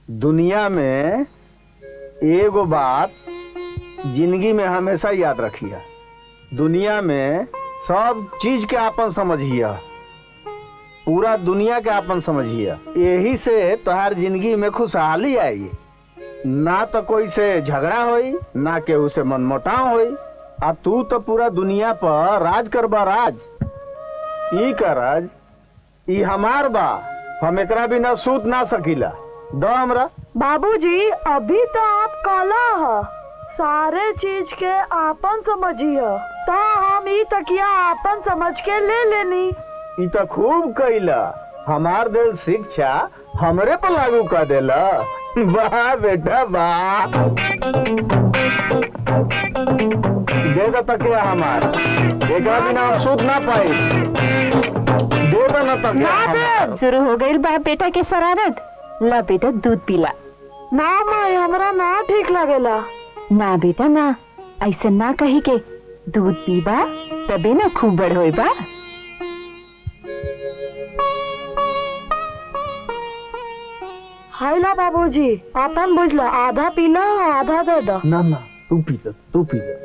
दुनिया में एगो बात जिंदगी में हमेशा याद रखिया दुनिया में सब चीज के आपन समझिया पूरा दुनिया के आपन समझिया यही से तोहार जिंदगी में खुशहाली आई ना तो कोई से झगड़ा होई ना केहू से मनमुटाव होई आ तू तो पूरा दुनिया पर राज करबा राज ई का राज ई हमार बा हम एकरा बिना सूत ना सकीला दो हमरा बाबूजी अभी तो आप काला ह सारे चीज के आपन समझिए तो हम ई तकिया आपन समझ के ले लेनी ई तो खूब कइला हमार दिल शिक्षा हमरे पर लागू कर देला वाह बेटा वाह दे दो तकिया हमार एकरा बिना हम सूत ना पाई दे दो ना तकिया हमार। शुरू हो गई बाप बेटा के शरारत ला बेटा दूध पीला ना माई हमरा ना ठीक लगेला ना बेटा ना ऐसा ना कही के दूध पीबा तबे ना खूब बड़ होई बा हाइला बाबूजी आपन बुझला आधा पीला आधा दे दो ना ना तू पी ले तू पी ले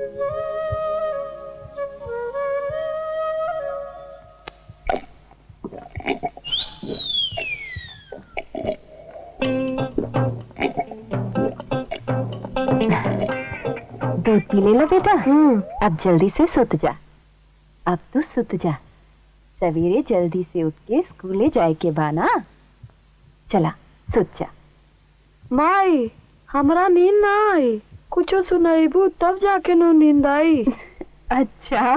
दूध पी ले ला बेटा अब जल्दी से सुत जा अब तू सुत जा सवेरे जल्दी से उठ के स्कूले जाए के बाना चला सुत जा माई हमरा नींद ना आई कुछ सुनाईबू तब जाके नो नींद आई अच्छा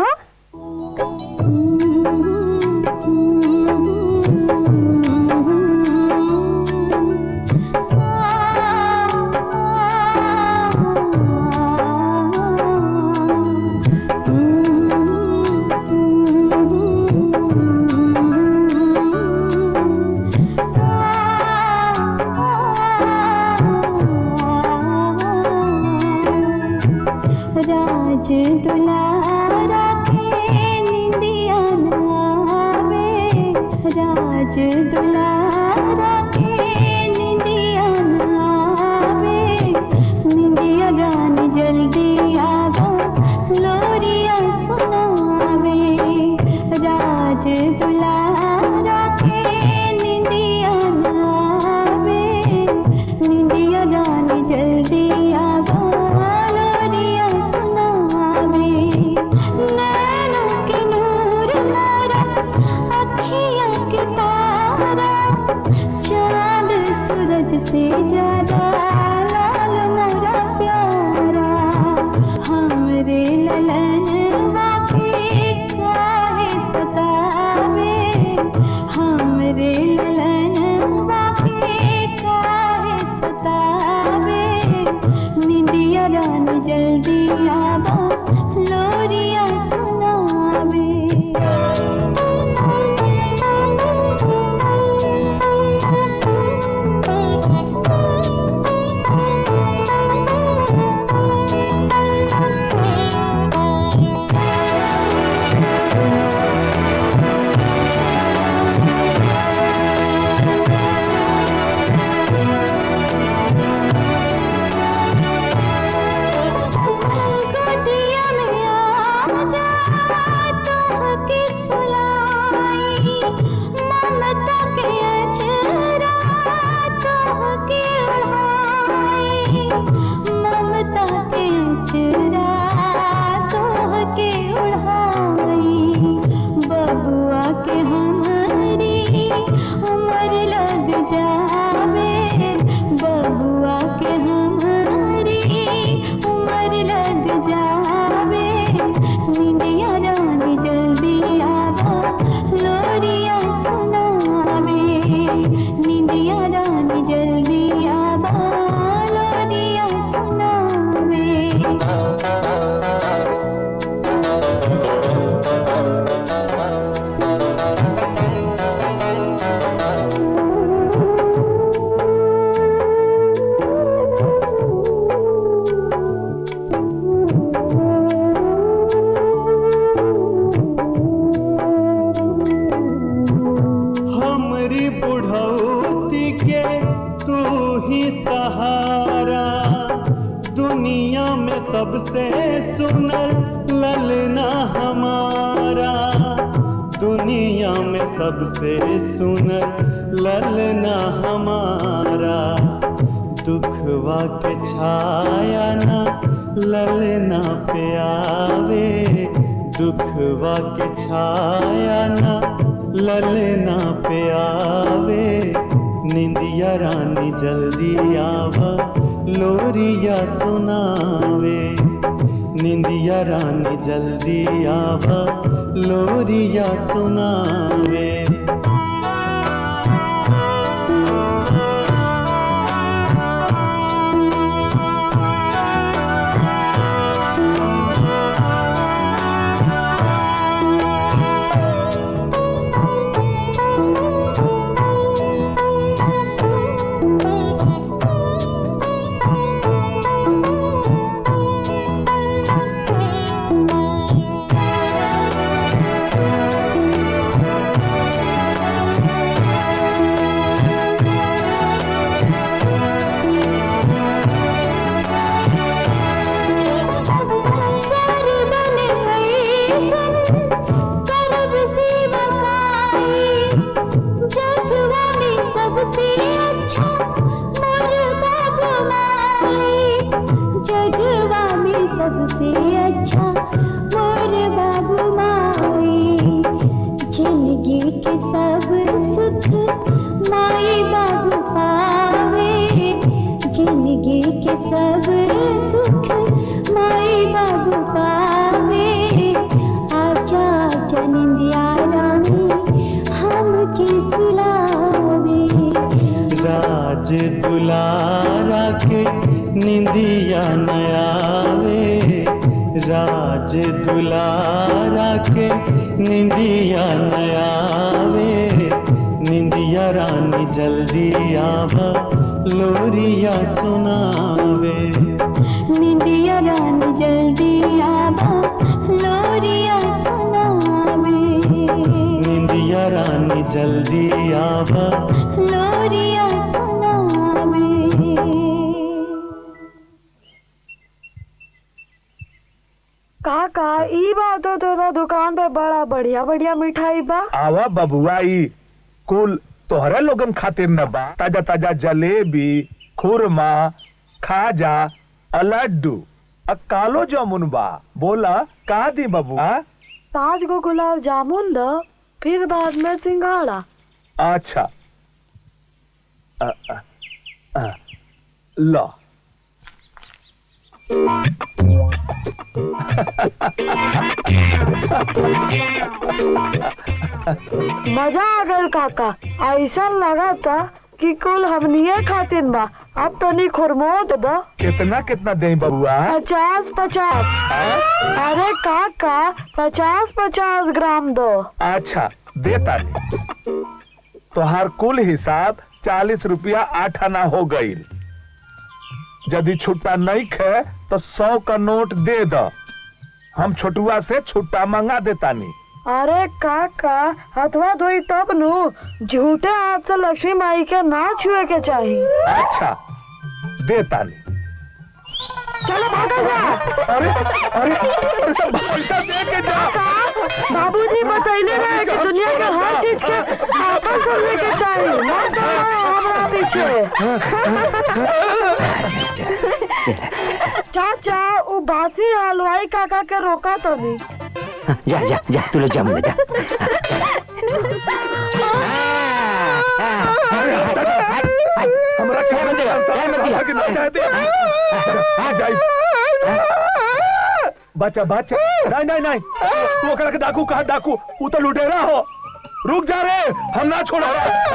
राज दुलारा के निंदिया नावे राज दुलारा के निंदिया नावे निंदिया गान जल्दी आवा लोरिया सुनावे राज दुलारा के निंदिया नावे निंदिया गान जल्दी आवा लोरिया सुनावे नैनों के नूर मोरा अखियाँ के तारा चांद सूरज से ज्यादा लाल मोरा प्यारा हमरे ललन बाकी काहे सतावे हमरे ललन बाकी काहे सतावे निंदिया रानी जल्दी आवा लोरिया सुनावे ही सहारा दुनिया में सबसे सुंदर ललना हमारा दुनिया में सबसे सुंदर ललना हमारा दुखवा के छाया ना ललना पे आवे दुखवा के छाया ना ललना पे आवे निंदिया रानी जल्दी आवा लोरिया सुनावे निंदिया रानी जल्दी आवा लोरिया सुनावे सरबन ऐसन करब से बकाई जगवा में सबसे अच्छा मोर बाबू माई जगवा में सबसे अच्छा मोर बाबू माई जिंदगी के सब सुख माई बाबू पावे जिंदगी के सब सुख माई बाबू पावे आजा आजा निंदिया रानी हमके सुलावे राज दुलारा के निंदिया नयावे राज दुलारा के निंदिया नयावे निंदिया रानी जल्दी आवा लोरिया सुनावे निंदिया रानी जल्दी आवा लोरिया सुनावे निंदिया रानी जल्दी आवा लोरिया सुनावे काका ई बात तो तोरा दुकान पे बड़ा बढ़िया बढ़िया मिठाई बा आवा बबुआ ई कुल तोहरे लोगन खातिर न बा ताजा ताजा जलेबी खुरमा खाजा आ लड्डू आ कालो जामुन बा बोला का दी बबुआ पाँच गो गुलाब जामुन द फिर बाद में सिंघाड़ा अच्छा अ, अ, अ, लो मजा आ गल काका ऐसा लगा था कि कुल हमनिए खातिर बा अब तनी खुरमोद दो कितना कितना दे बबुआ पचास पचास अरे काका पचास पचास ग्राम दो अच्छा देता नहीं तोहार कुल हिसाब चालीस रुपया आठ आना हो गई यदि छुट्टा नहीं खे तो सौ का नोट दे दो हम छोटुआ से छुट्टा मंगा देता नहीं अरे काका हथवा धोई तब नु झूठे हाथ से लक्ष्मी माई के ना छुए के चाहिए अच्छा देता नहीं चलो भागल जा अरे अरे अरे सब पैसा दे के जा बाबूजी बतैले रहे कि दुनिया के हर चीज के आपन करने के चाहिए मत दौड़ो हमरा पीछे चाचा वो बासी हलवाई काका के रोका तो नहीं जा जा जा तू लोग जा मुझे जा हमरा क्या बंद दिया? क्या बंद दिया? कि ना कह दे आ जाई बच्चा बच्चा नहीं नहीं नहीं तू ओकरा के डाकू कहा डाकू ऊ तो लुटेरा हो रुक जा रे हम ना छोड़ा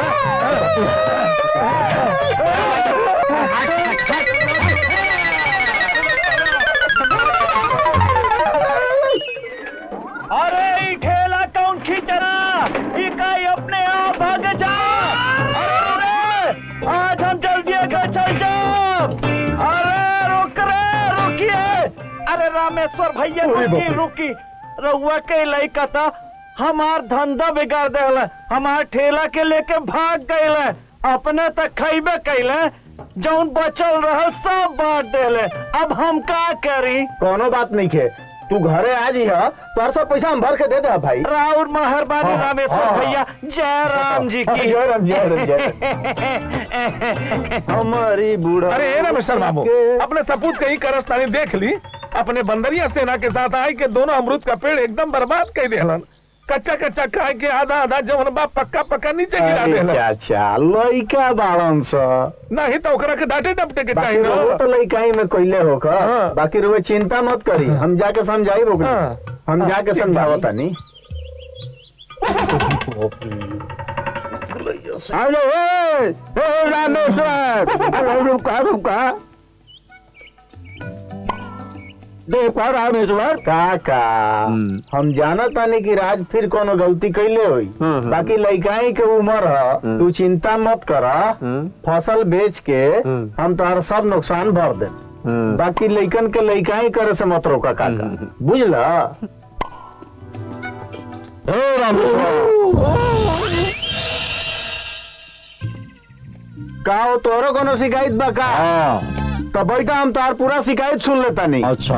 अरे ई ठेला कौन खींचना ई काई अपने आप भाग जा अरे रे आज हम जल्दी घर चल जाओ अरे रुक रे रुकिए अरे रामेश्वर भैया रुकी रुकी रहुआ के लइका था हमार धंधा बिगाड़ देला हमार ठेला के लेके भाग गए अपने तक खैबे कैले जौन बचल रहल सब बांट देले अब हम का करी कोनो बात नहीं खे तू घरे आ जी तोर सब पैसा हम भर के दे दे भाई राउर मेहरबानी हाँ, रामेश्वर हाँ। भैया जय राम जी की जय राम, जय राम, जय हमारी बूढ़ा अरे ए रमेश्वर बाबू अपने सपूत कहीं करस्तानी देख ली अपने बंदरिया सेना के साथ आई के दोनों अमरूद का पेड़ एकदम बर्बाद कर देलन कच्चा कच्चा खाए के आधा आधा जवन बा पक्का पक्का नीचे गिरा अरे देलन चाचा लइका बाड़न स नहीं तो ओकरा के डांटे डपटे के बाकी चाहिए वो ना तो लइका ही में कोइले होकर हाँ। बाकी रुए चिंता मत करी हम जाके समझाई रोक हाँ। हम हाँ, जाके ठीक समझावो बानी। तनी हेलो ए ए रामेश्वर अरे रुका रुका देखो रामेश्वर काका हम जाना तानी कि राज फिर कोनो गलती कैले होई बाकी लइकाई के उम्र ह तू चिंता मत कर फसल बेच के हम तोहर सब नुकसान भर दे बाकी लइकन के लइकाई करे से मत रोका काका बुझला हे रामेश्वर का हो तोरो कोनो शिकायत बा का तो बैठा हम तोहार पूरा शिकायत सुन लेता नहीं अच्छा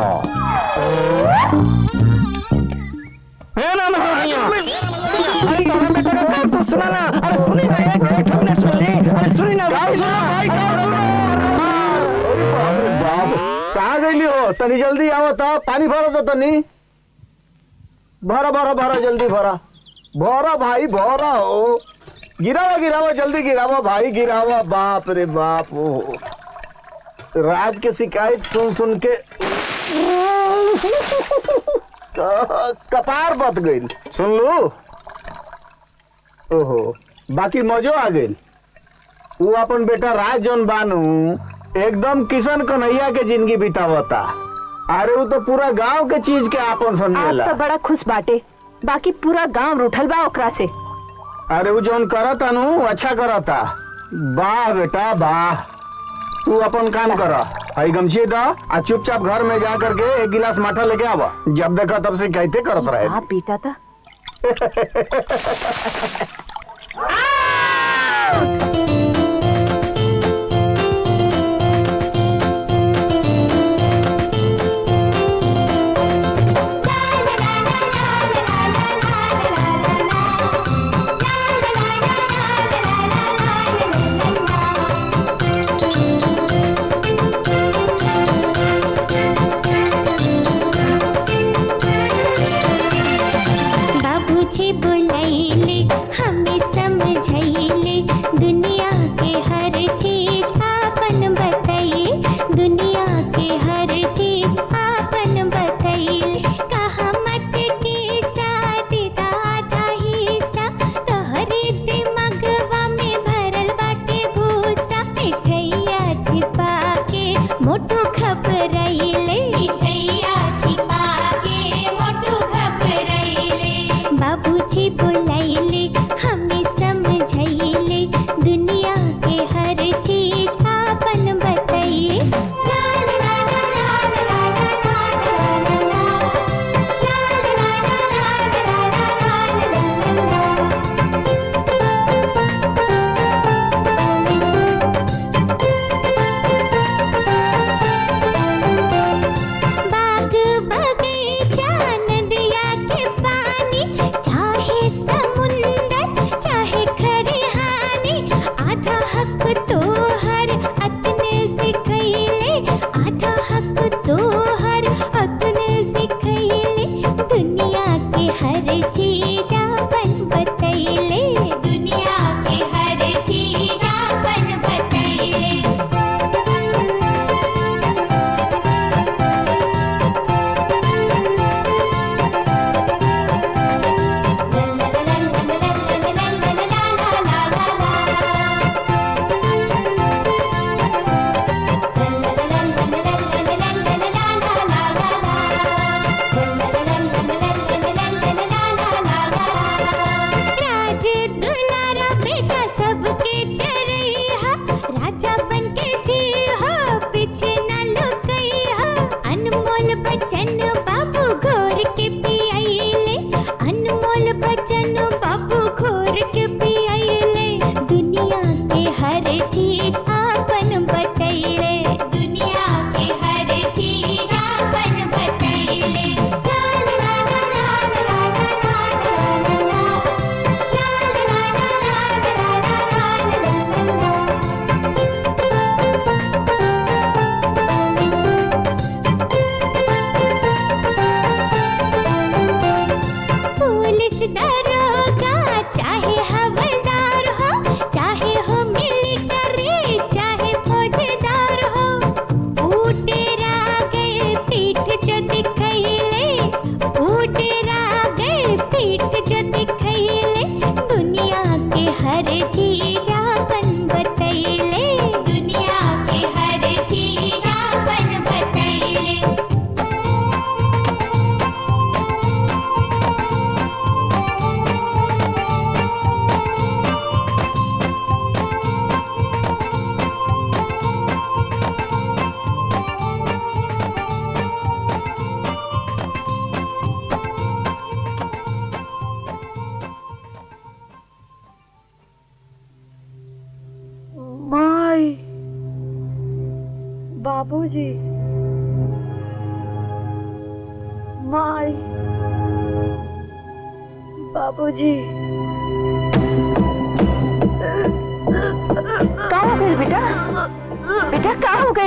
हे ना भैया अरे तोरा बेटा का काम तो सुना ना अरे सुनी ना एक मिनट हमने सुन ली अरे सुनी ना गाँव सुनो भाई गाँव सुनो अरे बाप रे बाप कहाँ गईली हो तनी जल्दी आओ तो पानी भरो तो तनी भरा भरा भरा जल्दी भरा भरा भाई भरा हो गिरावा गिरावा जल्दी गिरावा भाई गिरावा बाप रे बाप ओ राज के शिकायत सुन सुन के कपार बत गई सुन लो ओहो बाकी मजो आ गई वो अपन बेटा राज जौन बानू एकदम किशन कन्हैया के जिंदगी बितावता अरे वो तो पूरा गांव के चीज के आपन आप समझेला तो बड़ा खुश बाटे बाकी पूरा गांव रूठल बा ओकरा से अरे वो जौन करता नु अच्छा करता वाह बेटा वाह तू अपन काम कर हई गमछी दा आ चुपचाप घर में जा करके एक गिलास माठा लेके आवा जब देखा तब से कहते करत रहे आप बेटा था बाबूजी बुलाइले हमें समझाइले दुनिया के हर चीज आपन बताइए दुनिया के हर चीज आपन बताइए कहा मत के साथ दादा हिस्सा तोहरे दिमगवा में भरल बाटे भूसा मिठैया छिपा के मोटू घबराइले मिठैया छिपा के मोटू घबराइले बाबूजी बुलाइले हमें समझाइले दुनिया के हर चीज आपन बताइए बाग बगीचा नदिया के पानी चाहे समुंदर चाहे खरिहानी आधा हक तो हर अपने सिखैले आधा हक तो हर अपने सिखैले दुनिया के हर चीज आपन बतैले दुनिया के हर चीज आपन बतैले राज दुलारा बेटा सबके चरैया राजा बन के जी हो पीछे न लुकैया अनमोल बचन बाबू घोर के पियाइले अनमोल बचन बाबू घोर के पियाइले दुनिया के हर चीज आपन बाबूजी माई बाबूजी का हो गई बेटा बेटा का हो गई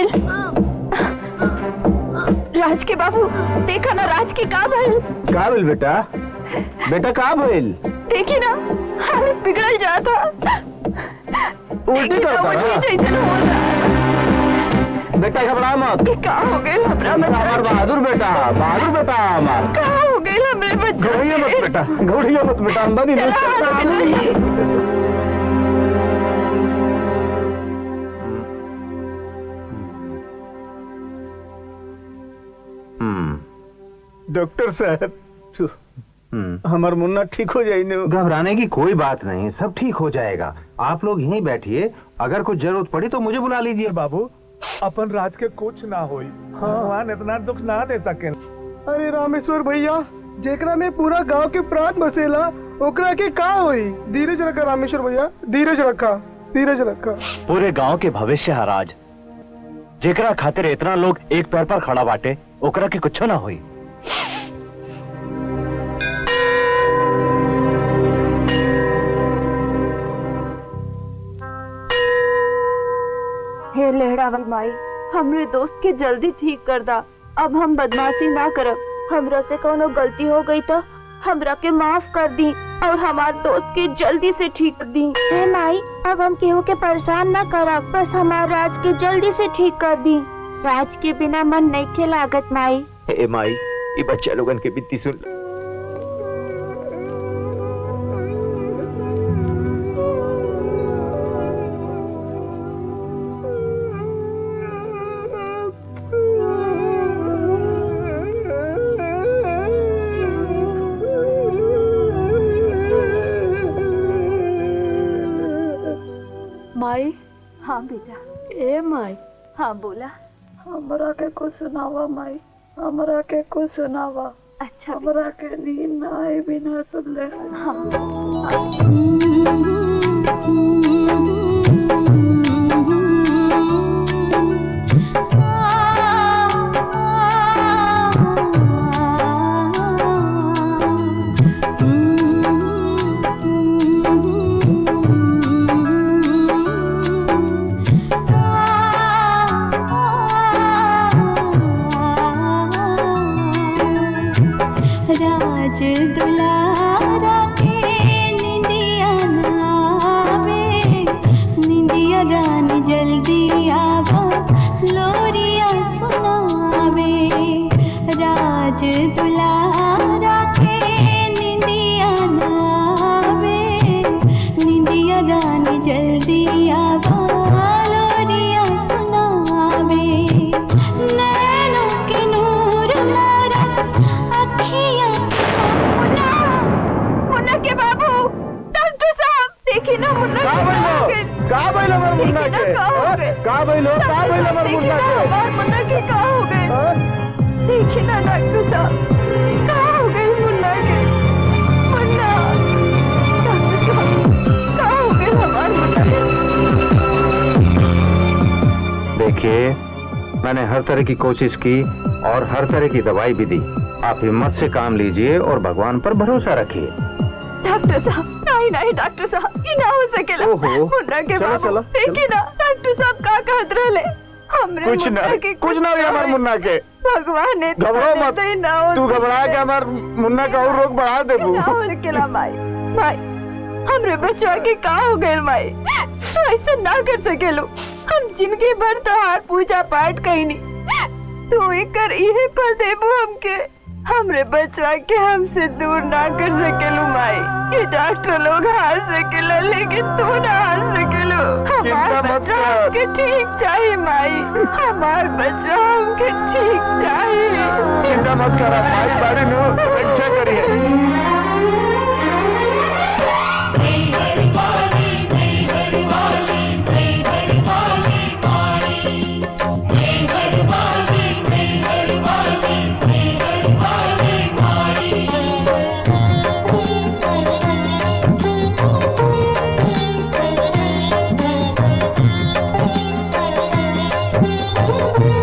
राज के बाबू देखा ना राज के का भइल का भइल बेटा बेटा का भइल देखी ना हालत बिगड़ जाता उल्टी देखी ना, करता उल्टी है। जैसन हो रहा। बेटा घबरा मत कि का हो गई हमरा हमार बच्चा बहादुर बेटा बहादुर बेटा हमार का हो गई हमरे बच्चा घबराइए मत के? बेटा घबराइए मत बेटा अंदर ही नहीं चला, अंदर ही चला। नहीं। डॉक्टर साहब हम्म, हमार मुन्ना ठीक हो जाई न घबराने की कोई बात नहीं सब ठीक हो जाएगा आप लोग यहीं बैठिए अगर कुछ जरूरत पड़ी तो मुझे बुला लीजिए बाबू अपन राज के कुछ ना होई भगवान इतना दुख ना दे सके अरे रामेश्वर भैया जेकरा में पूरा गांव के प्राण बसेला ओकरा के का होई धीरज रखा रामेश्वर भैया धीरज रखा धीरज रखा पूरे गांव के भविष्य है राज जेकरा खातिर इतना लोग एक पैर पर खड़ा बाटे ओकरा के कुछ ना हुई हे लहरावा माई हमरे दोस्त के जल्दी ठीक कर दा अब हम बदमाशी ना करब हमरा से कोनो गलती हो गई तो हमरा के माफ कर दी और हमार दोस्त के जल्दी से ठीक कर दी हे माई अब हम केहू के परेशान ना करब बस हमार राज के जल्दी से ठीक कर दी राज के बिना मन नहीं के लागत माई ए माई ये बच्चा लोगन के बित्ती सुन माई हाँ बेटा ए माई हाँ बोला हमरा के कुछ सुनावा माई हमरा के कुछ सुनावा अच्छा हमरा के नींद ना आए बिना सुन ले राज दुलारा के निंदिया नावे निंदिया गान जल्दी आवा लोरिया सुनावे राज दुलारा के निंदिया नावे निंदिया गान जल्दी आवा लोरिया सुनावे नैनों के नूर मोरा अखियां मुन्ना मुन्ना के बाबू डॉक्टर साहब देखिए ना मुन्ना का के भइलो? हो गइल। का भइल हमर मुन्ना देखिए के ना का हो हाँ? गइल। का भइलो का भइल हमर देखिए मुन्ना ना के हमार मुन्ना के का हो गए हाँ? देखिए ना डॉक्टर साहब का हो गए मुन्ना के मुन्ना डॉक्टर साहब का हो गए हमार मुन्ना के देखिए मैंने हर तरह की कोशिश की और हर तरह की दवाई भी दी आप हिम्मत से काम लीजिए और भगवान पर भरोसा रखिए डॉक्टर साहब नहीं नहीं डॉक्टर साहब ये ना हो सकेला ओहो। मुन्ना के चलो, बाबू चलो, देखिए ना डॉक्टर साहब का कहत रहले हमरे कुछ ना मुन्ना के कुछ ना हुई हमार होई। मुन्ना के भगवान ने घबराओ मत तो ना हो तू घबरा के हमार मुन्ना का और रोग बढ़ा देबू ना हो सकेला माई माई हमरे बच्चा के का हो गइल माई तू ऐसा ना कर सकेलो हम जिंदगी भर तोहार पूजा पाठ कईनी तू एकर इहे पर देबू हमके हमरे बच्चा के हमसे दूर ना कर सकेलू माई ये डॉक्टर लोग हार सकेला लेकिन तू ना हार सकेलो चिंता हमार मत बच्चा कर। हमके ठीक चाहिए माई हमार बच्चा हमके ठीक चाहिए चिंता मत करा भाई बाड़ी नु रक्षा करिए Thank you.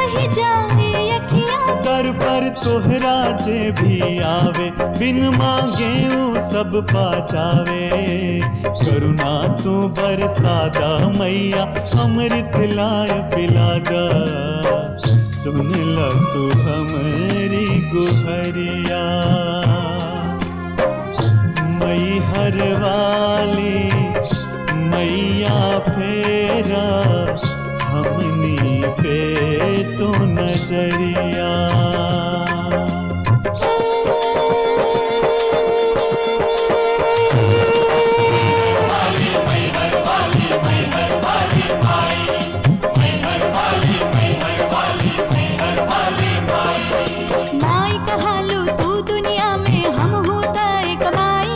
रह जाए अखियाँ दर पर तोहरा जे भी आवे बिन मांगे ऊ सब पा जावे करुणा तू बरसादा मैया अमृत लाय पिलादा सुन ल तू हमारी गुहरिया मई हर वाली मैया फेरा हमनी पे तो नजरिया माई कहालू तू दुनिया में हम होता एक माई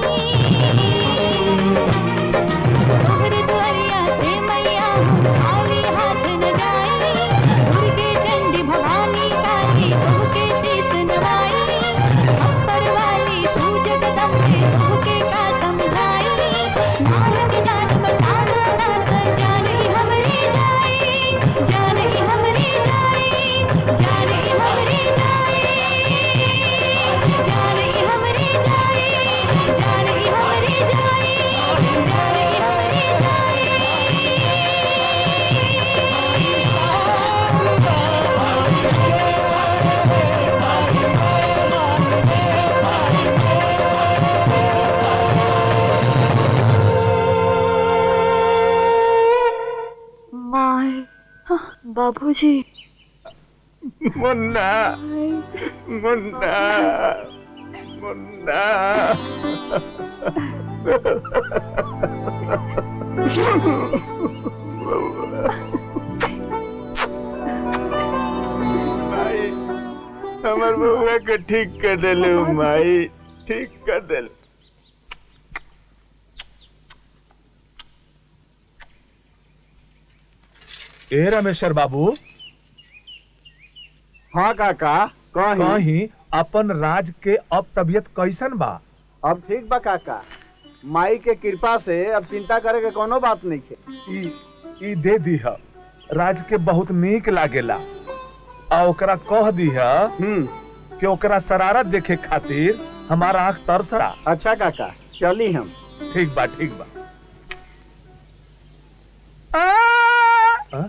तोहरे द्वारिया से मैया हम खाली हाथ न जाई दुर्गे चंडी भवानी काली तोहके शीस नवाई अपर वाली तू जगदम्बे तोहके का समझाई नारद जान बचाना नाथ जान ही हमरे जाई जान ही हमरे जाई जान ही हमरे जाई जान ही हमरे जाई जान ही हमरे जाई जान ही हमरे माय बाबूजी मुन्ना मुन्ना मुन्ना माई हमर बउआ के ठीक कर देले माई ठीक कर देले ए रमेश्वर बाबू हाँ काका कहीं कहीं अपन राज के अब तबीयत कैसन बा अब ठीक बा काका माई के कृपा से अब चिंता करे के कोनो बात नहीं है ई ई दे दीह राज के बहुत नीक लागेला आ ओकरा कह दीह कि ओकरा शरारत देखे खातिर हमारा आंख तरसरा अच्छा काका चली हम ठीक बा ठीक बा हाँ?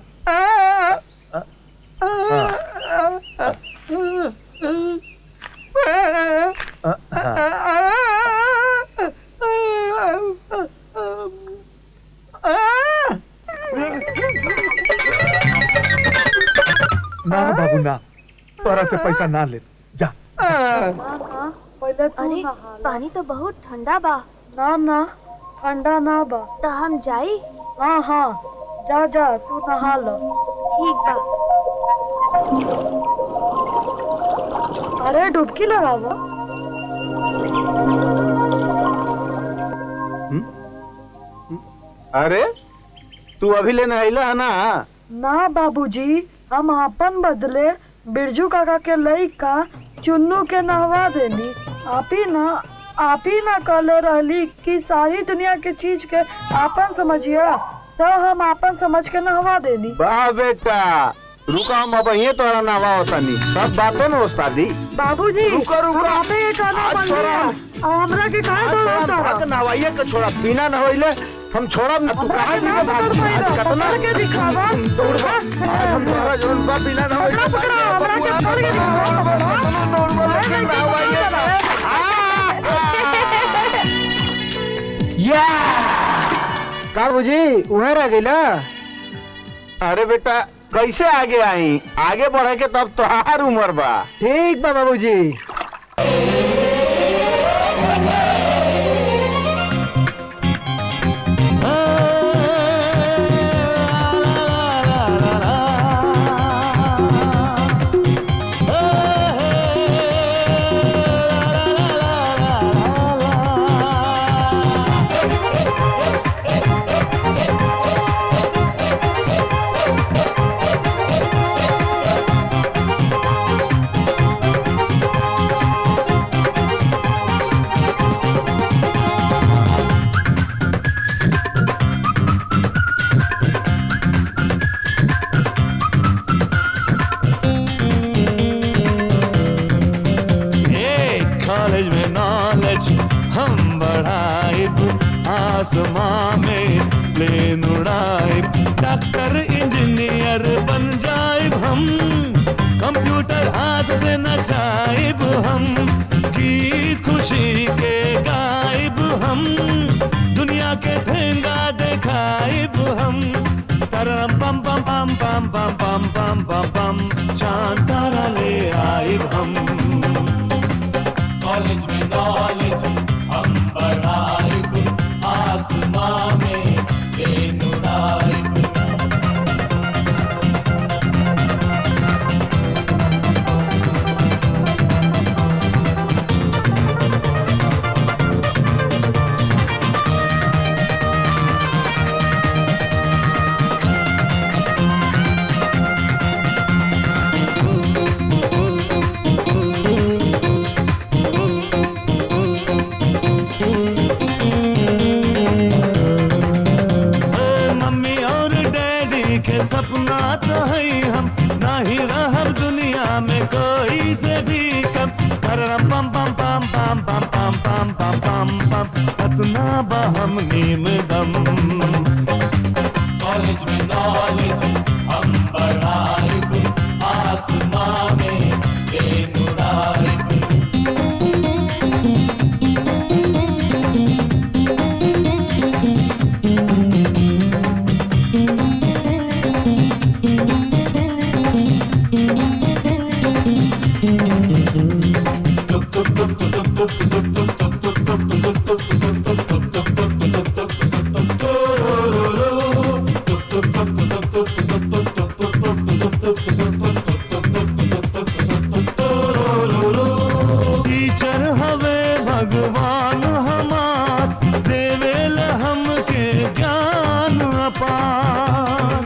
हाँ, हाँ। ना ना बाबू ना तोरा से पैसा ना ले जा पहले तू अरे नहा ले। पानी तो बहुत ठंडा बा ना ना ठंडा ना बा तो हम जाई हाँ हाँ जा जा तू नहा लो ठीक बा अरे डुबकी लगावा अरे तू अभी लेने अला है ना ना बाबूजी हम अपन बदले बिरजू काका के लइका चुन्नू के नहवा देनी आप ही ना आप ही ना कहले रहली कि सारी दुनिया के चीज के आपन समझिया तो हम आपन समझ के नहवा देनी वाह बेटा रुका हम अब यहीं तोरा नवा होतानी सब बातों में उस्तादी बाबूजी रुको, रुको। हम आपे ये कहना आज बन छोड़ा। गया और हमरा के काहे दो होता भाग नवाइए के छोड़ा बिना नहवाइले हम छोड़ा न तू कहां ना भी भाग पकड़ आज पाइला, कतना पकड़ के दिखावा। दौड़बा आज हम तोरा जरूर बा बिना नहवाइले पकड़ा, पकड़ा, हमरा के पकड़ के दिखावा। दौड़बा लेकिन नहवाइए या का बुझी उहे रह गइला अरे बेटा कैसे आगे आई आगे बढ़े के तब तोहार उम्र बा ठीक बा बाबूजी आसमां में प्लेन उड़ाए डॉक्टर इंजीनियर बन जाए हम कंप्यूटर हाथ से नचाइब हम गीत खुशी के गाइब हम दुनिया के ठेंगा दिखाइब हम तरम पम पम पम पम पम पम पम पम पम चांद तारा ले आइब हम कॉलेज में नॉलेज हम बढ़ाइब आसमां में प्लेन उड़ाइब ए, मम्मी और डैडी के सपना तो है हम ना ही रहब दुनिया में कोई से भी कम परम पम पम पम पम पम पम पम पम पम पम कतना बहम नीम दम कॉलेज में नॉलेज हम बढ़ाइब आसमां में प्लेन उड़ाइब टीचर हवे भगवान हमार देवेल हमके ज्ञान अपार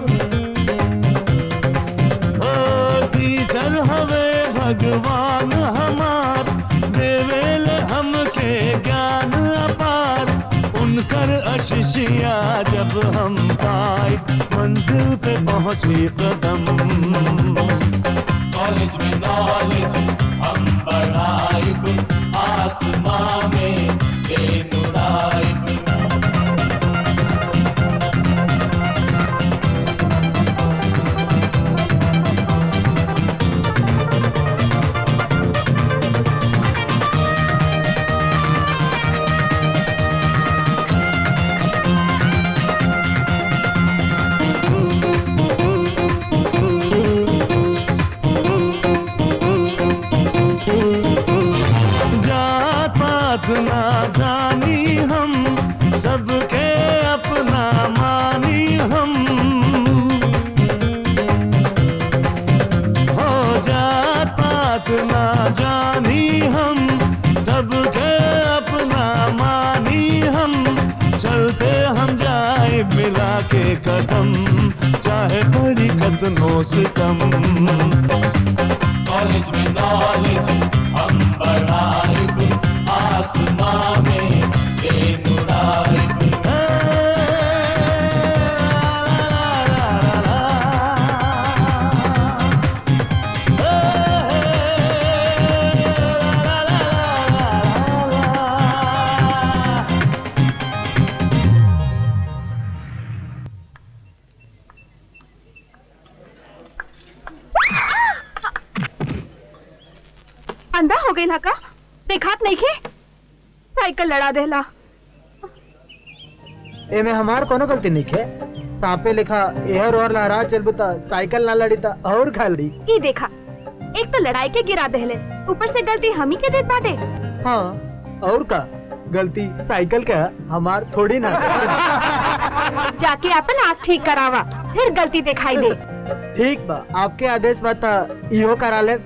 ओ टीचर हवे भगवान हमार देवेल हमके ज्ञान अपार उनकर अशिषिया जब हम पाए मंजिल पे पहुंची कदम कॉलेज में नॉलेज हम बढ़ाइब आसमां में प्लेन उड़ाइब जात पात ना जानी हम सबके अपना मानी हम हो जात पात ना जानी हम सबके अपना मानी हम चलते हम जाए मिला के कदम चाहे बड़ी कदमों से कम कॉलेज में नॉलेज हम बढ़ाइब आसमां में प्लेन उड़ाइब अंधा हो गई का देखात नहीं के साइकिल लड़ा देला एमे हमार कोनो गलती नहीं है सांपे लिखा एहर और लहरा चल बता साइकिल ना लड़ी ता और खा लड़ी ये देखा एक तो लड़ाई के गिरा देले ऊपर से गलती हम ही के देत बाटे हाँ और का गलती साइकिल का हमार थोड़ी ना जाके अपन आँख ठीक करावा फिर गलती दिखाई दे ठीक बा आपके आदेश बता इहो करा ले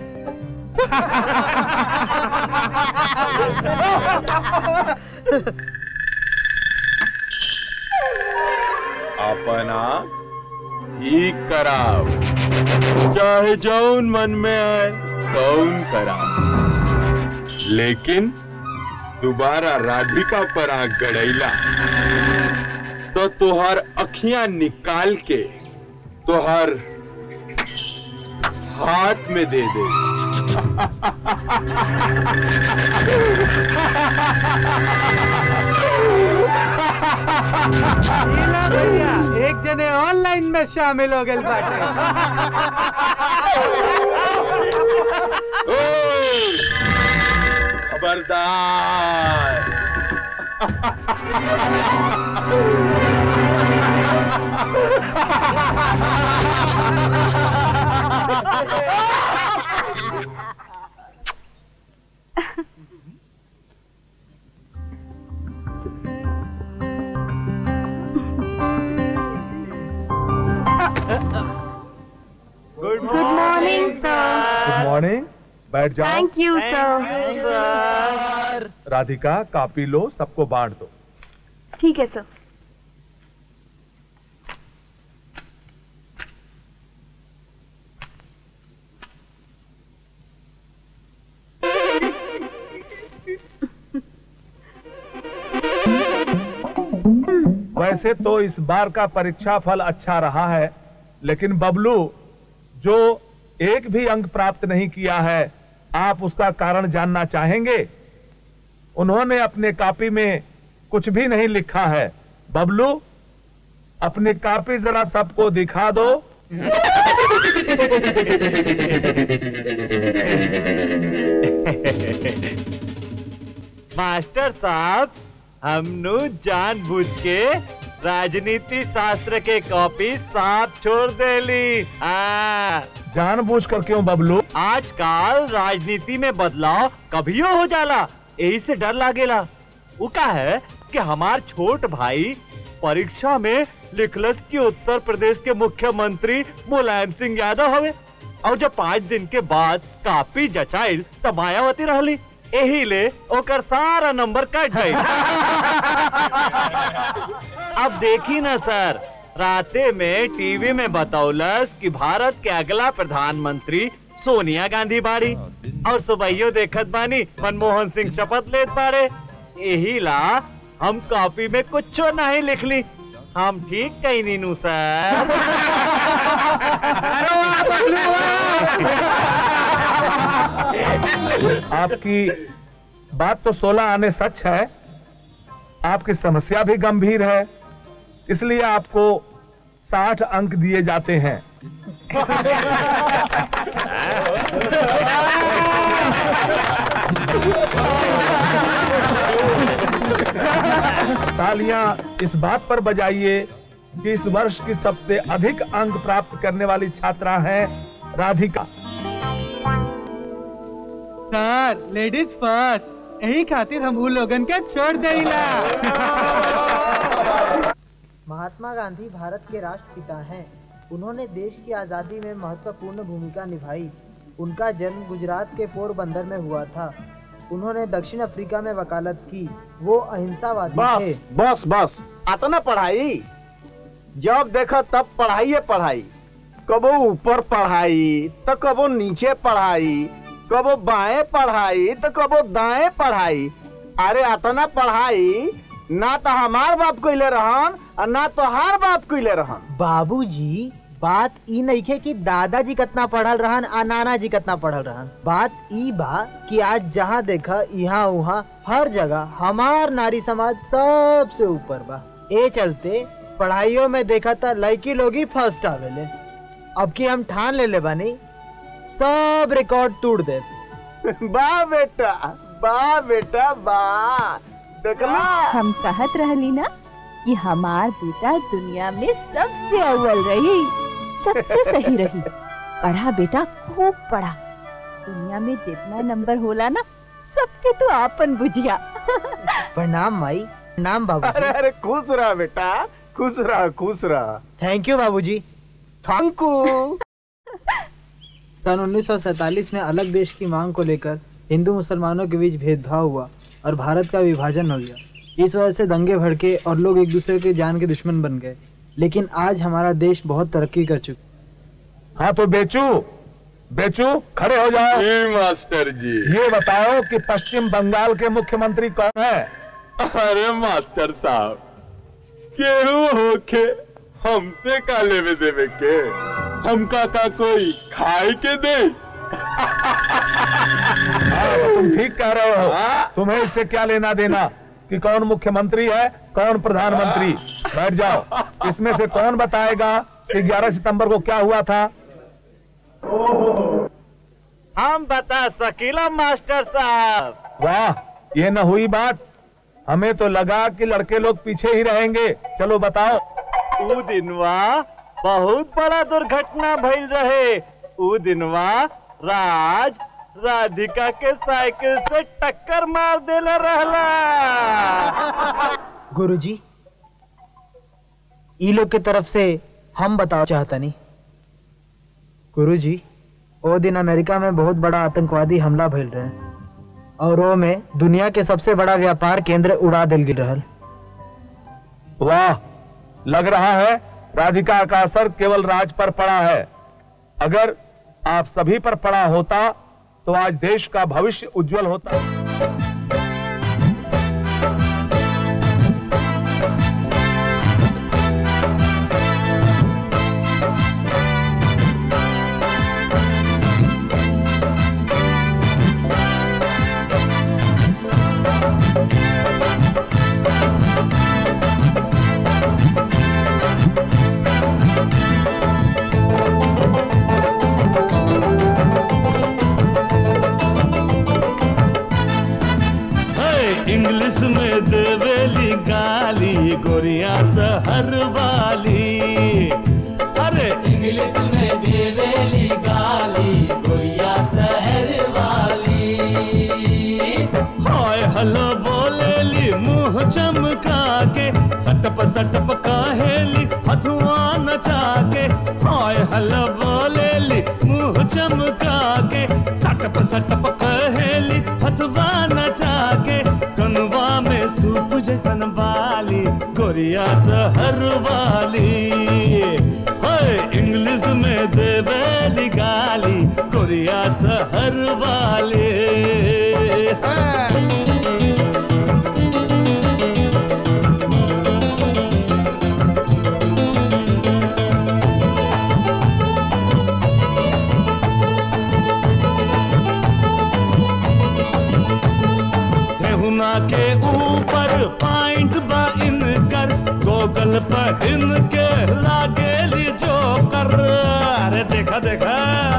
अपना ठीक कराव चाहे जौन मन में आए कौन कराव लेकिन दोबारा राधिका पर आंख गड़ैला तो तुहार अखियां निकाल के तुहार हाथ में दे दे लीला भैया एक जने ऑनलाइन में शामिल हो गए बाटे खबरदार good morning sir good morning बैठ जाओ thank you sir Radhika copy लो सबको बांट दो ठीक है सर वैसे तो इस बार का परीक्षा फल अच्छा रहा है लेकिन बबलू जो एक भी अंक प्राप्त नहीं किया है आप उसका कारण जानना चाहेंगे उन्होंने अपने कॉपी में कुछ भी नहीं लिखा है बबलू अपनी कॉपी जरा सबको दिखा दो मास्टर साहब हमनु जानबूझ के राजनीति शास्त्र के कॉपी साफ छोड़ देली हाँ जानबूझ कर क्यों बबलू आजकल राजनीति में बदलाव कभियो हो जाला यही से डर लागेला वो का है कि हमार छोट भाई परीक्षा में लिखलस कि उत्तर प्रदेश के मुख्यमंत्री मुलायम सिंह यादव हवे और जब पाँच दिन के बाद कापी जचाइल तब मायावती रहली यही ले ओकर सारा नंबर कट गई अब देखी ना सर राते में टीवी में बतौलस कि भारत के अगला प्रधानमंत्री सोनिया गांधी बाड़ी और सुबहियो देखत बानी मनमोहन सिंह शपथ लेत बारे यही ला हम कॉपी में कुछ नहीं लिखली हम ठीक कही नीनू सर आपकी बात तो 16 आने सच है आपकी समस्या भी गंभीर है इसलिए आपको 60 अंक दिए जाते हैं तालियां इस बात पर बजाइए कि इस वर्ष की सबसे अधिक अंक प्राप्त करने वाली छात्रा है राधिका सर लेडीज फर्स्ट यही खातिर हम उन लोगन के छोड़ देला महात्मा गांधी भारत के राष्ट्रपिता हैं उन्होंने देश की आज़ादी में महत्वपूर्ण भूमिका निभाई उनका जन्म गुजरात के पोरबंदर में हुआ था उन्होंने दक्षिण अफ्रीका में वकालत की वो अहिंसावादी थे बस बस बस आता ना पढ़ाई जब देखो तब पढ़ाई पढ़ाई कबो ऊपर पढ़ाई तो कबो नीचे पढ़ाई कबो बाएं पढ़ाई तो कबो दाएं पढ़ाई अरे अतना पढ़ाई ना तो हमार बाप कोइले रहन और ना तो हार बाप कोइले रहन बाबूजी बात ई नइखे कि दादाजी कितना पढ़ल रहन आ नाना जी कितना पढ़ल रहन बात ई बा कि आज जहाँ देखा यहाँ वहाँ हर जगह हमार नारी समाज सबसे ऊपर बा ए चलते पढ़ाइयों में देखा था लड़की लोग ही फर्स्ट आवेले अब की हम ठान ले ले बानी सब रिकॉर्ड तोड़ दे वाह बेटा वाह बेटा वाह देखला हम कहत रहली ना कि हमार बेटा दुनिया में सबसे अव्वल रही सबसे सही रही पढ़ा बेटा खूब पढ़ा दुनिया में जितना नंबर होला ना सबके तो आपन बुझिया प्रणाम माई प्रणाम अरे बाबूजी अरे खुश रहा बेटा खुश रहा खुश रहा थैंक यू बाबूजी थैंक यू सन 1947 में अलग देश की मांग को लेकर हिंदू मुसलमानों के बीच भेदभाव हुआ और भारत का विभाजन हो गया इस वजह से दंगे भड़के और लोग एक दूसरे के जान के दुश्मन बन गए लेकिन आज हमारा देश बहुत तरक्की कर चुका हाँ तो बेचू बेचू खड़े हो जाओ जी मास्टर जी ये बताओ कि पश्चिम बंगाल के मुख्यमंत्री कौन है अरे मास्टर साहब केहू होके हमसे का लेवे देवे के हमका का कोई खाए के दे हाँ, तो तुम ठीक कह रहे हो तुम्हें इससे क्या लेना देना कि कौन मुख्यमंत्री है कौन प्रधानमंत्री बैठ जाओ इसमें से कौन बताएगा कि 11 सितंबर को क्या हुआ था हम बता सकीला मास्टर साहब वाह ये न हुई बात हमें तो लगा कि लड़के लोग पीछे ही रहेंगे चलो बताओ ऊ दिनवा बहुत बड़ा दुर्घटना भइल रहे ऊ दिनवा राज राधिका के साइकिल से टक्कर मार देले रहला गुरुजी ई लोग के तरफ से हम बताओ चाहतनी गुरुजी ओ दिन अमेरिका में बहुत बड़ा आतंकवादी हमला भइल रहे और वो में दुनिया के सबसे बड़ा व्यापार केंद्र उड़ा दिल गिर रहल वाह लग रहा है राधिका का असर केवल राज पर पड़ा है अगर आप सभी पर पड़ा होता तो आज देश का भविष्य उज्जवल होता है इंग्लिश में देवेली गाली गोरिया सहर वाली अरे इंग्लिश में देवेली गाली गोरिया सहर वाली हाय हलो बोलेली मुंह चमका के सटप सटप कहेली हथुआ नचा के हाय हलो बोलेली मुंह चमका के सटप सटप कहेली हथुआ नचा के कनवा में सूप जैसन बाली गोरिया सहर वाली हाय इंग्लिश में देवेली गाली गोरिया सहर वाली हाँ। ठेहुना के ऊपर पॉइंट बा इनकर गोगल पहन के लागेली जोकर अरे देखा देखा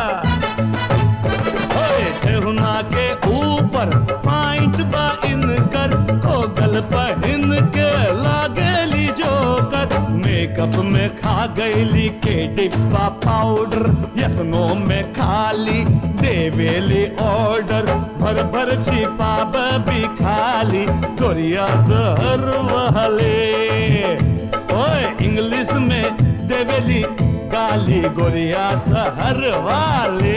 ओए ठेहुना के ऊपर पॉइंट बा इनकर गोगल पहन के लागेली जोकर मेकअप में खा गईली के डिब्बा पाउडर यसनो में खाली देवेली ऑर्डर भर भर छिपाब भी खाली गोरिया जहर वाले ओए इंग्लिश में देवेली गाली गोरिया सहर वाले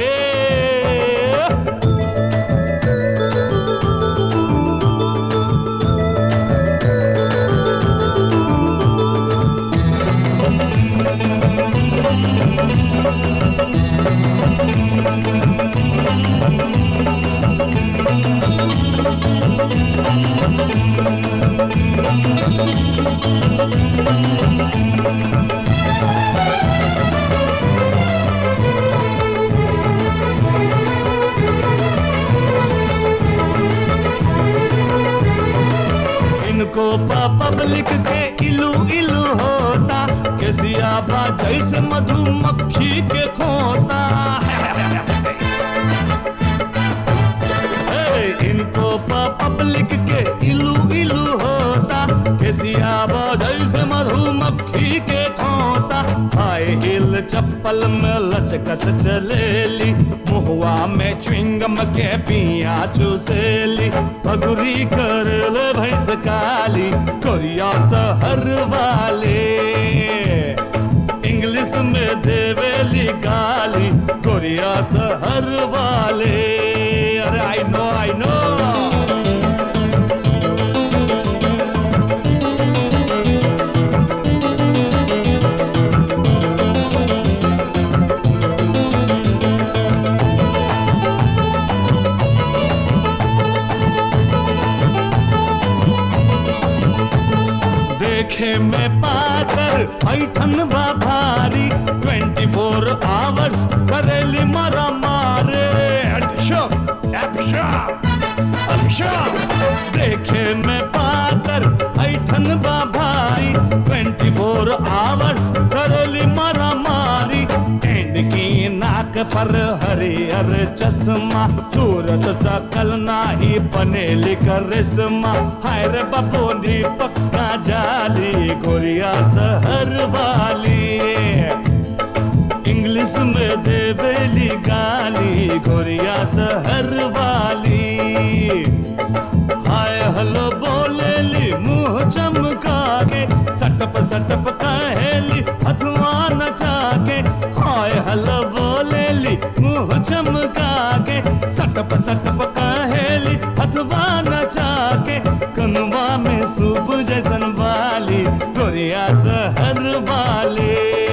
इनको पब्लिक के इलू इलू होता केसिया बा जैसे मधुमक्खी के खोता हे, इनको पब्लिक के इलू इलू होता केसिया बा जैसे मधुमक्खी के खोता हाय हिल चप्पल में लचकत चलेली मुहवा में च्विंगम के पिया चुसेली पगुरी कर ले भैंस काली कोरिया सहर वाले इंग्लिश में देवेली गाली कोरिया सहर वाले अरे आई नो आई नो देखे में पाकर ऐठन बा भारी 24 फोर आवर्स करेली मारा मारे हेडशॉट टैपशॉट हरियर चश्मा सूरत सकल नाही बनेली करिश्मा हाय रे बपोनी पक्का जाली गोरिया शहर वाली इंग्लिश में देवेली गाली गोरिया शहर वाली हाय हलो बोलेली मुंह चमका के सटप सटप कहेली अथवा नचा के हाय हलो बोलेली मुंह चमका के सटप सटप कहेली अथवा नचा के कनवा में सूप जैसन वाली गोरिया शहर वाली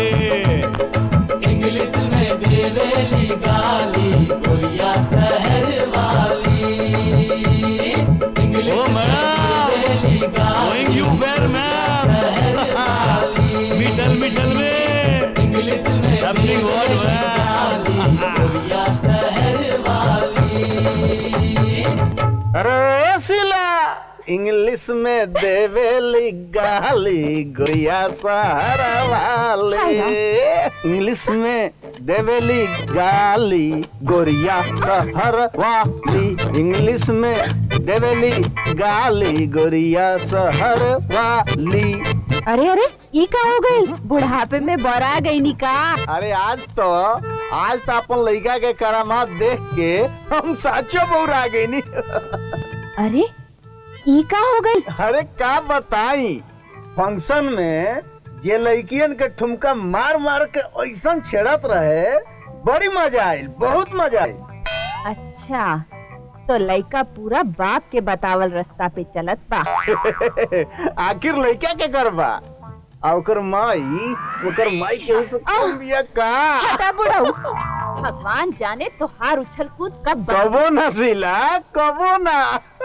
इंग्लिश में देवेली गाली गोरिया शहर वाली इंग्लिश में देवेली गाली going you where ma'am middle middle में इंग्लिश में डबलिंग वर्ड गोरिया शहर वाली अरे सिला इंग्लिश में देवेली गाली गोरिया सहारा वाले इंग्लिश में देवेली गाली गोरिया सहर वाली इंग्लिश में देवेली गाली गोरिया सहर वाली अरे अरे ई का हो गई बुढ़ापे में बरा गई नी का अरे आज तो आज तो अपन लड़का के करामात देख के हम साचो बौरा गई नी अरे ई का हो गई अरे का बताई फंक्शन में जे लड़कियन के ठुमका मार मार के ऐसा छेड़त रहे बड़ी मजा आई बहुत मजा आई अच्छा तो लड़का पूरा बाप के बतावल रास्ता पे चलत बा आखिर लड़का के करबा आ ओकर माई ओकर माई के उस कम बिया का हटा बुढ़ऊ भगवान जाने तोहार उछल कूद कब बंद कबो ना सिला कबो ना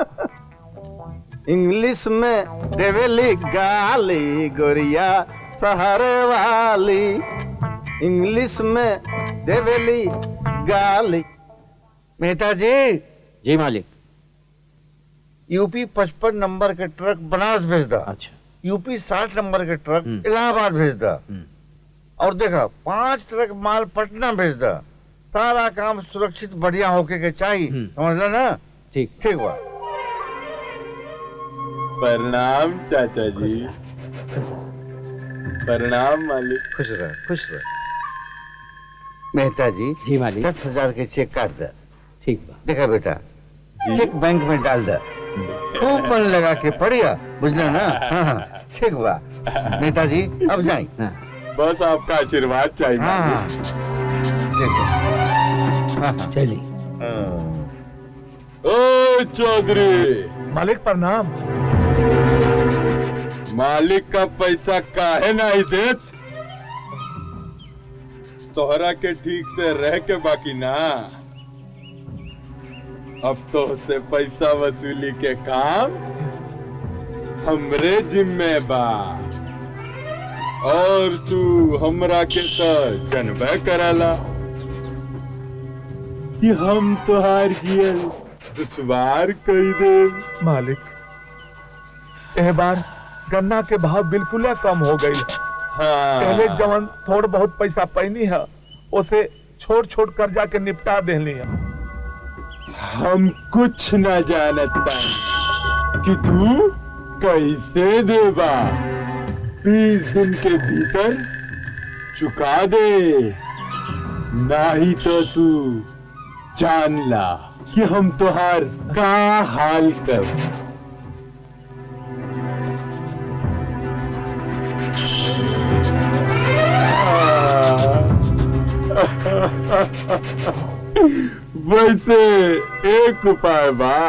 इंग्लिश में देवेली गाली गोरिया शहर वाली इंग्लिश में देवेली गाली मेहता जी जी मालिक यूपी पचपन नंबर के ट्रक बनारस भेज दा अच्छा यूपी साठ नंबर के ट्रक इलाहाबाद भेज दा और देखा पांच ट्रक माल पटना भेज दा सारा काम सुरक्षित बढ़िया होके के चाहिए समझला ना ठीक ठीक बा प्रणाम चाचा जी प्रणाम मालिक खुश रह खुश रह मेहता जी जी मालिक दस हजार के चेक काट दे ठीक बा देखा बेटा चेक बैंक में डाल दे खूब मन लगा के पढ़िया बुझला ना हाँ हाँ ठीक बा नेताजी अब जाए बस आपका आशीर्वाद चाहिए हाँ हाँ मालिक। ठीक है हाँ हाँ चलिए ओ चौधरी मालिक प्रणाम मालिक का पैसा काहे नहीं देत तोहरा के ठीक से रह के बाकी ना अब तो से पैसा वसूली के काम हमरे जिम्मे बा और तू हमरा के तो जनबे कराला कि हम तोहार जियल दुश्वार कई दे मालिक एह बार गन्ना के भाव बिल्कुल कम हो गई हाँ पहले जवन थोड़ बहुत पैसा पैनी है उसे छोड़ छोड़ कर्जा के निपटा देनी है हम कुछ न जानत बानी कि तू कैसे देबा बीस दिन के भीतर चुका दे नहीं तो तू जान ला कि हम तुहार का हाल कर वैसे एक उपाय बा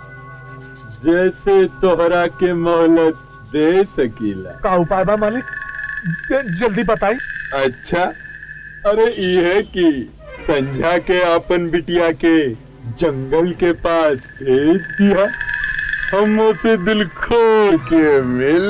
जैसे तोहरा के मोहलत दे सकीला का उपाय बा मालिक ज- जल्दी बताई अच्छा अरे ये कि संझा के अपन बिटिया के जंगल के पास भेज दिया हम उसे दिल खोल के मिल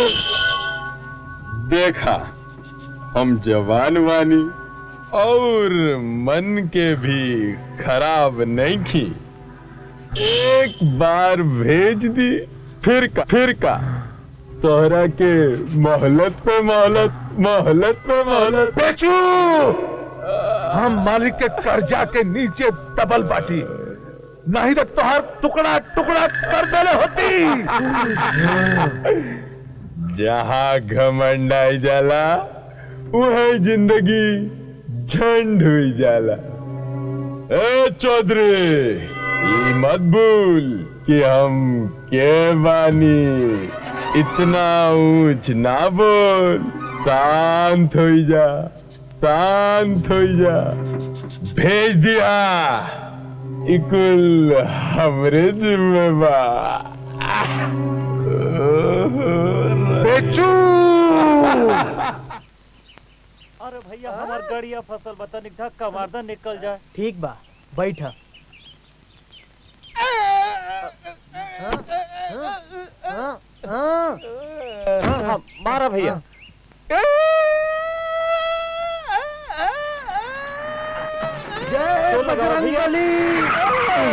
देखा हम जवान वानी और मन के भी खराब नहीं की एक बार भेज दी फिर का फिर का तोहरा के मोहलत पे मोहलत मोहलत पे मोहलत बेचू हम मालिक के कर्जा के नीचे दबल बाटी नहीं तो तोहर टुकड़ा टुकड़ा कर देले होती जहाँ घमंड आई जाला वही जिंदगी झंड हुई जाला ए चौधरी ये मत भूल कि हम के बानी इतना ऊंच ना बोल शांत हो जा शांत हो जा भेज दिया इकुल हमरे जिम्मेवार बेचू अरे भैया हमार गाड़िया फसल बता निक धक्का मार दे निकल जाए ठीक बा बैठ हाँ, मारा भैया जय तो लगा बजरंग भैया। बली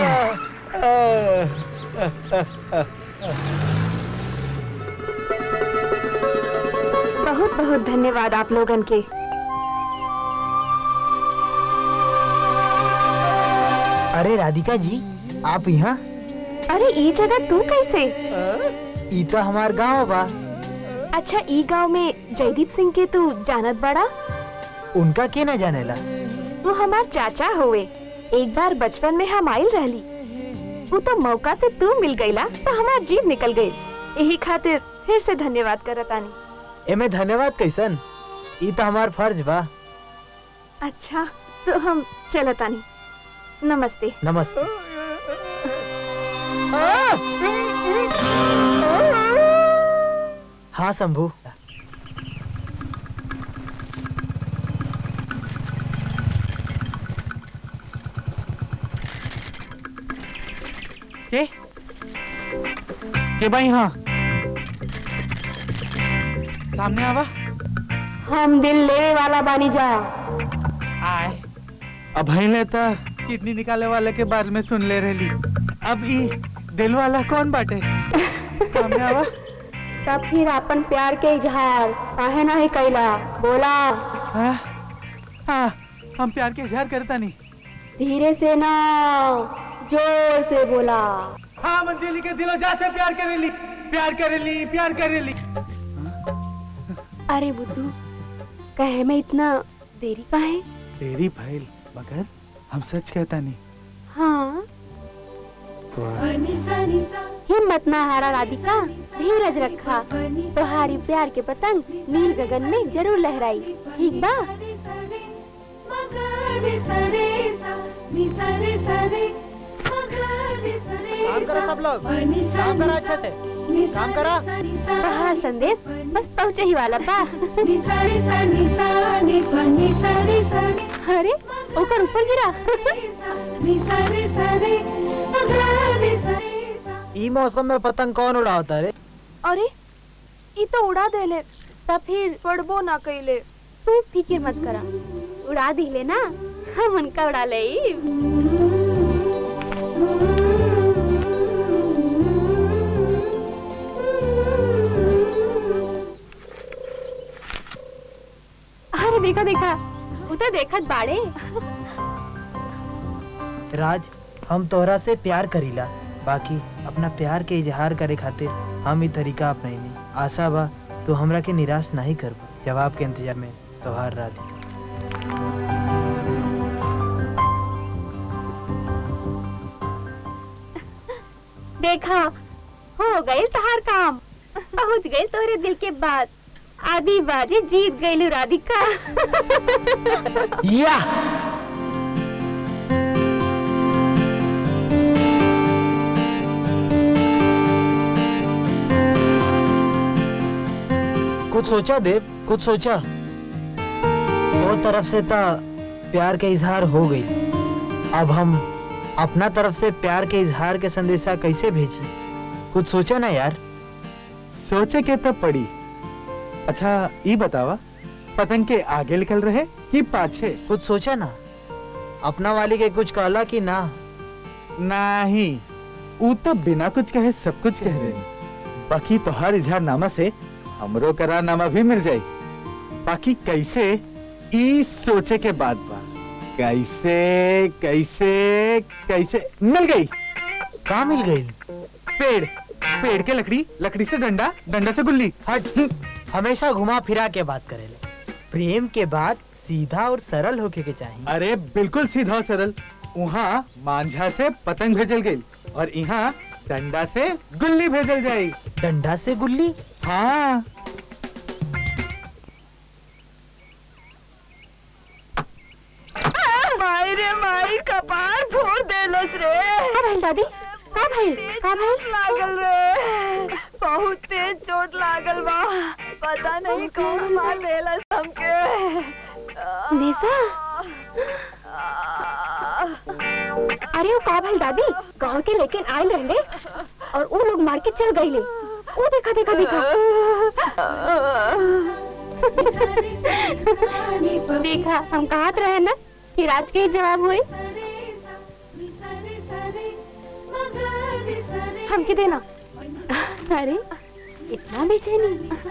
बहुत बहुत धन्यवाद आप लोगन के अरे राधिका जी आप यहाँ अरे ये जगह तू कैसे ई तो हमार गांव बा अच्छा ई गांव में जयदीप सिंह के तू जानत बड़ा उनका के न जानेला वो हमार चाचा हुए एक बार बचपन में हम आइल रहली वो तो मौका से तू मिल गईला तो हमार जीव निकल गई यही खातिर फिर से धन्यवाद करतानी एमे धन्यवाद कैसन ई तो हमार फर्ज बा अच्छा तो हम चलतानी नमस्ते नमस्ते हाँ शंभू के के भाई हाँ सामने आवा हम दिल लेवे वाला बानी जा आए अब ले तो किडनी निकाले वाले के बारे में सुन ले रही अब ई दिल वाला कौन बाटे सामने आवा तब फिर अपन प्यार के इजहार काहे नहीं कैला बोला हाँ हाँ हम प्यार के इजहार करता नहीं धीरे से ना जोर से बोला हाँ मंजिली के दिलो जा से प्यार करेली प्यार करेली प्यार करेली अरे बुद्धू कहे में इतना देरी का है तेरी भैल मगर हम सच कहता नहीं हाँ हिम्मत ना हारा राधिका धीरज रखा तुम्हारी प्यार के पतंग नील गगन में जरूर लहराई ठीक बा काम करो सब लोग काम करो अच्छे से काम करो बाहर संदेश बस पहुँचे ही वाला बा अरे ऊपर ऊपर गिरा ई मौसम में पतंग कौन उड़ाता रे अरे ये तो उड़ा देले तब फिर पड़बो ना कैले तू फिक्र मत करा उड़ा दिले ना हम उनका उड़ा ले अरे देखा देखा उधर देखत बाड़े राज हम तोहरा से प्यार करीला बाकी अपना प्यार के इजहार करे खातिर हम ई तरीका अपनाइनी आशा बा तू हमरा के निराश नहीं करबो जवाब के इंतजार में तोहार राधिका देखा हो गए तहार काम पहुंच गए तोहरे दिल के बाद आदि बाजी जीत गई राधिका या कुछ सोचा देव कुछ सोचा वो तरफ से तो प्यार के इजहार हो गई अब हम अपना तरफ से प्यार के इजहार के संदेशा कैसे भेजी कुछ सोचा ना यार सोचे के तब पड़ी अच्छा ये बतावा पतंग के आगे निकल रहे कि पाछे कुछ सोचा ना अपना वाली के कुछ कहला कि ना नहीं ऊ तो बिना कुछ कहे सब कुछ कह रहे बाकी तोहार इजहारनामा से हमरो करारनामा भी मिल जाई बाकी कैसे ई सोचे के बाद बा कैसे कैसे कैसे मिल गई कहाँ मिल गई पेड़ पेड़ के लकड़ी लकड़ी से डंडा डंडा से गुल्ली हट हमेशा घुमा फिरा के बात करेले प्रेम के बाद सीधा और सरल होके के चाहिए अरे बिल्कुल सीधा और सरल वहाँ मांझा से पतंग भेजल गई और यहाँ डंडा से गुल्ली भेजल जाई डंडा से गुल्ली हाँ माई रे माई कपार फोड़ देलस रे का भइल दादी का भइल का भइल लागल रे बहुत तेज चोट लागल बा पता नहीं कौन मार देलस हमके नेसा अरे वो का भइल दादी गांव के लेकिन आयल रहले और वो लोग मार के चल गईले वो देखा देखा देखा देखा हम कहत रहे ना कि राज के ही जवाब हुई हमके देना अरे इतना बेचैनी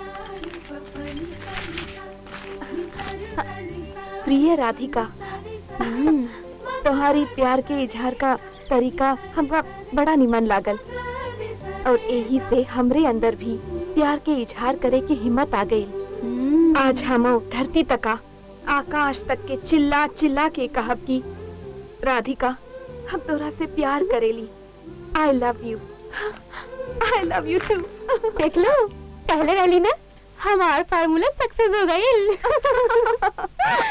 प्रिय राधिका हम्म, तुम्हारी प्यार के इजहार का तरीका हमरा बड़ा निमन लागल और यही से हमरे अंदर भी प्यार के इजहार करे की हिम्मत आ गई आज हम धरती तका आकाश तक के चिल्ला चिल्ला के कहब की राधिका हम तोरा से प्यार करेली I love you I love you too देख लो पहले वाली ना हमार फार्मूला सक्सेस हो गई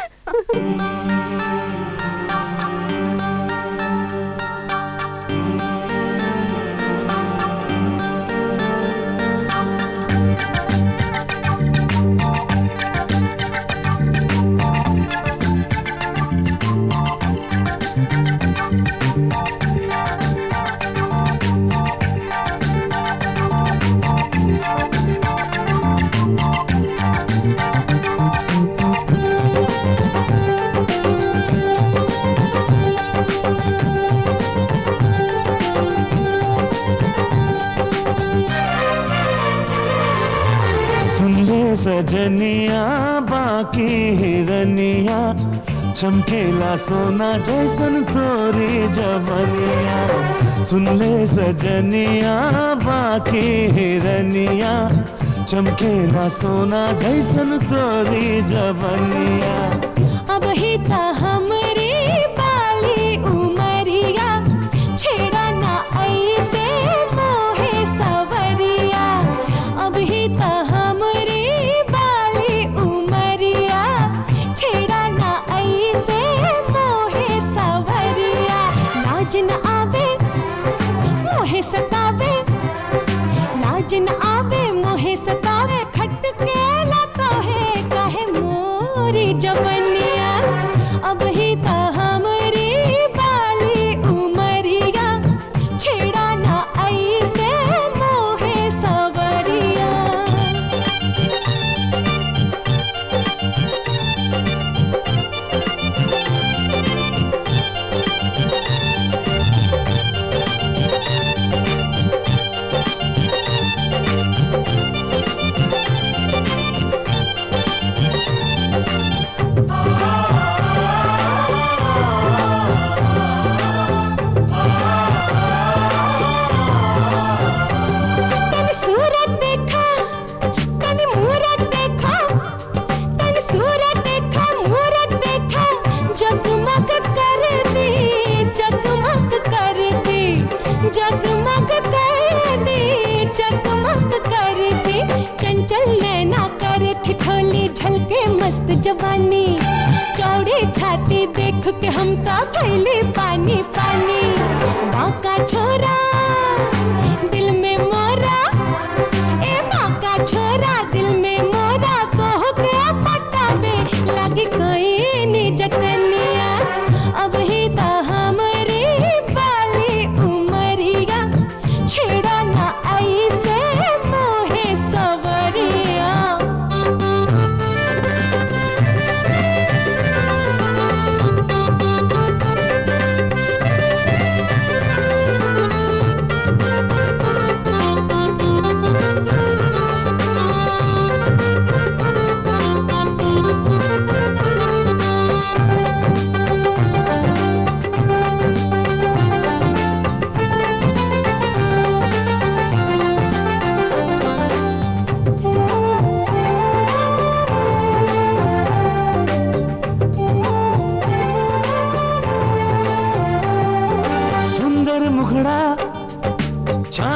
सुन ले सजनिया बाकी हिरनिया चमकेला सोना जैसन सोरी जवनिया सुन ले सजनिया बाकी हिरनिया चमकेला सोना जैसन सोरी जवनिया अब ही ता हमरे बाली उमरिया छेड़ा ना ऐसे मोहे सवरिया अब ही ता हमरे बाली उमरिया छेड़ा ना ऐसे मोहे सवरिया लाज न आवे मोहे सतावे लाज न आवे मोहे सतावे खटके ना कहे कहे मोरी जवनिया अब ही ता हमरी बाली उमरिया छेड़ा ना ऐसे मोहे सवरिया तन सूरत देखा तन मूरत देखा तन सूरत देखा मूरत देखा जगमग करती जगमग करती जगमग करती जगमग करती चंचल नैना कर ठिठोली झलके मस्त जवानी चौड़ी छाती देख के हम का खैली पानी पानी बाका छोरा दिल में मोरा ए बाका छोरा दिल में मोरा कहो के पटावे लगी कोई नी जतनिया अब ही ता हमरी बाली उमरिया छेड़ा ना ऐसे मोहे सवरिया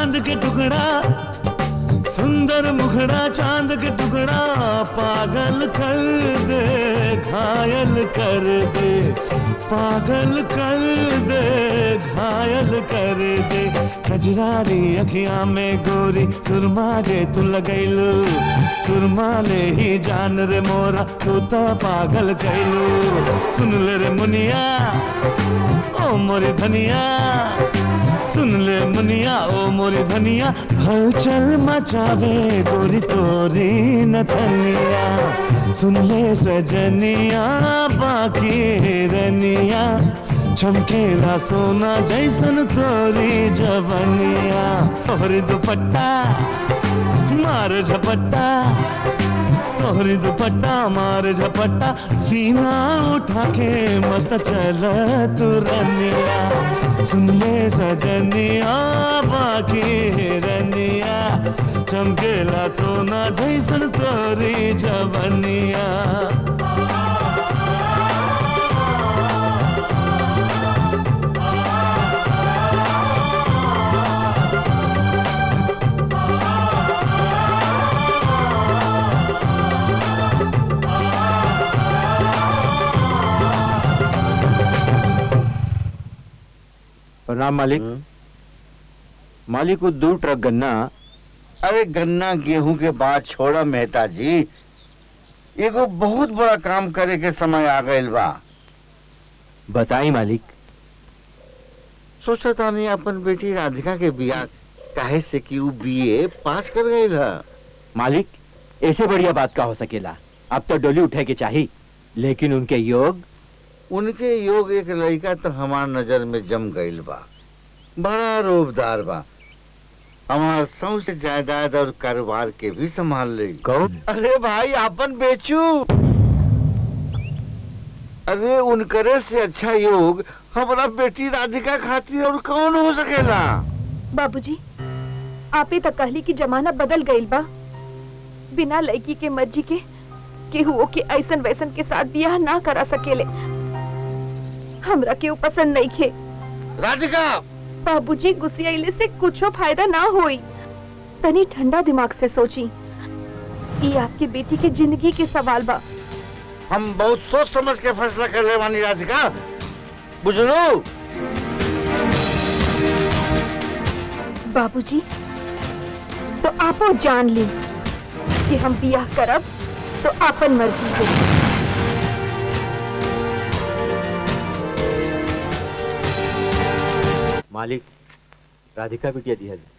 चांद के टुकड़ा सुंदर मुखड़ा चांद के टुकड़ा पागल कर दे घायल कर दे पागल कर दे घायल कर दे कजरारी अखियां में गोरी सुरमा जे तू लगैलू सुरमा ले ही जान रे मोरा तू तो पागल कैलू सुन ले रे मुनिया ओ मोरी धनिया सुन ले मुनिया ओ मोरी धनिया हलचल मचावे गोरी तोरी नथनिया सुन ले सजनिया बाकी रनिया चमकेला सोना जैसन तोरी जवनिया तोहरी दुपट्टा मार झपट्टा तोहरी दुपट्टा मार झपट्टा सीना उठा के मत चल तू रनिया सुन ले सजनिया बाकी रनिया चमकेला सोना जैसन तोरी जवनिया प्रणाम मालिक मालिक को दो ट्रक गन्ना अरे गन्ना गेहूं के बाद छोड़ा मेहता जी एगो बहुत बड़ा काम करे के समय आ गइल बा बताई मालिक सोचा था नहीं अपन बेटी राधिका के बियाह काहे से कि ऊ बीए पास कर गई है मालिक ऐसे बढ़िया बात का हो सकेला अब तो डोली उठे के चाहिए लेकिन उनके योग उनके योग एक लड़का तो हमार नजर में जम गइल बा बड़ा रोबदार बा हमार सौसे जायदाद और कारोबार के भी संभाल ले कौन अरे भाई आपन बेचू अरे उनकरे से अच्छा योग हमारा बेटी राधिका खातिर और कौन हो सकेला बाबूजी आप ही तक कहली कि जमाना बदल गईल बा बिना लड़की के मर्जी के केहू के ऐसन वैसन के साथ बियाह ना करा सकेले हमरा केहू पसंद नहीं खे राधिका बाबूजी गुस्सियाइले से कुछो फायदा ना होई तनी ठंडा दिमाग से सोची ये आपकी बेटी के जिंदगी के सवाल बा हम बहुत सोच समझ के फैसला कर ले वानी राधिका बुझलो बाबूजी तो आपो जान ली कि हम बियाह करब तो आपन मर्जी के मालिक राधिका बिटिया दिया दे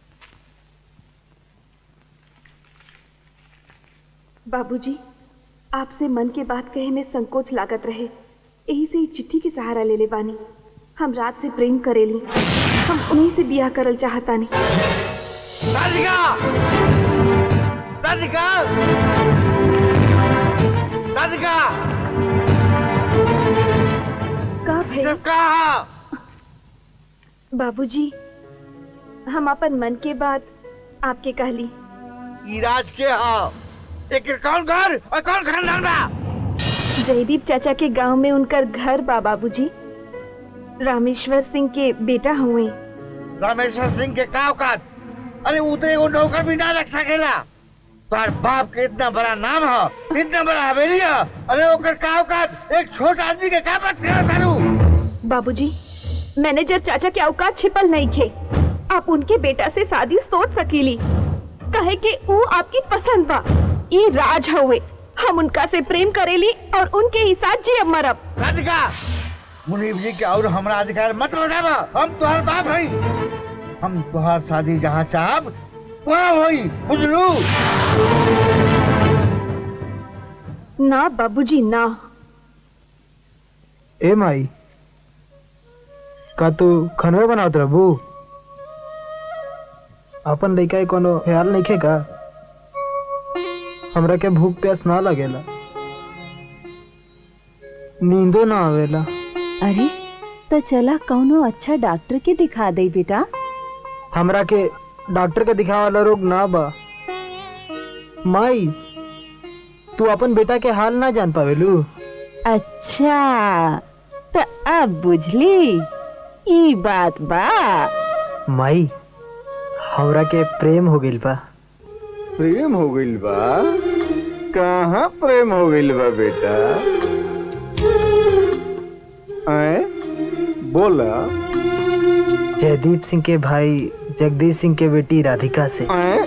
बाबूजी आपसे मन के बात कहे में संकोच लागत रहे यही से ही चिट्ठी के सहारा ले ले बानी हम रात से प्रेम करेली हम उन्हीं से बियाह करल चाहतानी राधिका राधिका राधिका का भई कहा बाबूजी हम अपन मन के बात आपके कहली इराज के हाँ एक कौन घर और कौन खानदान बा जयदीप चाचा के गांव में उनकर घर बा बाबूजी रामेश्वर सिंह के बेटा हुए रामेश्वर सिंह के का औकात अरे वो तो एगो नौकर भी ना रख सकेला तुम्हार बाप के इतना बड़ा नाम है इतना बड़ा हवेली है अरे ओकर का औकात एक छोटा आदमी के का बात करा तारू बाबूजी मैनेजर चाचा के औकात छिपल नहीं थे आप उनके बेटा से शादी सोच सकीली कहे कि वो आपकी पसंद बा ये राज हुए हम उनका से प्रेम करेली और उनके ही साथ जी मरब राधिका मुनीब जी के और हमरा अधिकार मत लौटावा हम तुहार बाप हई हम तुहार शादी जहाँ चाहब वहाँ होई बुझलू ना बाबूजी ना ए माई का तू खनवे बनावत रहबू अपन लइका के कोनो ख्याल नहीं का हमरा के भूख प्यास ना लगेला नींदो ना आवेला अरे तो चला कौनो अच्छा डॉक्टर के दिखा दे बेटा हमरा के डॉक्टर के दिखावे वाला रोग ना बा माई तू अपन बेटा के हाल ना जान पावेलू अच्छा तो अब बुझली ई बात बा माई हमरा के प्रेम हो गइल बा प्रेम हो गइल बा कहाँ प्रेम हो गइल बा बेटा आए बोला जयदीप सिंह के भाई जगदीश सिंह के बेटी राधिका से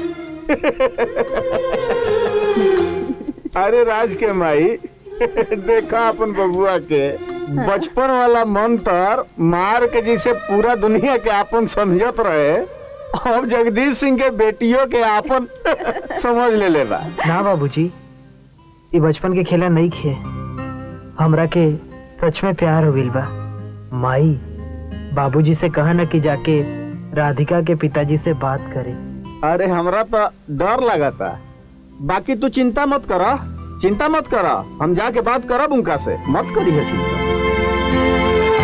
अरे राज के माई देखा अपन बबुआ के बचपन वाला मंत्र मार के जिसे पूरा दुनिया के आपन समझत रहे अब जगदीश सिंह के बेटियों के आपन समझ ले ले बा ना बाबूजी ये बचपन के खेला नहीं खे हमरा के सच में प्यार हो गइल बा माई बाबूजी से कहा ना कि जाके राधिका के पिताजी से बात करे अरे हमरा तो डर लगा था बाकी तू चिंता मत करा चिंता मत करा हम जाके बात करब उनका से मत करी है चिंता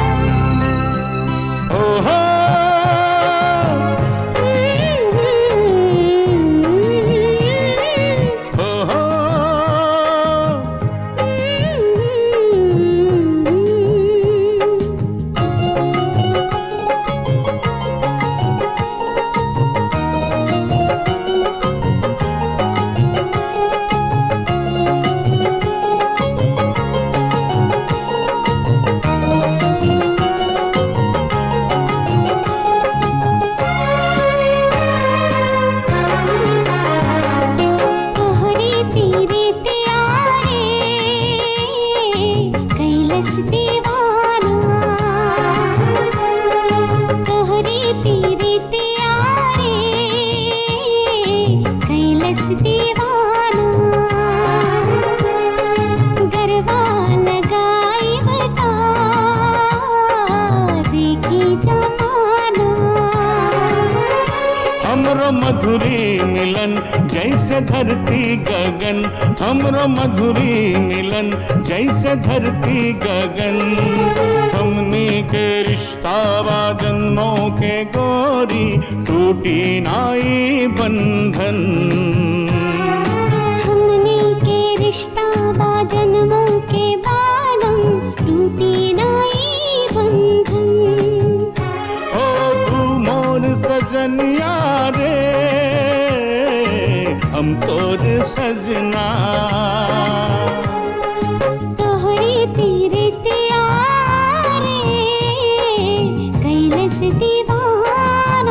तोहरी पीरे त्यारे कैलस दीवाना तोहरी पीरे त्यारे कैलस दीवाना गरबा लगाई बता देखी जमाना हमरो मधुरी मिलन जैसे धरती गगन हमरो मधुरी मिलन जैसे धरती गगन हमनी के रिश्ता बा जन्मों के गोरी टूटी नाई बंधन हमने के रिश्ता बा जन्मों के बालम टूटी नाई बंधन ओ तू मोर सजनिया रे हम तोर सजना तोहरी पीरे त्यारे कैलस दीवाना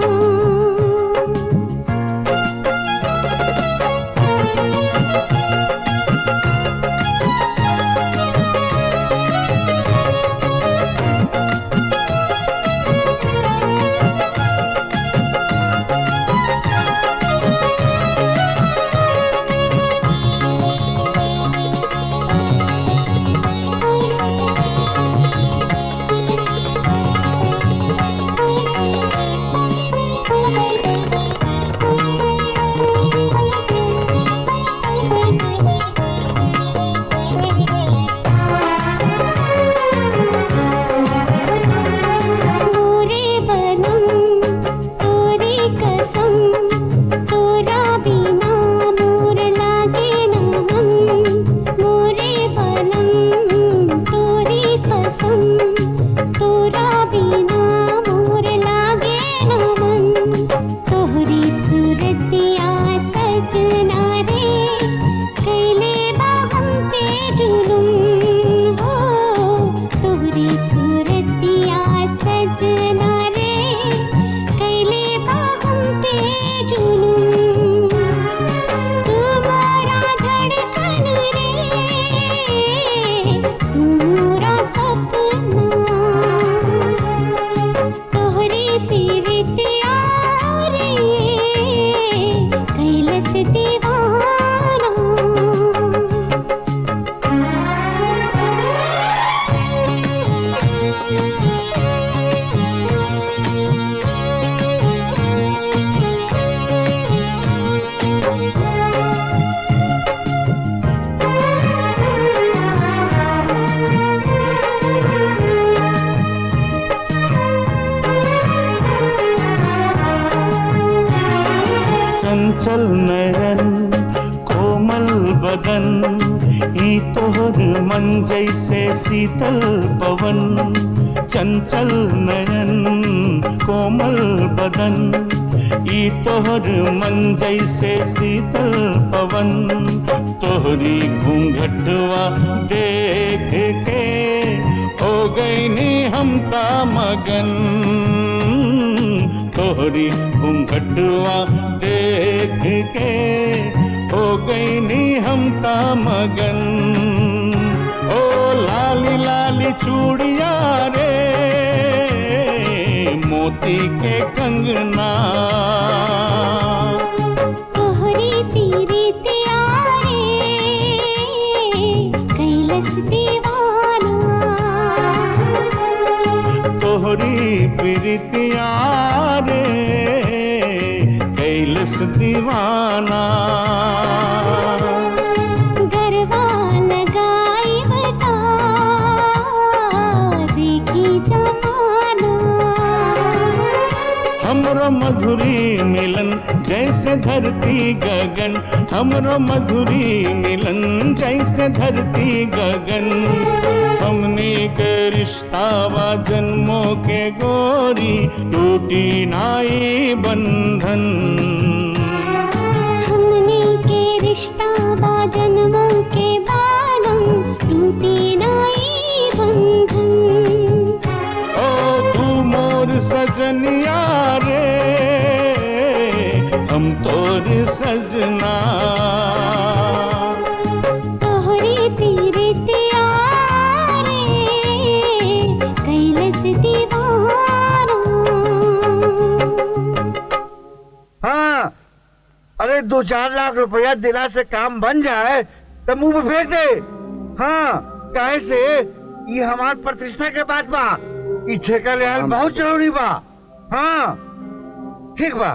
मोरे बनम तोरी कसम तोरा बिना मोर लागे ना मन मोरे बनम तोरी कसम तोरा बिना मोर लागे ना मन तोहरी सूरतिया सजना रे कैले बा हम पे जुलुम हो तोहरी सूरतिया सजना रे कैले बा हम पे जुलुम तुम्हारा धड़कन रे तुम्हारा सपना तोहरी पीरितिया रे कैलस दीवाना चंचल नयन कोमल बदन ई तोहर मन जैसे शीतल पवन चंचल नयन कोमल बदन ई तोहर मन जैसे शीतल पवन तोहरी घूंघटवा देख के हो गई नी हम ता मगन तोहरी घूंघटवा देख के हो गई नी हम ता मगन ओ लाली लाली चूड़िया रे मोती के कंगना तोहरी पीरी त्यारे कैलस दीवाना तोहरी प्रीतिया रे कैलस दीवाना गरबा लगाई बता देखी जमाना हमरो मधुरी मिलन जैसे धरती गगन हमरो मधुरी मिलन जैसे धरती गगन हमने के रिश्तावा जन्मों के गोरी टूटी नाई बंधन हमने के रिश्ता बा जन्मों के बालम टूटे नाई बंधन ओ तू मोर सजनिया रे हम तोर सजना तोहरी पीरे त्यारे कैलस दीवाना हाँ अरे दो चार लाख रुपया दिला से काम बन जाए तो मुंह में फेंक दे हाँ काहे से ये हमार प्रतिष्ठा के बात बा ई ठेका लेहल बहुत जरूरी बा हाँ ठीक बा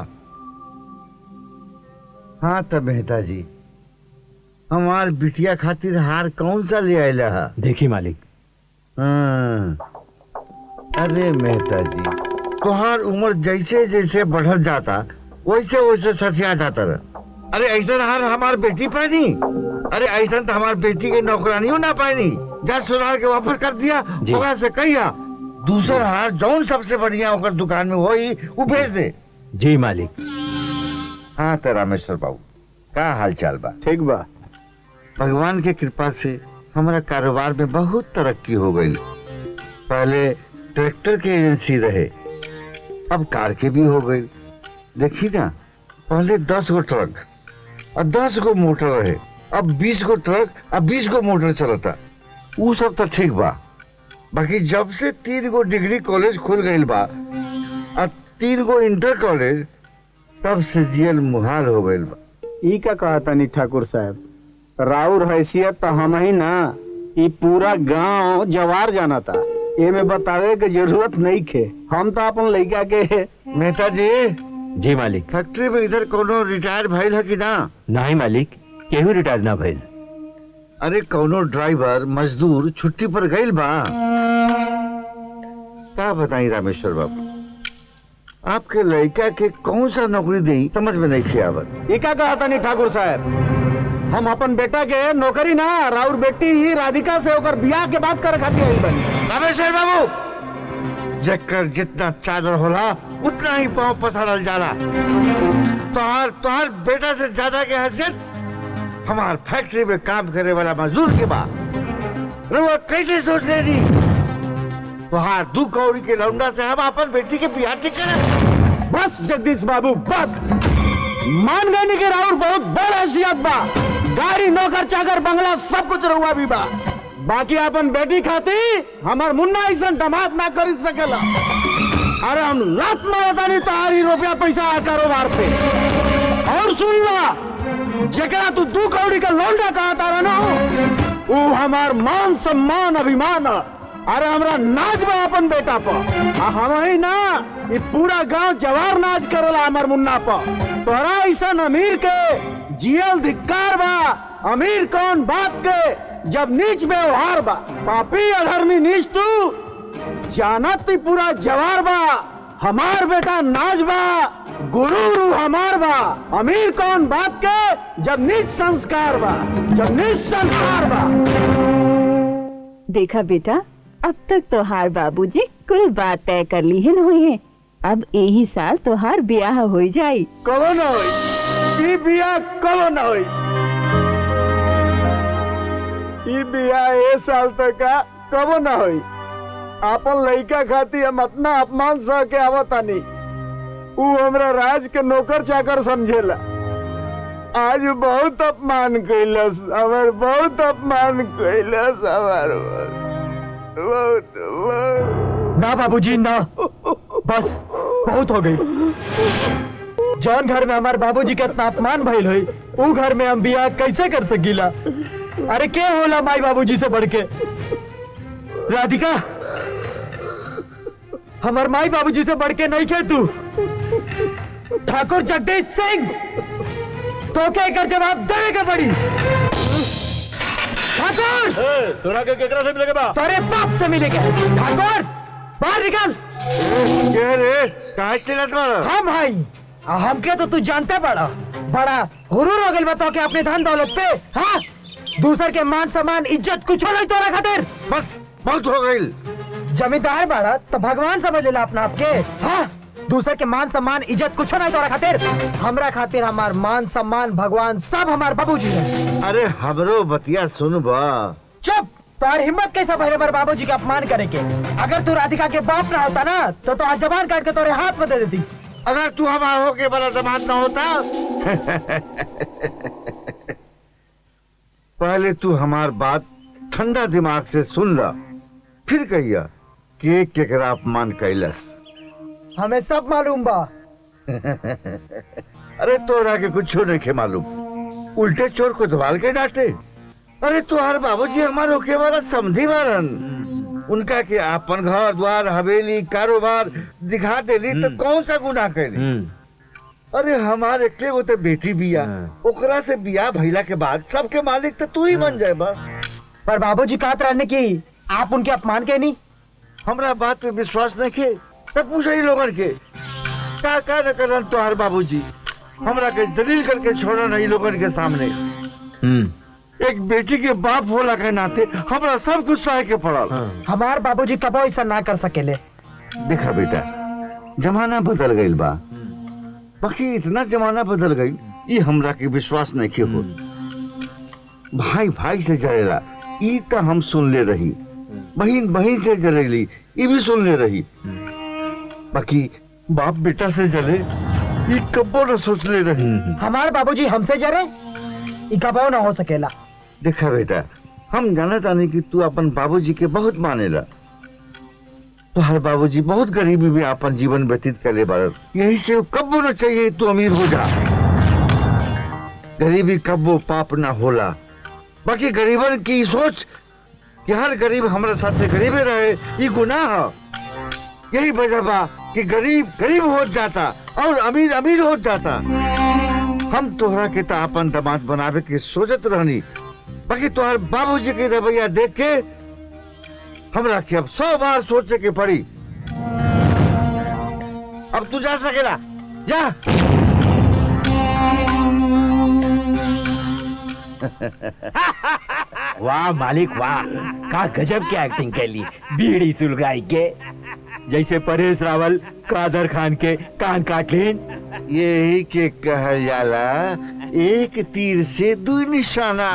हाँ तब मेहता जी हमार बिटिया खातिर हार कौन सा ले आयला है देखी मालिक हाँ। अरे मेहता जी तुहार उम्र जैसे जैसे बढ़त जाता वैसे वैसे सठिया जाता रह अरे ऐसा हार हमार बेटी पानी अरे ऐसा तो हमार बेटी के नौकरानियों ना पानी जा सुनार के वापस कर दिया जी। ओकरा से कहिया दूसर हार जौन सबसे बढ़िया ओकर दुकान में होई वो भेज दे जी मालिक हाँ तो रामेश्वर बाबू का हाल चाल बा ठीक बा भगवान के कृपा से हमारा कारोबार में बहुत तरक्की हो गई पहले ट्रैक्टर के एजेंसी रहे अब कार के भी हो गई देखी ना पहले दस गो ट्रक और दस गो मोटर रहे अब बीस गो ट्रक और बीस गो मोटर चलता वो सब तो ठीक बा बाकी जब से तीन गो डिग्री कॉलेज खुल गई बा और तीन गो इंटर कॉलेज तब से जियल मुहाल हो गई बा ई का कहा तनी ठाकुर साहब राउर हैसियत तो हम ही ना ई पूरा गांव जवार जाना था एमे बतावे के जरूरत नहीं खे हम तो अपन लड़का के मेहता जी जी मालिक फैक्ट्री में इधर कोनो रिटायर भइल है कि ना नहीं मालिक केहू रिटायर ना भइल अरे कोनो ड्राइवर मजदूर छुट्टी पर गइल बा का बताई रामेश्वर बाबू आपके लड़का के कौन सा नौकरी दे समझ में नहीं खे आवत ई का कहा तनी ठाकुर साहब हम अपन बेटा के नौकरी ना राउर बेटी ही राधिका से होकर बियाह के बात करे खातिर आई बनी रामेश्वर बाबू जकर जितना चादर होला उतना ही पाँव पसारल जाला तोहार तोहार बेटा से ज्यादा के हैसियत हमार फैक्ट्री में काम करे वाला मजदूर के बा रउआ कैसे सोच ले दी तोहार दू कौड़ी के लौंडा से हम अपन बेटी के बियाह ठीक करे बस जगदीश बाबू बस मान गए नहीं कि राउर बहुत बड़ हैसियत बा गाड़ी नौकर चाकर बंगला सब कुछ रहुआ भी बा बाकी अपन बेटी खाती हमार मुन्ना ऐसा दमाद ना खरीद सकेला अरे हम लात मारता नहीं तारी रुपया पैसा कारोबार पे और सुन ला जकरा तू दू कौड़ी का लौंडा कहा तारा ना वो हमार मान सम्मान अभिमान ह। अरे हमरा नाच बा अपन बेटा पर आ हम ही ना ये पूरा गांव जवार नाच करेला हमार मुन्ना पर तोरा ऐसा अमीर के जियल धिक्कार बा अमीर कौन बात के जब नीच व्यवहार बा पापी अधर्मी नीच तू जानत ही पूरा जवार बा हमार बेटा नाच बा गुरु रू हमार बा अमीर कौन बात के जब नीच संस्कार बा जब नीच संस्कार बा देखा बेटा अब तक तो हार बाबूजी कुल बात तय कर ली है हुई है अब यही साल तोहार ब्याह हो जाई कबो ना होई ई बियाह कबो ना होई ई बियाह ए साल तक का कबो ना होई आपन लइका खाती हम अपना अपमान सह के आवतानी ऊ हमरा राज के नौकर चाकर समझेला आज बहुत अपमान कैलस हमर बहुत अपमान कैलस हमर बहुत बहुत ना बाबूजी ना बस बहुत हो गई जौन घर में हमारे बाबूजी के इतना अपमान भइल हुई ऊ घर में हम बियाह कैसे कर सकीला अरे के होला माई बाबूजी से बढ़ के राधिका हमार माई बाबूजी से बढ़ के नहीं खे तू ठाकुर जगदीश सिंह तो क्या कर जवाब देवे के पड़ी ठाकुर तोरा के केकरा से मिलेगा बा तेरे बाप से मिलेगा ठाकुर बाहर निकल क्या रे कहा चला तुम्हारा हम भाई हमके तो तू जानते बड़ा बड़ा हुरूर हो गइल बताओ के अपने धन दौलत पे हाँ दूसर के मान सम्मान इज्जत कुछ नहीं तोरा खातिर बस बहुत हो गई जमींदार बड़ा तो भगवान समझ लेला अपना आपके हाँ दूसर के मान सम्मान इज्जत कुछ नहीं तोरा खातिर हमरा खातिर हमार मान सम्मान भगवान सब हमार बाबूजी है अरे हमरो बतिया सुन बा चुप तार हिम्मत कैसा भरे बार बाबूजी का अपमान करे के अगर तू राधिका के बाप ना होता ना तो तो आज जबान काट के तोरे हाथ में दे देती अगर तू हमारा होके बड़ा जमान ना होता पहले तू हमार बात ठंडा दिमाग से सुन ला फिर कहिया के केकरा अपमान कैलस हमें सब मालूम बा अरे तोरा के कुछ नहीं के मालूम उल्टे चोर को दबाल के डांटे अरे तुहार बाबूजी हमार होके वाला समझी मारन उनका के अपन घर द्वार हवेली कारोबार दिखा देली तो कौन सा गुनाह कैली अरे हमार एकले वो तो बेटी बिया ओकरा से बिया भइला के बाद सबके मालिक तो तू ही बन जाए बा पर बाबूजी कहत रहने की आप उनके अपमान के नहीं हमरा बात पे विश्वास नहीं के तब पूछा ही लोगन के का का न करन तुहार बाबूजी हमरा के जलील करके छोड़न नहीं लोगन के सामने एक बेटी के बाप होला के नाते हमरा सब कुछ सहे के पड़ल हमार बाबूजी कबो ऐसा ना कर सकेले देखा बेटा जमाना बदल गईल बा बाकी इतना जमाना बदल गई ये हमरा के विश्वास नहीं के हो भाई भाई से जरेला ई तो हम सुन ले रही बहन बहन से जलेली ये भी सुन ले रही बाकी बाप बेटा से जले ये कबो न सोच ले रही हमार बाबूजी हमसे जरे ई कबो ना हो सकेला देखा बेटा हम जाना तानी कि तू अपन बाबूजी के बहुत मानेला तुहार बाबूजी बहुत गरीबी में अपन जीवन व्यतीत करे बारत यही से कब्बो न चाहिए तू अमीर हो जा गरीबी कब्बो पाप ना होला बाकी गरीबन की सोच कि हर गरीब हमारे साथ गरीबे रहे ये गुनाह है यही वजह बा कि गरीब गरीब हो जाता और अमीर अमीर हो जाता हम तोहरा के ता अपन दामाद बनावे के सोचत रहनी बाकी तोहर बाबूजी के रवैया देख के हमरा के अब सौ बार सोचे के पड़ी अब तू जा सकेला जा वाह मालिक वाह का गजब की एक्टिंग कैली बीड़ी सुलगाई के जैसे परेश रावल कादर खान के कान काट लेन यही के कहल जाला एक तीर से दू निशाना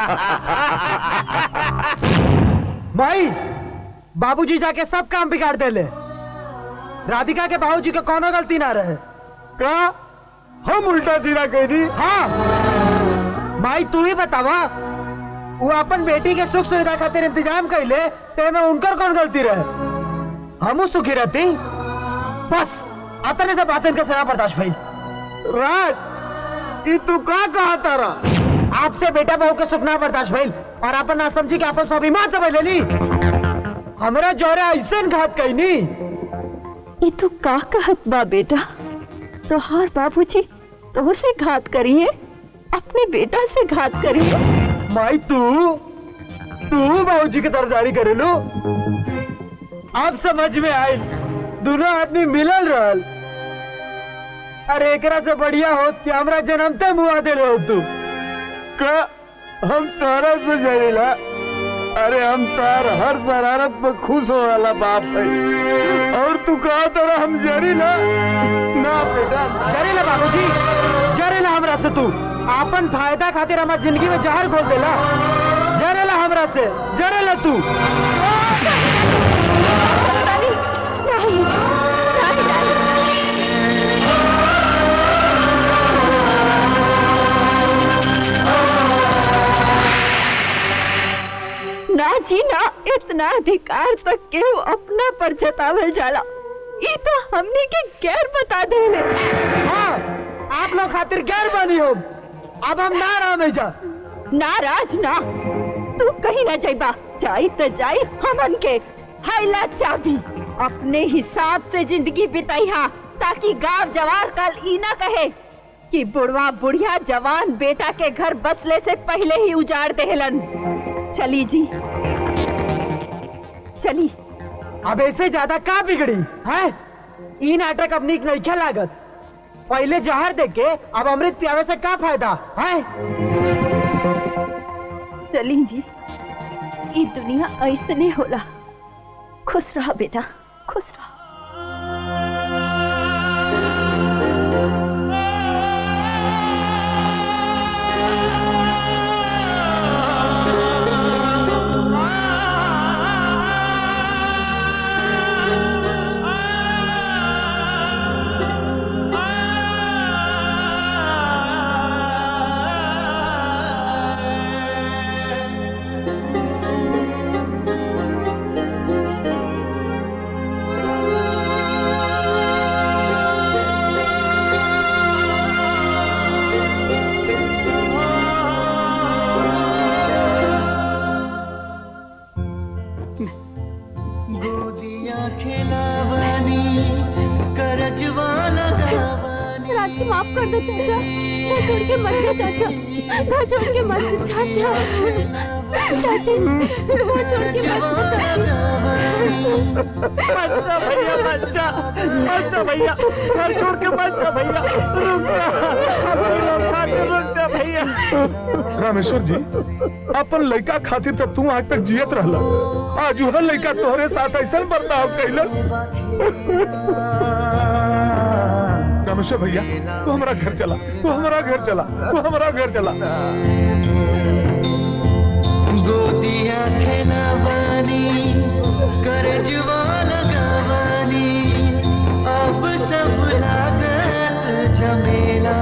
भाई बाबूजी जाके सब काम बिगाड़ देले राधिका के बाबूजी के कोनो गलती ना रहे का हम उल्टा सीधा कह दी हाँ माई तू ही बतावा वो अपन बेटी के सुख सुविधा खातिर इंतजाम कैले ते में उनकर कौन गलती रहे हमू सुखी रहती बस अतने से बातें के सजा बर्दाश्त भाई राज ये तू का कहा तारा आपसे बेटा बहू के सुख ना बर्दाश्त भाई और अपन ना समझी के अपन स्वाभिमान समझ लेनी हमरा जोरे ऐसे घात कही नी ये तू का कहत बा बेटा तोहार बाबूजी तो से घात करिए अपने बेटा से घात करिए माई तू तू बाबूजी के तरफदारी करे लो अब समझ में आई दोनों आदमी मिलल रहल अरे एकरा से बढ़िया होत कि हमरा जन्मते मुआ दे हो तू का हम तारा से जरेला अरे हम तार हर शरारत पर खुश हो वाला बाप है और तू कहा तेरा हम जरी ना ना बेटा जरेला बाबूजी जरेला हमरा से तू आपन फायदा खातिर हमार जिंदगी में जहर घोल देला जरेला हमरा से जरेला तू ना जी ना इतना अधिकार तक केहू अपना पर जतावल जाला ई तो हमनी के गैर बता देले हाँ आप लोग खातिर गैर बनी हो अब हम ना रह जा नाराज ना तू कहीं ना जाइबा जाई तो जाई हमन के हाइला चाबी अपने हिसाब से जिंदगी बिताइहा ताकि गांव जवार कल ई ना कहे कि बुढ़वा बुढ़िया जवान बेटा के घर बसले से पहले ही उजाड़ देहलन चली जी चली अब ऐसे ज्यादा का बिगड़ी है ई नाटक अब नीक नहीं क्या लागत पहले जहर दे के अब अमृत पियावे से का फायदा है चली जी ई दुनिया ऐसने होला खुश रहा बेटा खुश रहा गोदियां खिलावानी करजवा लगावानी राखी माफ कर दो चाचा घर छोड़ के मत जा चाचा घर छोड़ के मत जा चाचा चाची घर छोड़ के मत जा बच्चा भैया बच्चा बच्चा भैया घर छोड़ के बच्चा भैया रुक जा हम लोग खातिर रुक जा भैया रामेश्वर जी अपन लड़का खातिर तो तू आज तक जियत रहला आज वह लड़का तोहरे साथ ऐसा बर्ताव कैलन रामेश्वर भैया तू हमारा घर चला तू हमारा घर चला तू हमारा घर चला गोदियां खिलावानी करजवा लगावानी अब सब लागत झमेला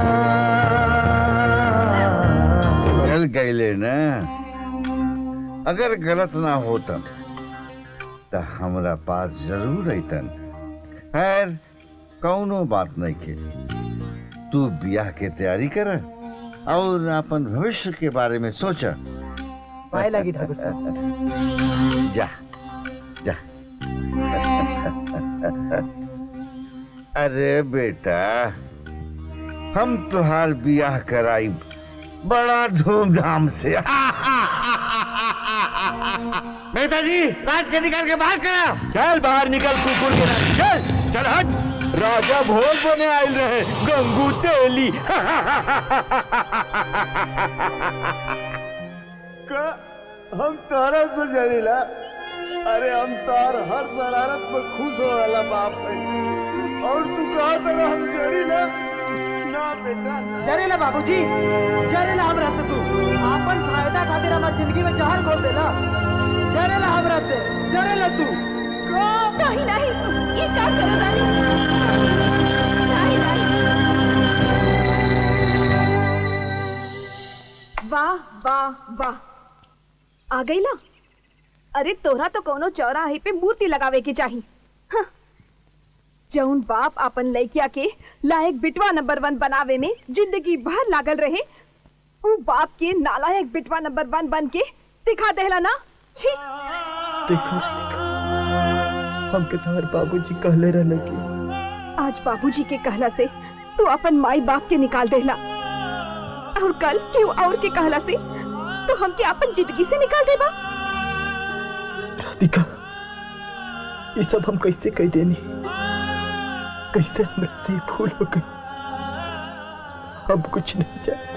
चल गईले ना अगर गलत ना होतन तो हमरा पास जरूर अतन खैर कौनो बात नहीं के तू ब्याह के तैयारी कर और अपन भविष्य के बारे में सोच पाए लगी ठाकुर साहब जा जा अरे बेटा हम तुहार ब्याह कराई बड़ा धूमधाम से नेताजी राज के निकाल के बाहर करा चल बाहर निकल कुकुर के राज चल चल हट राजा भोज बने आयल रहे गंगू तेली का हम तारा से जरीला अरे हम तार हर शरारत में खुश हो वाला बाप है और तू कहा तेरा हम जरीला ना बेटा जरेला बाबूजी जरेला हमरा से तू आपन फायदा खातिर हमार जिंदगी में जहर घोल देला जरेला हमरा से जरेला तू नहीं नहीं ये क्या करो रानी नहीं नहीं वाह वाह वाह आ गई ना अरे तोरा तो कोनो चौराहे पे मूर्ति लगावे की चाही हाँ। जौन बाप अपन लड़किया के लायक बिटवा नंबर वन बनावे में जिंदगी भर लागल रहे उ बाप के नालायक बिटवा नंबर वन बन के दिखा देला ना छी देखो हमके तुम्हारे बाबूजी कहले रहले कि आज बाबूजी के कहला से तू अपन माई बाप के निकाल देला और कल क्यों और के कहला से तो हमके अपन जिंदगी से निकाल देबा राधिका ये सब हम कैसे कह देनी कैसे हमसे से भूल हो गई अब कुछ नहीं जाए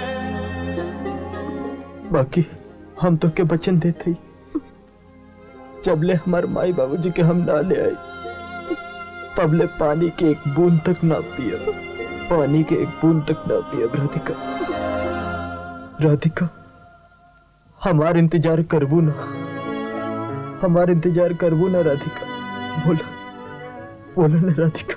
बाकी हम तो के वचन देते ही जबले हमारे माई बाबूजी के हम ना ले आए तबले पानी के एक बूंद तक ना पिया पानी के एक बूंद तक ना पिया राधिका राधिका हमार इंतजार करबू ना हमार इंतजार करबू ना राधिका बोला बोला ना राधिका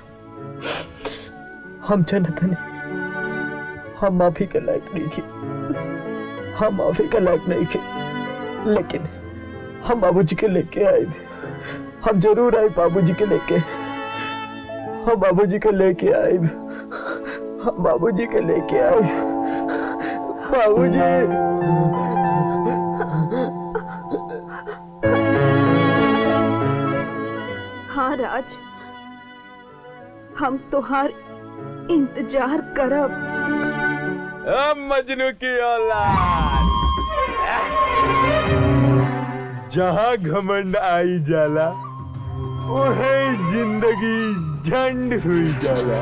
हम जानत नहीं हम माफी के लायक नहीं थे हम माफी के लायक नहीं थे लेकिन हम बाबूजी के लेके आए हम जरूर आए बाबूजी के लेके हम बाबूजी के लेके आए हम बाबूजी के लेके आए बाबूजी हाँ राज हम तुहार इंतजार करब अब मजनू की औलाद जहाँ घमंड आई जाला वही जिंदगी झंड हुई जाला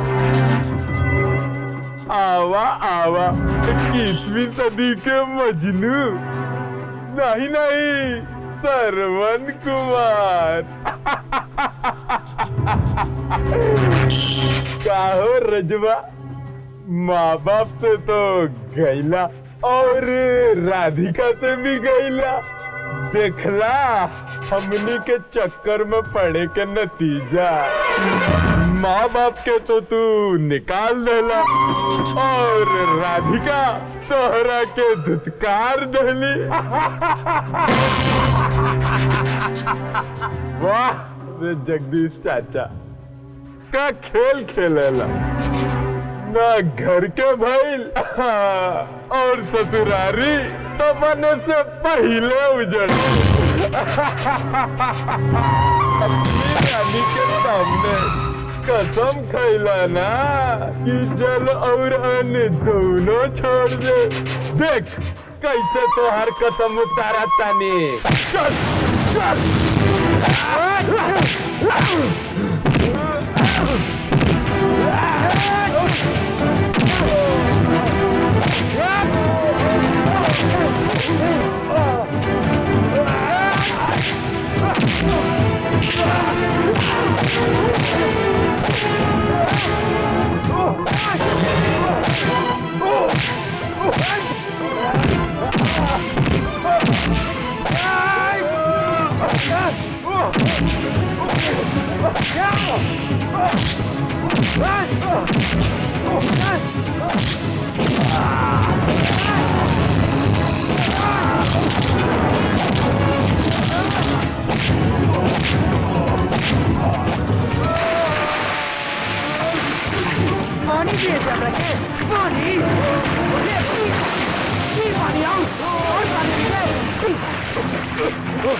आवा आवा इक्कीसवीं सदी के मजनू नहीं नहीं सरवन कुमार काहो रजवा माँ बाप से तो गैला और राधिका से भी गैला देखला हमनी के चक्कर में पड़े के नतीजा माँ बाप के तो तू निकाल देला और राधिका तोहरा के धुतकार दहली वाह रे जगदीश चाचा का खेल खेलेला ना घर के भइल और ससुरारी तो बने से पहले उजड़ अपनी रानी के सामने कसम खैला ना कि जल और अन्न दोनों छोड़ दे देख कैसे तो हर कसम उतारा तानी चल चल पानी दिए थे हमरा के पानी ये ये पानी आओ और पानी दे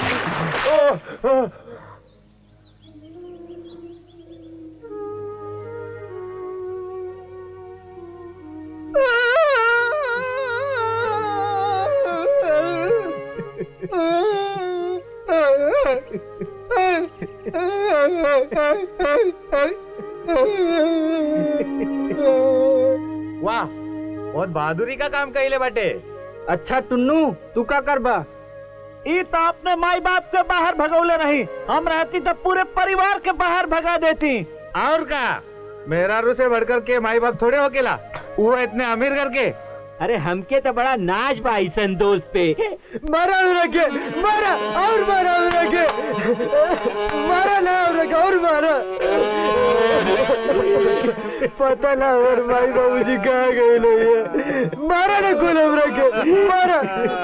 वाह बहुत बहादुरी का काम कैले बाटे अच्छा टुन्नू तू का करबा ई तो अपने माई बाप के बाहर भगौले नहीं हम रहती तो पूरे परिवार के बाहर भगा देती और का मेरा रू से बढ़कर के माई बाप थोड़े हो केला वो इतने अमीर करके अरे हमके तो बड़ा नाच बा ऐसन दोस्त पे मारा रखे मारा और मारा रखे मारा ना रखे और मारा पता ना और भाई बाबूजी कहाँ गए लोग ये मारा ना कोलम रखे मारा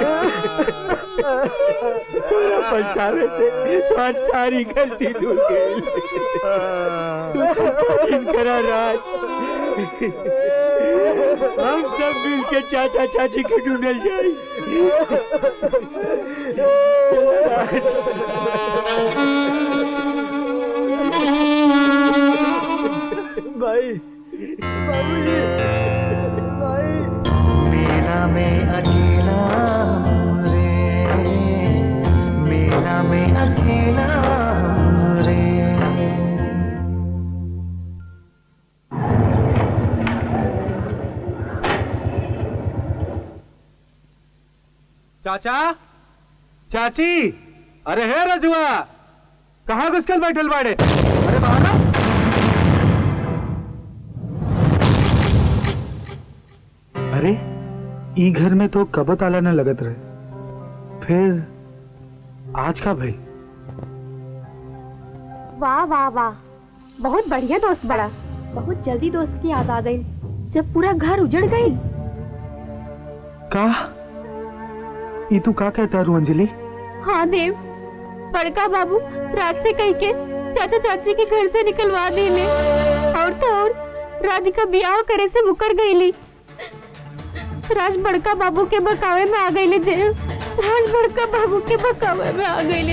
पछतावे से तुम्हारी सारी गलती धुल गई तू चुप करा राज हम सब मिल के चाचा चाची के ढूंढल जाए भाई बाबूजी भाई मेला में अकेला हूँ रे मेला में अकेला हूँ रे चाचा चाची अरे हे रजुआ कहाँ घुसकल बैठल बाड़े अरे बाहर ई घर में तो कब ताला न लगत रहे फिर आज का भाई वाह वाह वाह बहुत बढ़िया दोस्त बड़ा बहुत जल्दी दोस्त की याद आ गई जब पूरा घर उजड़ गई का ई तू का कहता रू अंजलि हाँ देव बड़का बाबू रात से कह के चाचा चाची के घर से निकलवा देले और तो और राधिका ब्याह करे से मुकर गईली राज बड़का बाबू के बकावे में आ गईले देव राज बड़का बाबू के बकावे में आ गईले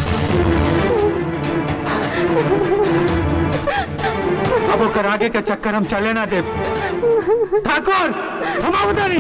अब ओकर आगे का चक्कर हम चले ना दे ठाकुर हम उधर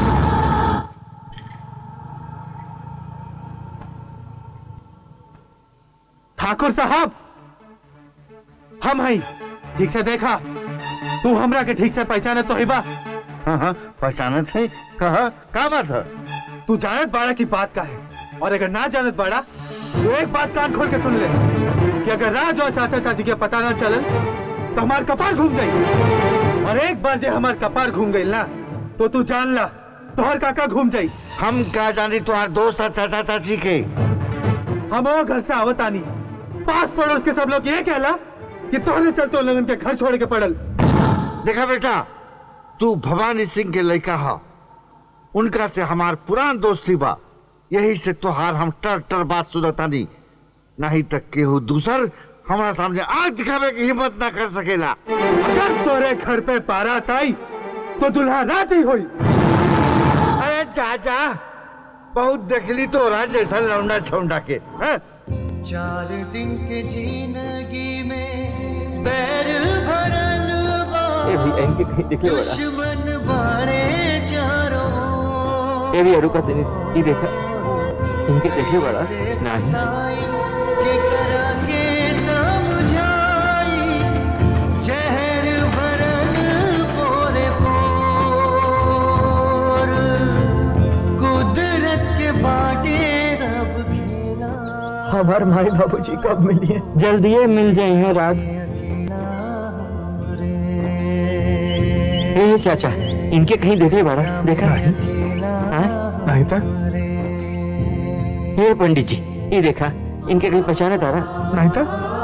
ठाकुर साहब हम हई ठीक से देखा तू हमरा के ठीक से पहचाने तो हिबा हाँ हाँ पहचाने थे कहा का बात है तू जानत बाड़ा की बात का है और अगर ना जानत बाड़ा तो एक बात कान खोल के सुन ले कि अगर राज और चाचा चाची के पता ना चलन तो हमार कपार घूम गई और एक बार जो हमार कपार घूम गई ना तो तू जान ला तोहर काका घूम जाई हम क्या जानी तुम्हार दोस्त है चाचा चाची के हम वो घर से आवत आनी पास पड़ोस के सब लोग ये कहला कि तोहरे चलते लोगन के घर छोड़ के पड़ल देखा बेटा तू भवानी सिंह के लड़का हा उनका से हमार पुरान दोस्ती बा यही से तोहार हम टर टर बात सुनतानी नहीं तक केहू दूसर हमारा सामने आग दिखावे की हिम्मत ना कर सकेला अगर तोरे घर पे बारात आई तो दुल्हा रात ही हुई अरे चाचा बहुत देखली तो रहा जैसा लौंडा छौंडा के हैं? चार दिन के जिंदगी में बैर भरल बा ये भी इनके कहीं दिखे बड़ा दुश्मन बाड़े चारों ये भी अरुका तेरी ये देखा इनके देखे बड़ा नहीं के करा के समझाई जहर भरल पोरे पोर कुदरत के बाटे रब खेला हमार माई बाबूजी कब मिलिए जल्दी मिल जाए हैं राज ये चाचा इनके कहीं देखे बड़ा देखा नहीं था ये पंडित जी ये देखा इनके कहीं पहचाने तारा नहीं था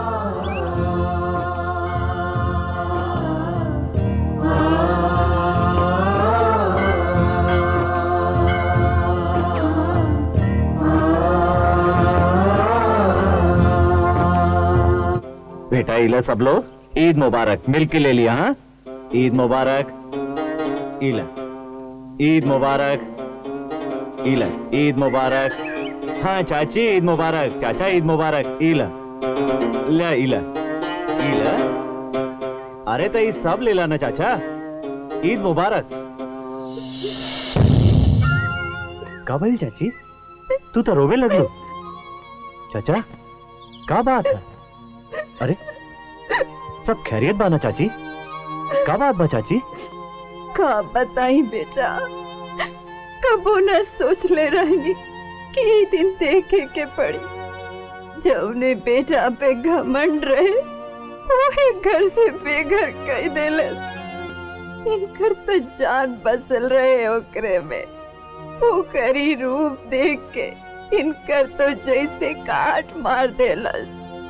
बेटा इला सब लोग ईद मुबारक मिल के ले लिया हाँ ईद मुबारक इला ईद मुबारक इला ईद मुबारक हाँ चाची ईद मुबारक चाचा ईद मुबारक इला ला इला इला अरे तो ये सब ले लाना चाचा ईद मुबारक का भइल चाची तू तो रोवे लगलो चाचा का बात है अरे सब खैरियत बाना चाची का बात बा चाची का बताई बेटा कबो न सोच ले रहनी कि ई दिन देखे के पड़ी जौने बेटा पे घमंड रहे वही घर से बेघर कह देले इनकर तो जान बसल रहे ओकरे में ओकरी रूप देख के इनकर तो जैसे काट मार देलस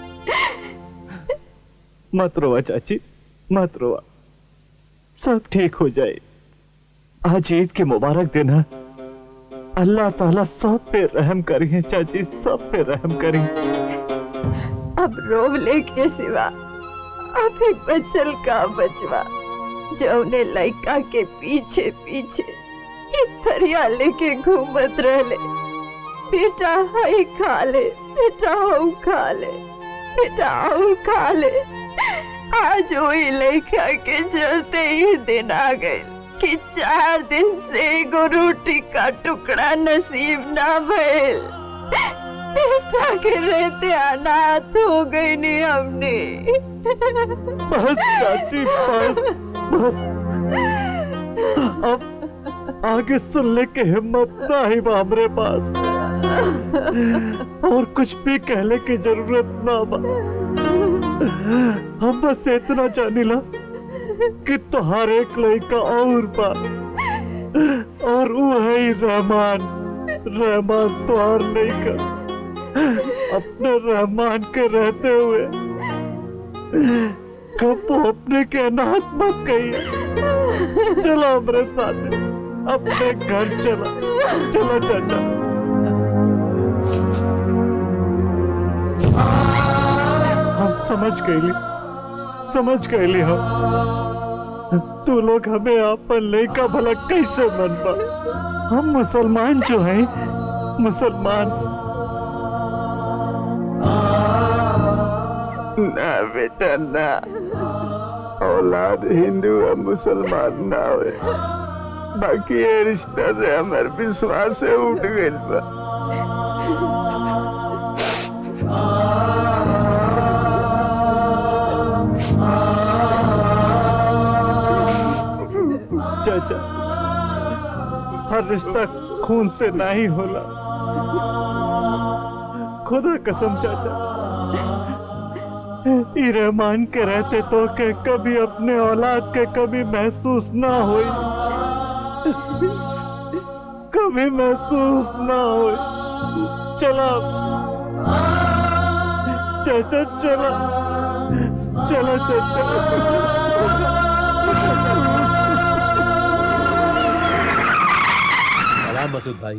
मत रोवा चाची मत रोवा सब ठीक हो जाए आज ईद के मुबारक दिन है अल्लाह ताला सब पे रहम करिए चाची सब पे रहम करिए अब रोवले के सिवा अब एक बचल का बचवा जौने लड़का के पीछे पीछे इस थरिया लेके घूमत रहले बेटा हई खा ले बेटा हऊ खा ले बेटा और खा ले आज वही लड़का के चलते ही दिन आ गए कि चार दिन से एगो रोटी का टुकड़ा नसीब ना भइल बेटा के रहते अनाथ हो गई नहीं हमने बस चाची बस बस अब आगे सुनने की हिम्मत ना ही बा हमरे पास और कुछ भी कहने की जरूरत ना बा हम बस इतना जानी ला कि तुहार एक लड़का और बा और वो है ही रहमान रहमान तो और नहीं कर अपने रहमान के रहते हुए कबो अपने के अनाथ मत कहिए चलो हमारे साथ अपने घर चला चलो चाचा हम समझ गए समझ गए हम तू लोग हमें अपन लड़का भला कैसे मन पा हम मुसलमान जो हैं मुसलमान ना बेटा ना औलाद हिंदू और मुसलमान ना हो बाकी ये रिश्ता से हमारे विश्वास से उठ गई बा चाचा हर रिश्ता खून से नहीं होला खुदा कसम चाचा ई रहमान के रहते तो के कभी अपने औलाद के कभी महसूस ना हुई कभी महसूस ना हुई चला चाचा चला चलो चाचा सलाम मसूद भाई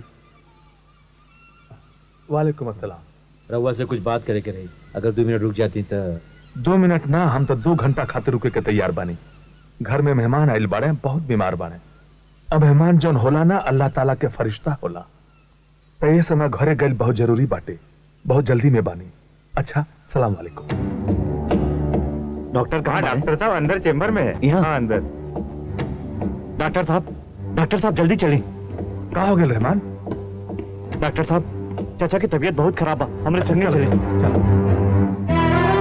वालेकुम अस्सलाम रउआ से कुछ बात करे के रही अगर दो मिनट रुक जाती तो दो मिनट ना हम तो दो घंटा खातिर रुके के तैयार बानी घर में मेहमान आइल बाड़े बहुत बीमार बाड़े अब मेहमान जौन होला ना अल्लाह ताला के फरिश्ता होला तो ये समय घरे गइल बहुत जरूरी बाटे बहुत जल्दी में बानी अच्छा सलाम वालेकुम डॉक्टर कहाँ डॉक्टर साहब अंदर चेंबर में है यहाँ अंदर डॉक्टर साहब डॉक्टर साहब जल्दी चलें कहा हो गया रहमान डॉक्टर साहब चाचा की तबीयत बहुत खराब है हमारे संगे चले चलो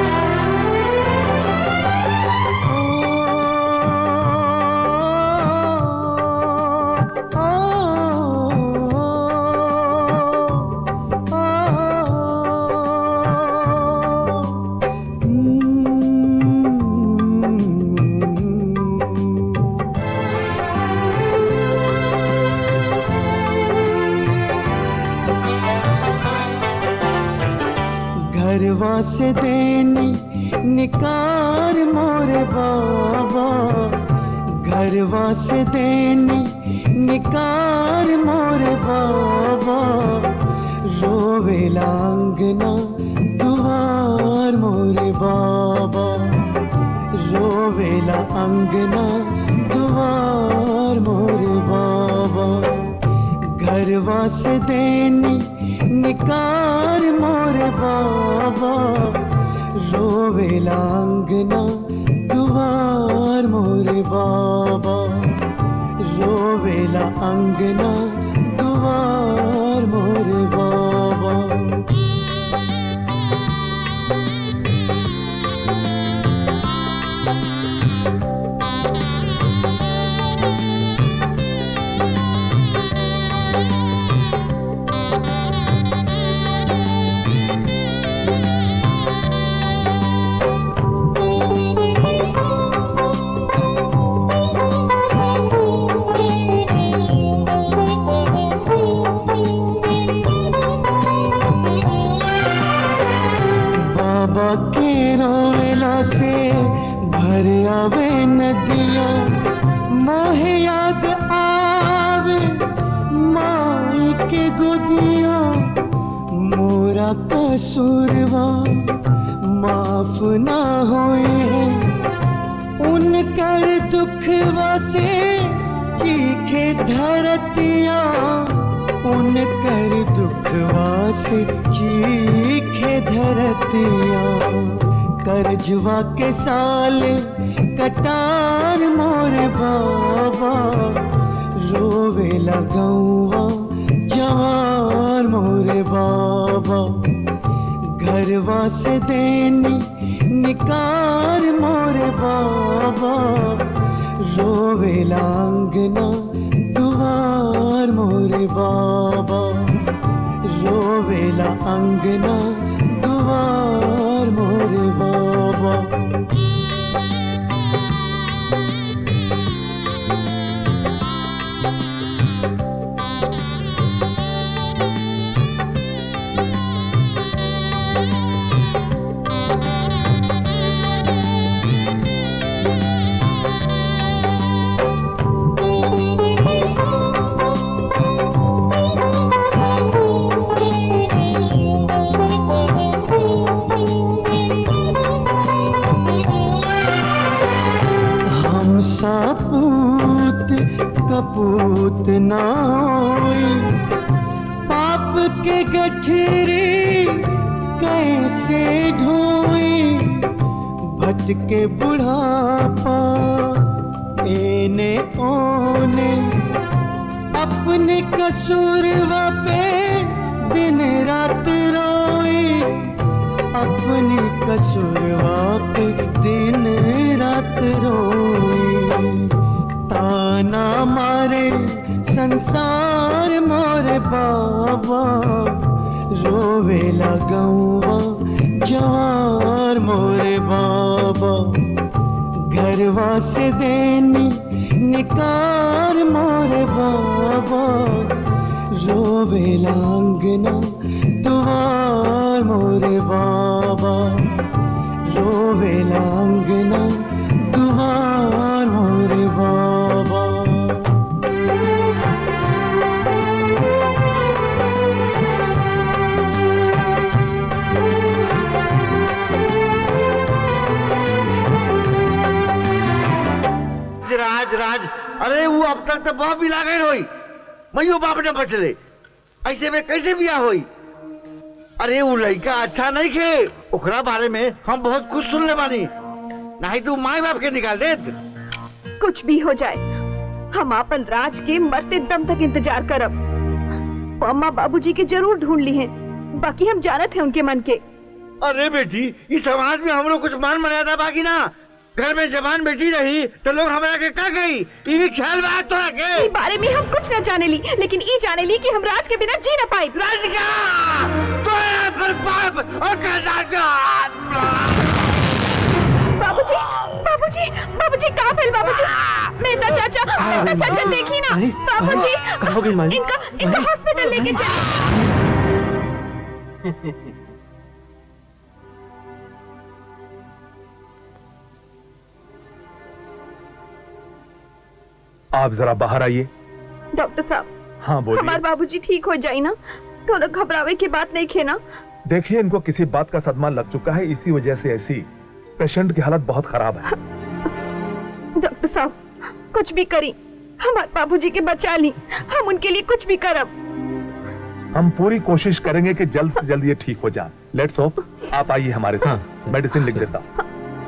घरवा से देनी निकार मोरे बाबा घरवा से देनी निकार मोरे बाबा रोवेला अंगना दुआर मोरे बाबा रोवेला अंगना दुआर मोरे बाबा घरवा से देनी निकार मोरे बाबा रोवेला अंगना दुआर मोरे बाबा रोवेला अंगना दुआर मोरे बाबा बाबा के रोवेला से भर आवे नदिया मोहे याद आवे माई के गोदिया मोरा कसूरवा माफ ना होए उनकर दुखवा से चीखे धरतिया उनकर दुखवा से चीखे धरतिया करजवा के साल कटार मोर बाबा रोवे लगौवा जवान मोरे बाबा घरवा से देनी निकार मोरे बाबा रोवे लांगना दुआर मोरे बाबा रोवेला अंगना दुआर मोरे बाबा सापूत कपूत ना होई पाप के गठरी कैसे ढोई भटके बुढ़ापा एने ओने अपने कसूरवा पे दिन रात रोई अपने कसूरवा पे दिन रात रोई ताना मारे संसार मोरे बाबा रोवे लगौवा जवार मोरे बाबा घरवा से देनी निकार मोरे बाबा रोवे लांगना दुआर मोरे बाबा रोवे लांगना दुआर मोरे बाबा राज राज अरे वो अब तक तो बाप भी लागल होई मैयो बाप ने बचले ऐसे में कैसे बिया होई अरे वो लड़का अच्छा नहीं खे ओकरा बारे में हम बहुत कुछ सुन ले बानी नहीं तू माए बाप के निकाल दे कुछ भी हो जाए हम अपन राज के मरते दम तक इंतजार करब वो अम्मा बाबूजी के जरूर ढूंढ ली हैं बाकी हम जानत हैं उनके मन के अरे बेटी इस समाज में हम लोग कुछ मान मर्यादा बाकी ना घर में जवान बेटी रही तो लोग हमारा के का गई ये भी ख्याल बात तो है के ई बारे में हम कुछ न जाने ली लेकिन ई जाने ली कि हम राज के बिना जी न पाई राधिका तो पर बाप और बाबूजी बाबूजी बाबूजी कहाँ भेल बाबूजी मेहता चाचा मेहता चाचा देखी ना बाबूजी कहाँ हो गई माली? इनका इनका हॉस्पिटल लेके चलिए आप जरा बाहर आइए डॉक्टर साहब हाँ हमारे बोलिए बाबूजी ठीक हो जाए ना थोड़ा घबरावे की बात नहीं खे ना देखिए इनको किसी बात का सदमा लग चुका है इसी वजह से ऐसी पेशेंट की हालत बहुत खराब है डॉक्टर साहब कुछ भी करी हमारे बाबूजी के बचा ली हम उनके लिए कुछ भी करब हम पूरी कोशिश करेंगे कि जल्द से जल्द ये ठीक हो जाए लेट्स होप आप आइए हमारे साथ मेडिसिन लिख देता हूं।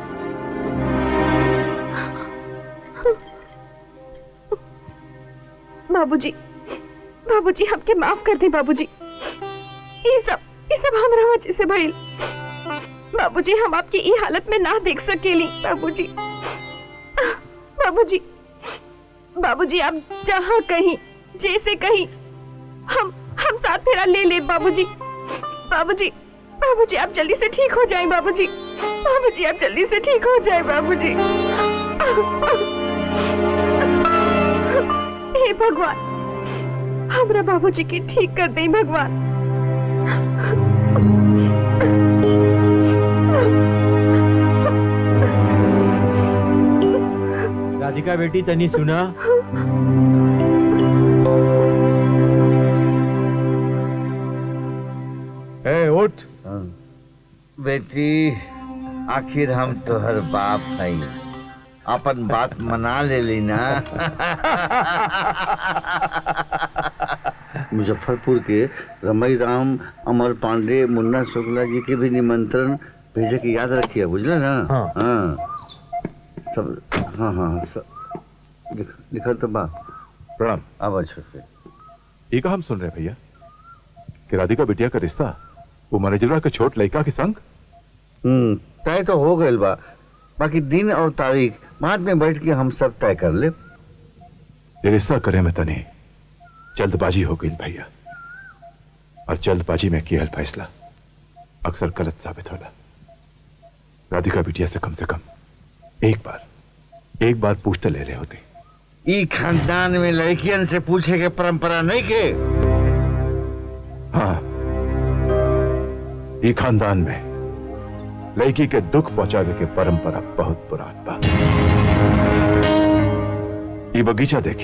बाबूजी बाबूजी हमके माफ कर दे बाबूजी ये सब ये सब हमरा वजह से भइल बाबूजी हम आपकी ई हालत में ना देख सकेली बाबूजी बाबूजी बाबूजी आप जहाँ कहीं जैसे कहीं हम हम साथ फेरा ले ले बाबूजी बाबूजी बाबूजी आप जल्दी से ठीक हो जाएं बाबूजी बाबूजी आप जल्दी से ठीक हो जाएं बाबूजी हे भगवान हमरा बाबूजी के ठीक कर दे भगवान राधिका बेटी तनी सुना ए उठ बेटी आखिर हम तोहर बाप हई अपन बात मना ले ली ना मुजफ्फरपुर के रमई राम अमर पांडे मुन्ना शुक्ला जी के भी निमंत्रण भेजे के याद रखिए बुझले ना हाँ। हाँ सब हाँ हाँ सब लिख, लिखल तो बा प्रणाम अब छोटे ये का हम सुन रहे हैं भैया कि राधिका बिटिया का रिश्ता वो मैनेजरवा के छोट लड़का के संग हम्म तय तो हो गइल बा बाकी दिन और तारीख बाद में बैठ के हम सब तय कर ले ये रिश्ता करे में तने जल्दबाजी हो गई भैया और जल्दबाजी में किया फैसला अक्सर गलत साबित होला राधिका बिटिया से कम से कम एक बार एक बार पूछते ले रहे होते ई खानदान में लड़कियन से पूछे के परंपरा नहीं के हाँ ये खानदान में लड़की के दुख पहुंचावे के परंपरा बहुत पुरान बा ये बगीचा देखी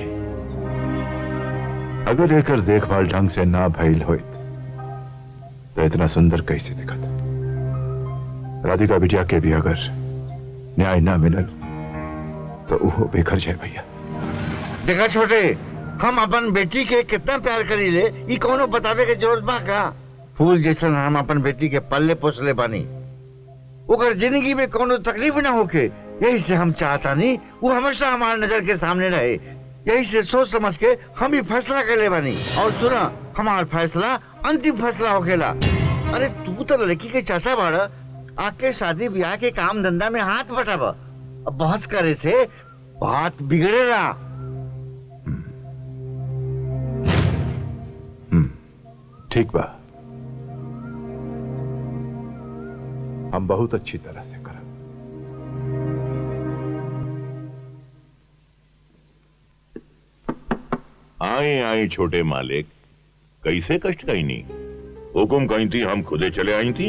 अगर एकर देखभाल ढंग से ना भइल होइत तो इतना सुंदर कैसे दिखत राधिका बिटिया के भी अगर न्याय ना मिलल तो वो बेघर जाए भैया देखा छोटे हम अपन बेटी के कितना प्यार करी ले ई कौनो बतावे के जरूरत बा का फूल जैसन हम अपन बेटी के पल्ले पोसले बानी ओकर जिंदगी में कोनो तकलीफ ना होके यही से हम चाहता नहीं वो हमेशा हमारे नजर के सामने रहे यही से सोच समझ के हम ही फैसला कर ले बानी और सुना हमार फैसला अंतिम फैसला होखेला अरे तू तो लड़की के चाचा बाड़ आके शादी ब्याह के काम धंधा में हाथ बटाब अब बहस करे से बात बिगड़ेला ठीक बा हम बहुत अच्छी तरह से करब आए आए छोटे मालिक कैसे कष्ट कहीं नहीं हुकुम कहीं थी हम खुदे चले आई थी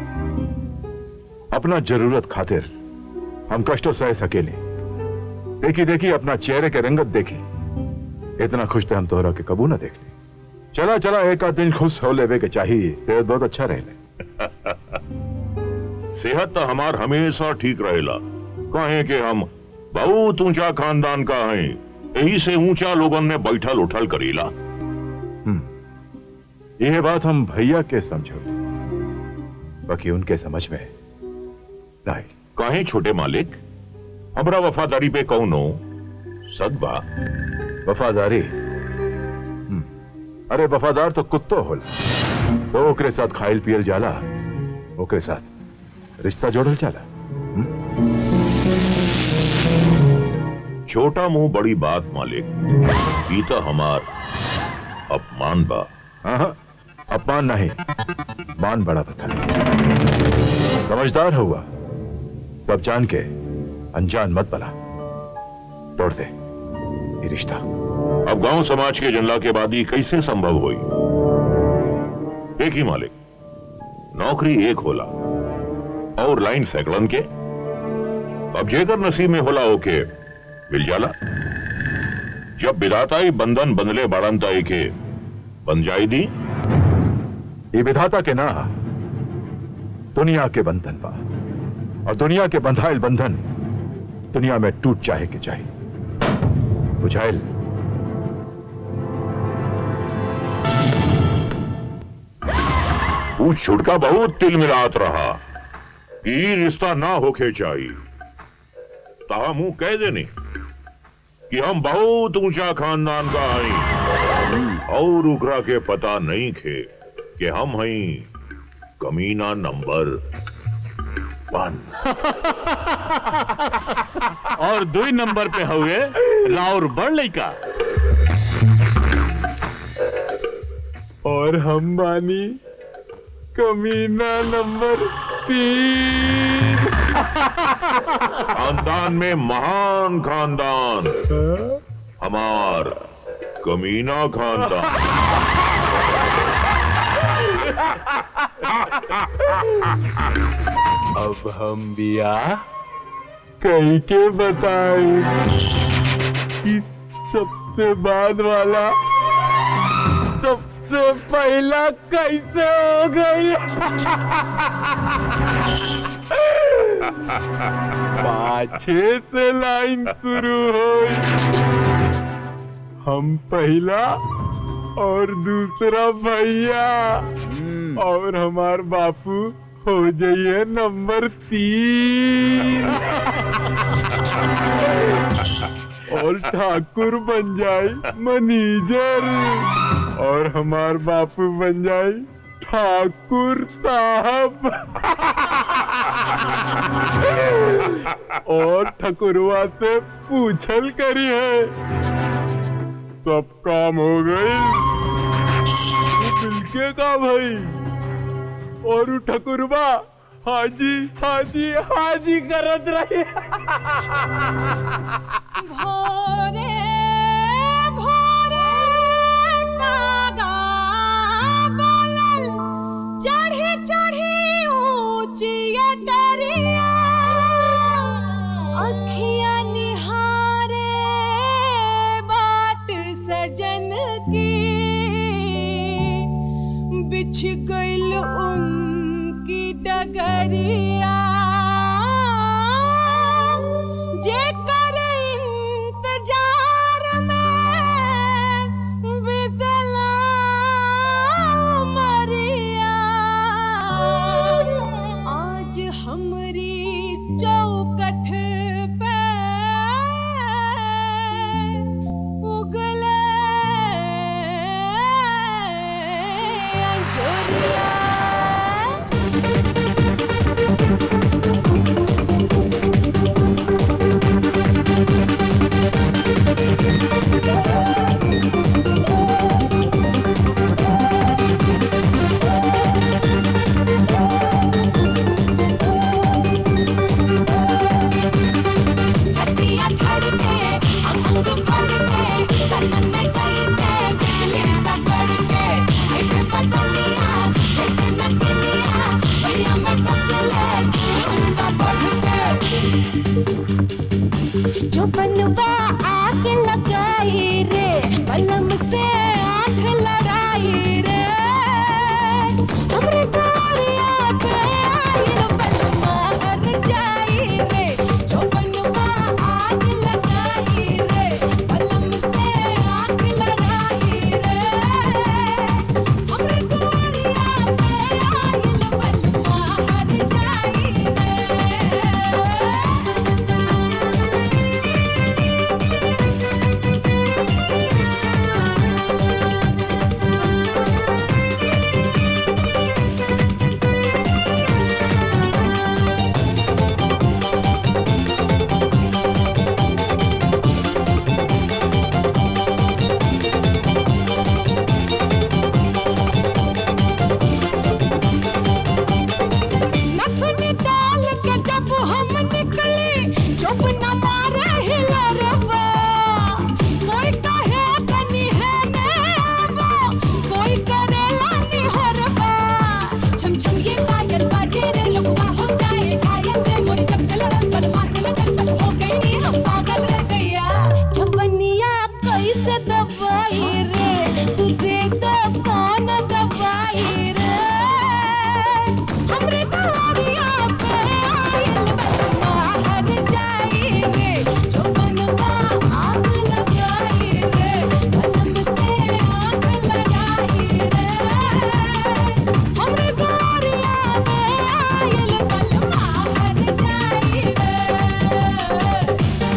अपना जरूरत खातिर हम कष्टों सह सकेले देखी देखी अपना चेहरे के रंगत देखी इतना खुश थे हम तोहरा के कबू ना देख ली चला चला एक आध दिन खुश हो लेवे के चाहिए सेहत बहुत अच्छा रहे सेहत तो हमार हमेशा ठीक रहेला कहे कि हम बहुत ऊंचा खानदान का हैं यही से ऊंचा लोगन में बैठल उठल करेला यह बात हम भैया के समझो बाकी उनके समझ में नहीं कहे छोटे मालिक हमरा वफादारी पे कौनो सदबा वफादारी हम्म, अरे वफादार तो कुत्तो होला तो ओकरे साथ खाइल पियल जाला ओकरे साथ रिश्ता जोड़ल जाला छोटा मुंह बड़ी बात मालिक ई तो हमार अपमान बा हाँ अपमान नहीं मान बड़ा बता समझदार हुआ सब जान के अनजान मत बना तोड़ दे ये रिश्ता अब गांव समाज के जनला के बाद ही कैसे संभव हुई एक ही मालिक नौकरी एक होला और लाइन सैकड़न के अब जेकर नसीब में होला ओके मिल जाला जब विधाता ही बंधन बंधले बाड़न ताई के बन जाई दी ये विधाता के ना दुनिया के बंधन बा और दुनिया के बंधाइल बंधन दुनिया में टूट चाहे के चाहे बुझाइल वो छुटका बहुत तिल मिलात रहा कि ई रिश्ता ना होके चाहिए ताहा मुंह कह देने कि हम बहुत ऊंचा खानदान का हई और उकरा के पता नहीं खे कि हम हई कमीना नंबर वन और दो ही नंबर पे हुए राउर बड़ लइका और हम बानी कमीना नंबर तीन खानदान में महान खानदान हमार कमीना खानदान अब हम बिया कहीं के बताए कि सबसे बाद वाला सबसे पहला कैसे हो गई पाछे से लाइन शुरू हो हम पहला और दूसरा भैया और हमार बापू हो जाइए नंबर तीन और ठाकुर बन जाए मैनेजर और हमार बापू बन जाए ठाकुर साहब और ठकुरवा से पूछल करी है सब काम हो गई मिलके का भाई और उ ठकुरबा हाजी हाजी हाजी करत रही भोरे भोरे कागा बोलल चढ़ी चढ़ी ऊंची डरिया अखियां निहारे बाट सजन की बिछ गइल उनकी डगरिया जे कर जो बनवा आग लगाई रे बलम से आंख लड़ाई रे हमरे गोरिया पे आइल बलमा हर जाई रे जो बनवा आग लगाई रे बलम से आंख लड़ाई रे हमरे गोरिया पे आइल बलमा हर जाई नथुनी डाल के जब हम निकले जब न मारे हिलरवा कोई कहे कनी है नेवा कोई करेला निहरवा छम छम ये पायल बाजे रे लगवा हो जाए घायल रे मोरी जब से लड़न पर माथे में टन हो गई हम पागल रह गया जबनिया कैसे दवाई रे तू दे दो कौन दवाई रे हमरे गोरिया पे आइल बलमा हर जाई रे जो बनवा आग लगाई रे बलम से आग लगाई रे हमरे गोरिया पे आइल बलमा हर जाई रे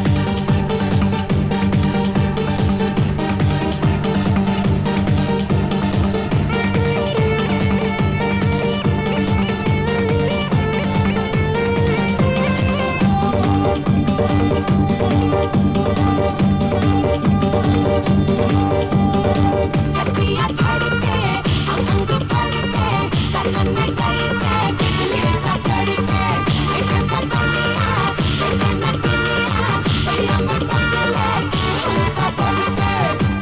छतिया धड़के अंग फड़के तन में जलते बिजली सा कड़के एक पतंगिया एक नदिया भैया मैं पतले उनका बढ़के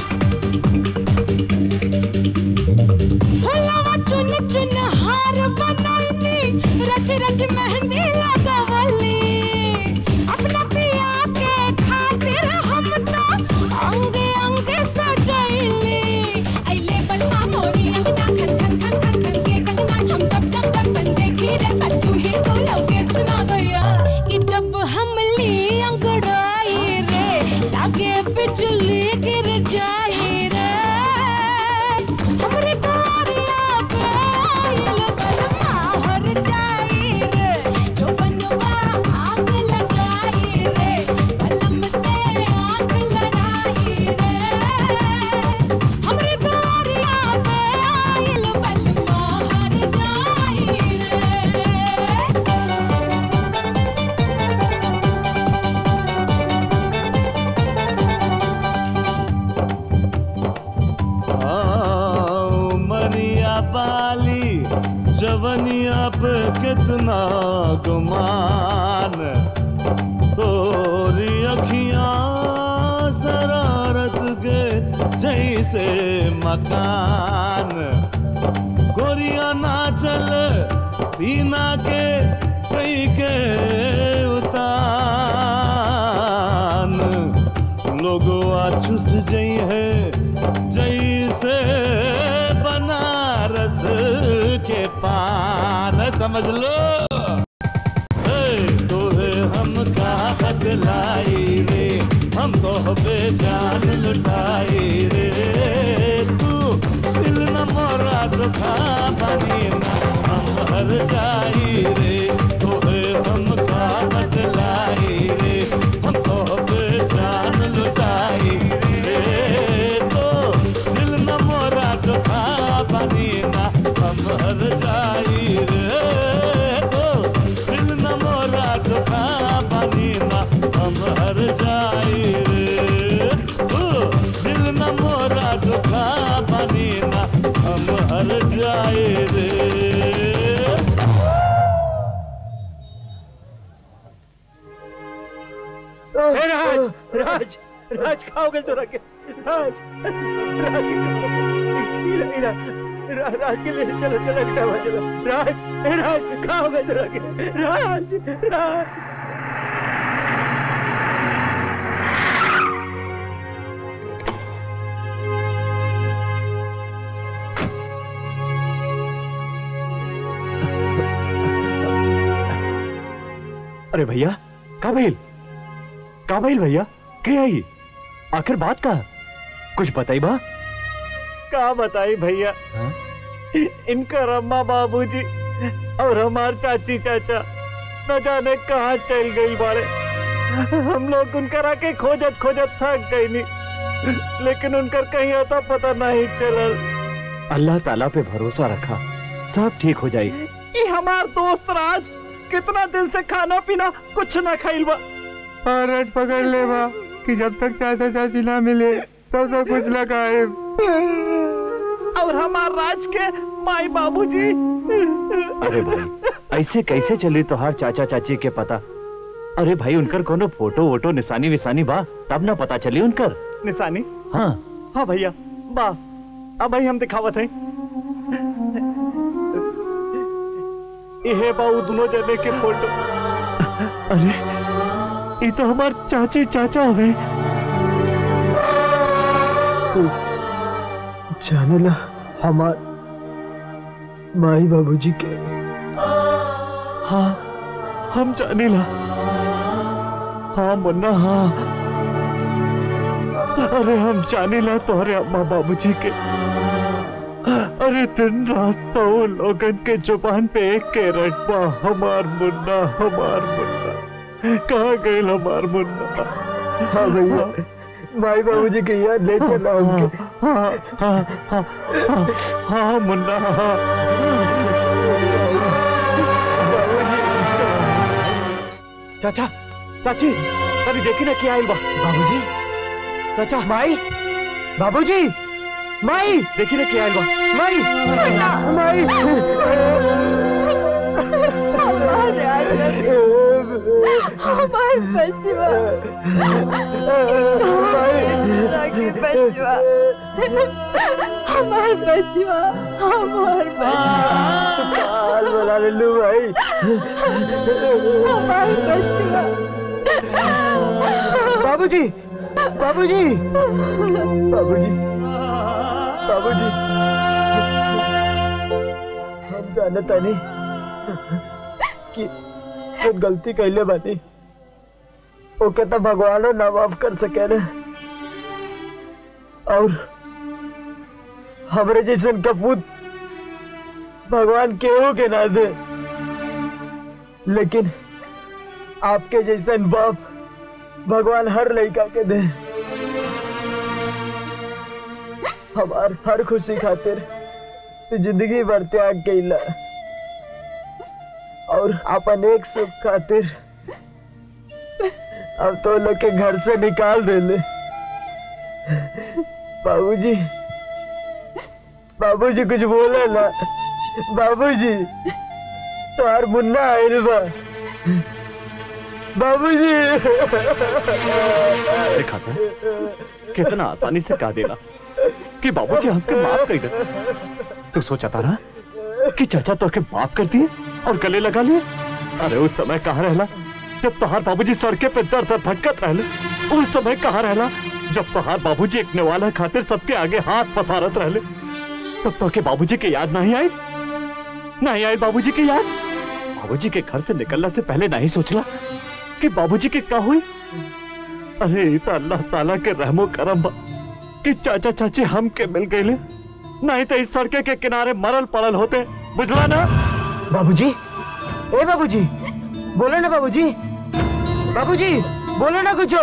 फुलवा चुन चुन हार बनैनी रच रच मेहंदी लगवली अपना पिया के खातिर हम तो अंगे अंगे सजैली अइले बलमा मोरी अंगना खन खन खन खन खन के कंगना हम जब जब जब बन देखी रे बच्चू ही तो लौके सुना गया कि जब हम ली अंगड़ाई रे लागे बिजली गिर जाई रे हमरे गोरिया पे आइल बलमा हर जाई रे जो बनवा आग लगाई रे बलम से आग लड़ाई रे हमरे गोरिया पे आइल बलमा हर जाई मरिया बाली जवनिया पे कितना गुमान तोरी अखियां शरारत के जैसे मकान गोरिया ना चल सीना के कई के उतान लोगवा चुस जई है जैसे बनारस के पान समझ लो ए, तोहे हम का बदलाई रे हम तो बेजान लुटाई रे तू दिल न मोरा दुखा बनी ना हम हर जाई रे तोहे हम का बदलाई रे हम तो बेजान लुटाई रे तो दिल न मोरा दुखा बनी ना हम हर जाई रे तो दिल न मोरा दुखा बनी ना हम हर जाई रे तू दिल न मोरा दुखा बनी ना हम हर जाई रे राज राज खाओगे तो रखे राज राज इरा इरा रा, राज के लिए चलो चलो निकाल चलो राज ए, राज खाओगे तो रखे राज राज अरे भैया का भइल का भइल भैया के आई आखिर बात का कुछ बताई बा का बताई भैया इनका अम्मा बाबूजी और हमार चाची चाचा न जाने कहाँ चल गई बाड़े हम लोग उनकर आके खोजत खोजत थक गई नहीं लेकिन उनकर कहीं आता पता नहीं चलल अल्लाह ताला पे भरोसा रखा सब ठीक हो जाई ये हमार दोस्त राज कितना दिन से खाना पीना कुछ ना खाइल बा और रट पकड़ ले बा कि जब तक चाचा चाची ना मिले तब तक कुछ ना खाए और हमार राज के माई बाबूजी अरे भाई ऐसे कैसे चली तोहार चाचा चाची के पता अरे भाई उनकर कोनो फोटो वोटो निशानी विशानी बा तब ना पता चली उनकर निशानी हाँ हाँ भैया बा अब भाई हम दिखावत हैं ये बा उ दोनों जने के फोटो अरे ये तो हमार चाची चाचा हो गए तू जाने ला हमार माई बाबूजी के हाँ हम जाने ला हाँ मुन्ना हाँ अरे हम जाने ला तुम्हारे अम्मा बाबूजी के अरे दिन रात तो वो लोगन के जुबान पे एक के रटबा हमार मुन्ना हमार मुन्ना कहाँ गए हमार मुन्ना हाँ भैया माई बाबूजी के याद ले चला उनके हाँ हाँ हाँ हाँ हाँ मुन्ना हाँ चाचा चाची कभी देखी ना क्या आइल बा बाबूजी चाचा माई बाबूजी माई देखी ना क्या आइल बा माई माई हमार राजा हमार बचवा के बचवा हमार बचवा हमार बाल बना ले लू भाई हमार बचवा बाबूजी बाबूजी बाबूजी बाबूजी हम जानता नहीं कि जो गलती कैले बानी ओके तो भगवानो ना माफ कर सके ना और हमरे जैसन कपूत भगवान केहू के ना दे लेकिन आपके जैसन बाप भगवान हर लड़का के दे हमार हर खुशी खातिर तू जिंदगी भर त्याग कैला और अपन एक सुख खातिर अब तो लोग के घर से निकाल देले बाबूजी बाबूजी कुछ बोले ना बाबूजी तोहार मुन्ना आयल बा बाबूजी देखा था कितना आसानी से कह देना कि बाबूजी हमके माफ कर दे तू सोचा था ना कि चाचा तो के माफ कर दिए और गले लगा लिए अरे उस समय कहाँ रहला जब तोहार बाबूजी सड़के पे दर दर भटकत रहले उस समय कहाँ रहला जब तोहार बाबूजी एक नेवाला खातिर सबके आगे हाथ पसारत रहले तब तो के बाबूजी के याद नहीं आई नहीं आई बाबूजी की याद बाबूजी के घर से निकलने से पहले नहीं सोचला कि बाबूजी के क्या हुई अरे ये तो अल्लाह ताला के रहमो करम बा कि चाचा चाची हम के मिल गए नहीं तो इस सड़के के किनारे मरल पड़ल होते बुझला ना बाबूजी ए बाबूजी बोलो ना बाबूजी बाबूजी बोलो ना कुछ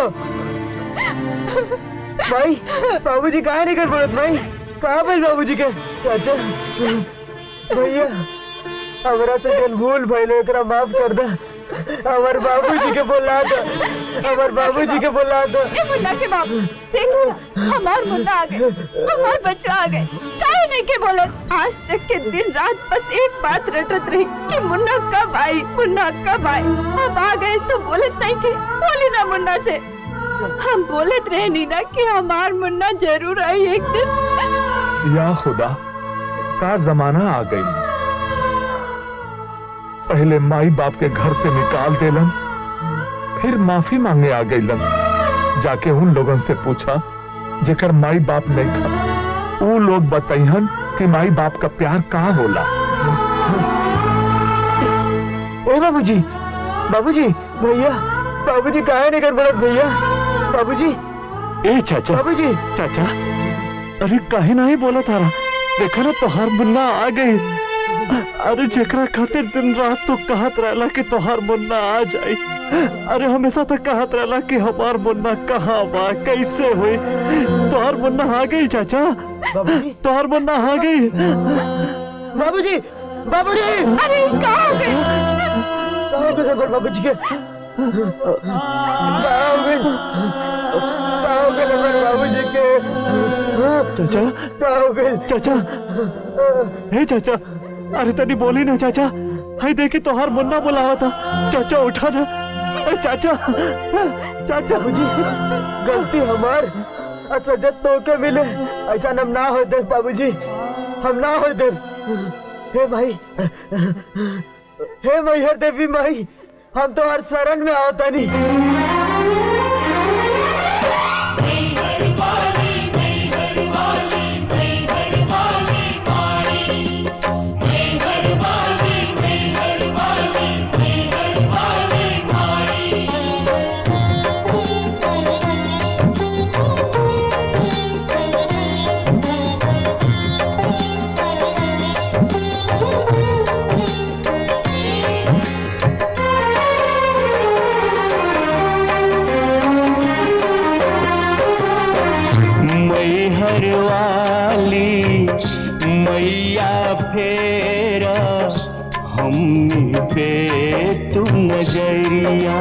भाई बाबूजी कहाँ नहीं कर पड़त भाई कहाँ पर बाबूजी के चाचा भैया हमरा तो जन भूल भइले एकरा माफ कर दे हमार बाबूजी के बोला दो हमार बाबूजी के बोला दो ए मुन्ना के बाप देखो हमार मुन्ना आ गए हमार बच्चा आ गए काहे नहीं के बोलत आज तक के दिन रात बस एक बात रटत रही कि मुन्ना कब आई मुन्ना कब आई अब आ गए तो बोलत नहीं के बोली ना मुन्ना से हम बोलत रहे नीना कि हमार मुन्ना जरूर आई एक दिन या खुदा का जमाना आ गई पहले माई बाप के घर से निकाल देलन फिर माफी मांगे आ गईलन जाके उन लोगन से पूछा जेकर माई बाप नहीं खा वो लोग बताइहन कि माई बाप का प्यार कहाँ होला ओ बाबूजी बाबूजी भैया बाबूजी काहे नहीं कर पड़त भैया बाबूजी ए चाचा बाबूजी चाचा अरे काहे नहीं बोला थारा देखा ना तोहार मुन्ना आ गई अरे जेकरा खातिर दिन रात तो कहत रहला कि तोहार मुन्ना आ जाई अरे हमेशा तक कहत रहला कि हमार मुन्ना कहाँ बा कैसे हुई तोहार मुन्ना आ गई चाचा तोहार मुन्ना आ गई बाबूजी बाबूजी अरे कहाँ हो गए कहाँ हो गए रबर बाबूजी के कहाँ हो गए कहाँ हो गए रबर बाबूजी के चाचा कहाँ हो गए चाचा हे चाचा अरे तनी बोली ना चाचा हाय देखी तोहार मुन्ना बुलावा था चाचा उठा ना अरे चाचा चाचा बाबूजी गलती हमार अच्छा जब तो के मिले ऐसा हम ना हो दे बाबूजी हम ना हो दे हे भाई हे मैहर देवी माई हम तो हर शरण में आवता नहीं मैहर वाली मैया फेरा हमनी पे तू नजरिया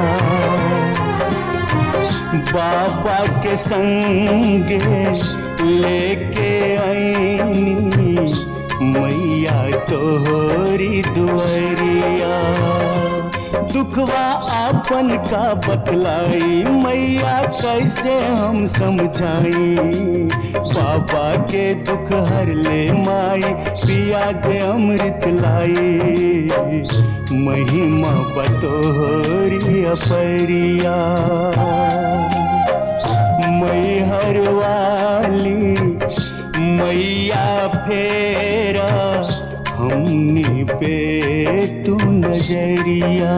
बाबा के संग लेके आईनी मैया तोहरी दुआरिया दुखवा आपन का बतलाई मैया कैसे हम समझाई बाबा के दुख हर ले माई पिया दे अमृत लाई महिमा बतोहरी अपरिया मैहर वाली मैया फेरा हमनी पे तू नजरिया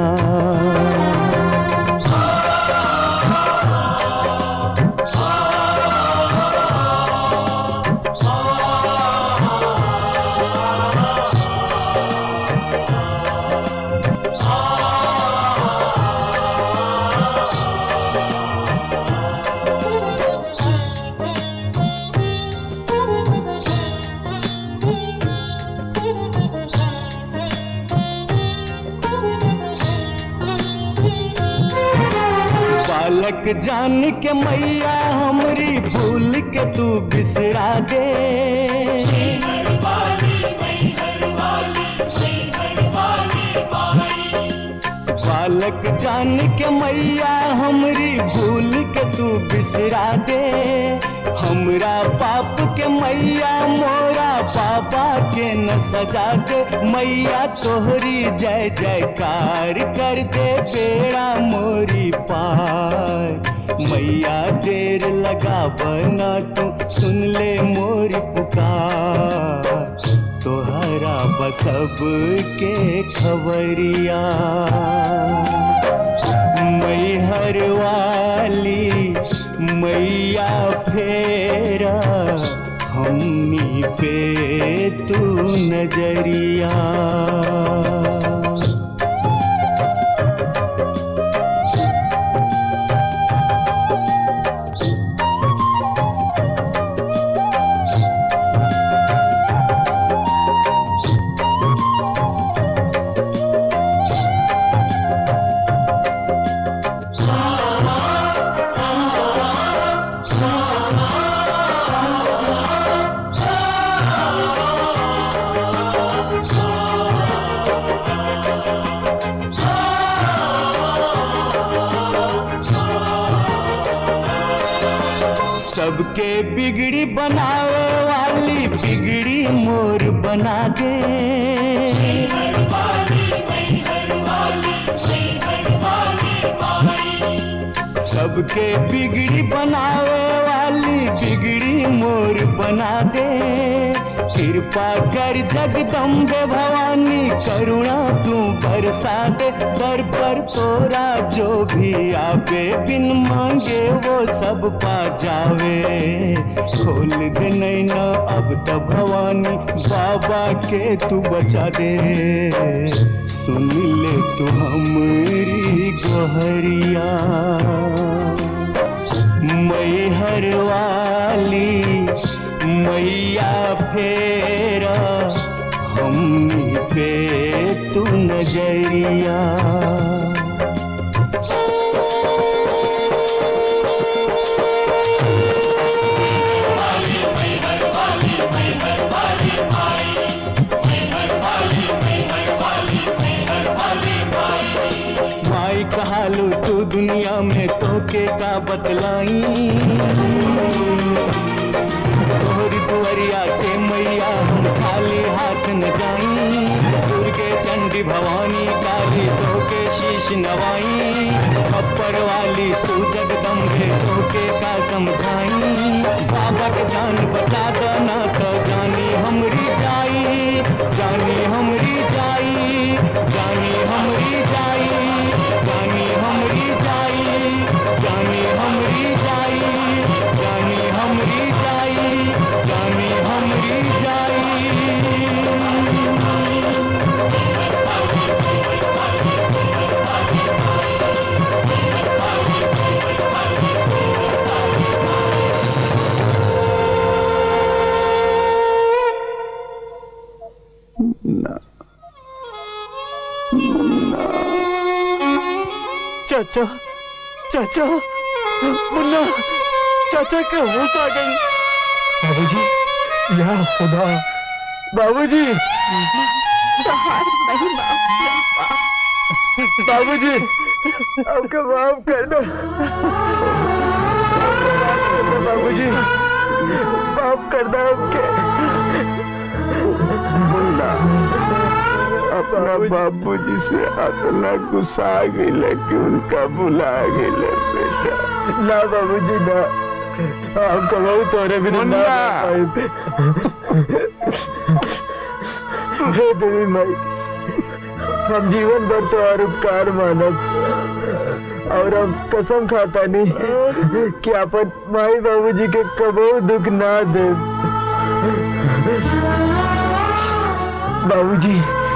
बालक जान के मैया हमरी भूल के तू बिसरा दे बालक जान के मैया हमरी भूल के तू बिसरा दे हमरा पाप के मैया मोरा पापा के न सजा दे मैया तोहरी जय जयकार कर दे बेड़ा मोरी पार मैया देर लगा बना तू सुन ले मोरी पुकार तोहरा बसब के खबरिया मैहर वाली मैया फेरा हमनी पे तू नजरिया सबके बिगड़ी बनावे वाली बिगड़ी मोर बना दे सबके बिगड़ी बनावे वाली बिगड़ी मोर बना दे कृपा कर जगदम्बे भवानी करुणा तू बरसा दे दर पर तोरा जो भी आवे बिन मांगे वो सब पा जावे खोल दे नैना अब तो भवानी बाबा के तू बचा दे सुन ले तू हमारी गोहरिया मैहर वाली मैया फेरा हमनी पे तू नजरिया माई कहालू तू दुनिया में तोके का बतलाई तोहरी दुआरिया से मैया हम खाली हाथ न जाई दुर्गे चंडी भवानी काली तोके शीश नवाई अपर वाली तू जगदम्बे तोके का समझाई बाबा के जान बचा दो ना तो जानी हमरी जाई जानी हमरी जाई जानी हमरी जाई जानी हमरी जाई जानी हमरी जाई जानी हमरी जाई जानी हमरी चाचा चाचा मुन्ना चाचा के होश आ गई बाबूजी या खुदा बाबूजी बाबूजी आपका माफ कर दो बाबूजी माफ कर दो आपके मुन्ना अपना बाबूजी से इतना गुस्सा गई कि उनका भुला गई बेटा ना बाबूजी ना आपका बहुत हो रहे बिना ना हे देवी माई हम जीवन भर तो और उपकार मानब और हम कसम खाता नहीं कि अपन माई बाबूजी के कबो दुख ना दे बाबूजी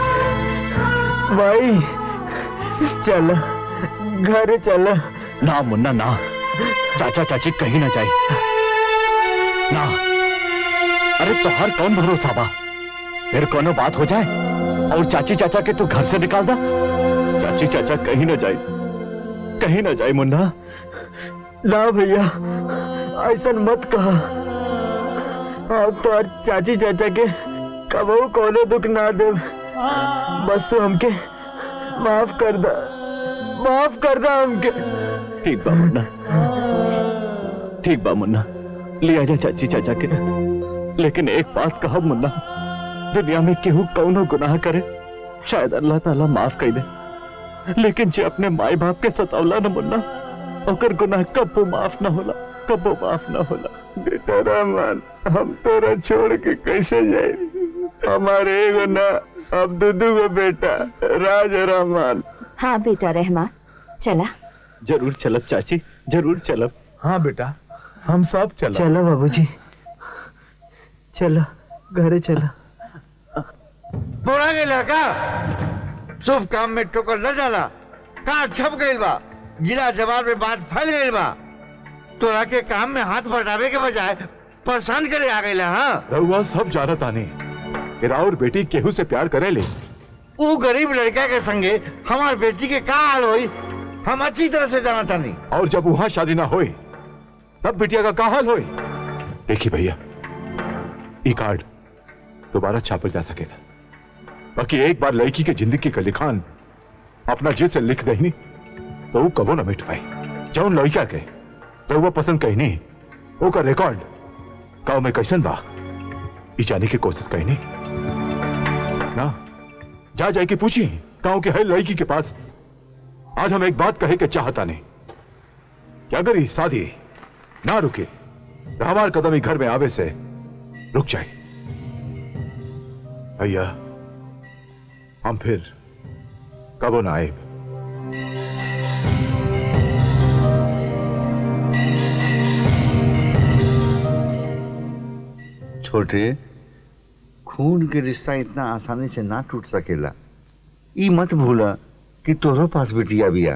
माई चल घर चल ना मुन्ना ना चाचा चाची कहीं ना जाए ना अरे तोहर कौन भरोसा बा फिर कोनो बात हो जाए और चाची चाचा के तू घर से निकाल दा चाची चाचा कहीं ना जाए कहीं ना जाए मुन्ना ना भैया ऐसा मत कहा आप तो और चाची चाचा के कबू कोनो दुख ना दे बस तू हमके माफ कर दा माफ कर दा हमके ठीक बा मुन्ना ठीक बा मुन्ना लिया जा चाची चाचा के लेकिन एक बात कहा मुन्ना दुनिया में केहू कौनो गुनाह करे शायद अल्लाह ताला माफ कर दे लेकिन जे अपने माई बाप के सतावला न मुन्ना ओकर गुनाह कबो माफ न होला कबो माफ न होला बेटा रहमान हम तोरा छोड़ के कैसे जाए हमारे एगो ना अब दूधू गो बेटा राज रहमान हाँ बेटा रहमान चला जरूर चलब चाची जरूर चलब हाँ बेटा हम सब चल चलो बाबूजी चलो घरे चलो बोला गेला का शुभ काम में ठोकर न जाला का छप गइल बा जिला जवाब में बात फैल गइल बा तोरा के काम में हाथ बटावे के बजाय परेशान करे आ गइला हाँ रहुआ सब जानत आने मेरा और बेटी केहू से प्यार करे ले वो गरीब लड़का के संगे हमार बेटी के का हाल होई हम अच्छी तरह से जाना तानी और जब वहां शादी ना होए तब बिटिया का का हाल होए देखिए भैया ई कार्ड दोबारा छापल जा सकेगा बाकी एक बार लड़की के जिंदगी का लिखान अपना जे से लिख दही तो वो कबो ना मिट पाई जौन लड़का के रहुआ पसंद कही नहीं ओका रिकॉर्ड गांव में कैसन बा ई जाने की कोशिश कही नहीं ना जा जाए के पूछी गांव के हर लड़की के पास आज हम एक बात कहे के चाहता नहीं कि अगर ये शादी ना रुके तो हमार कदम ही घर में आवे से रुक जाए भैया हम फिर कबो ना आए छोटे खून के रिश्ता इतना आसानी से ना टूट सकेला ई मत भूला कि तोहरो पास बिटिया बिया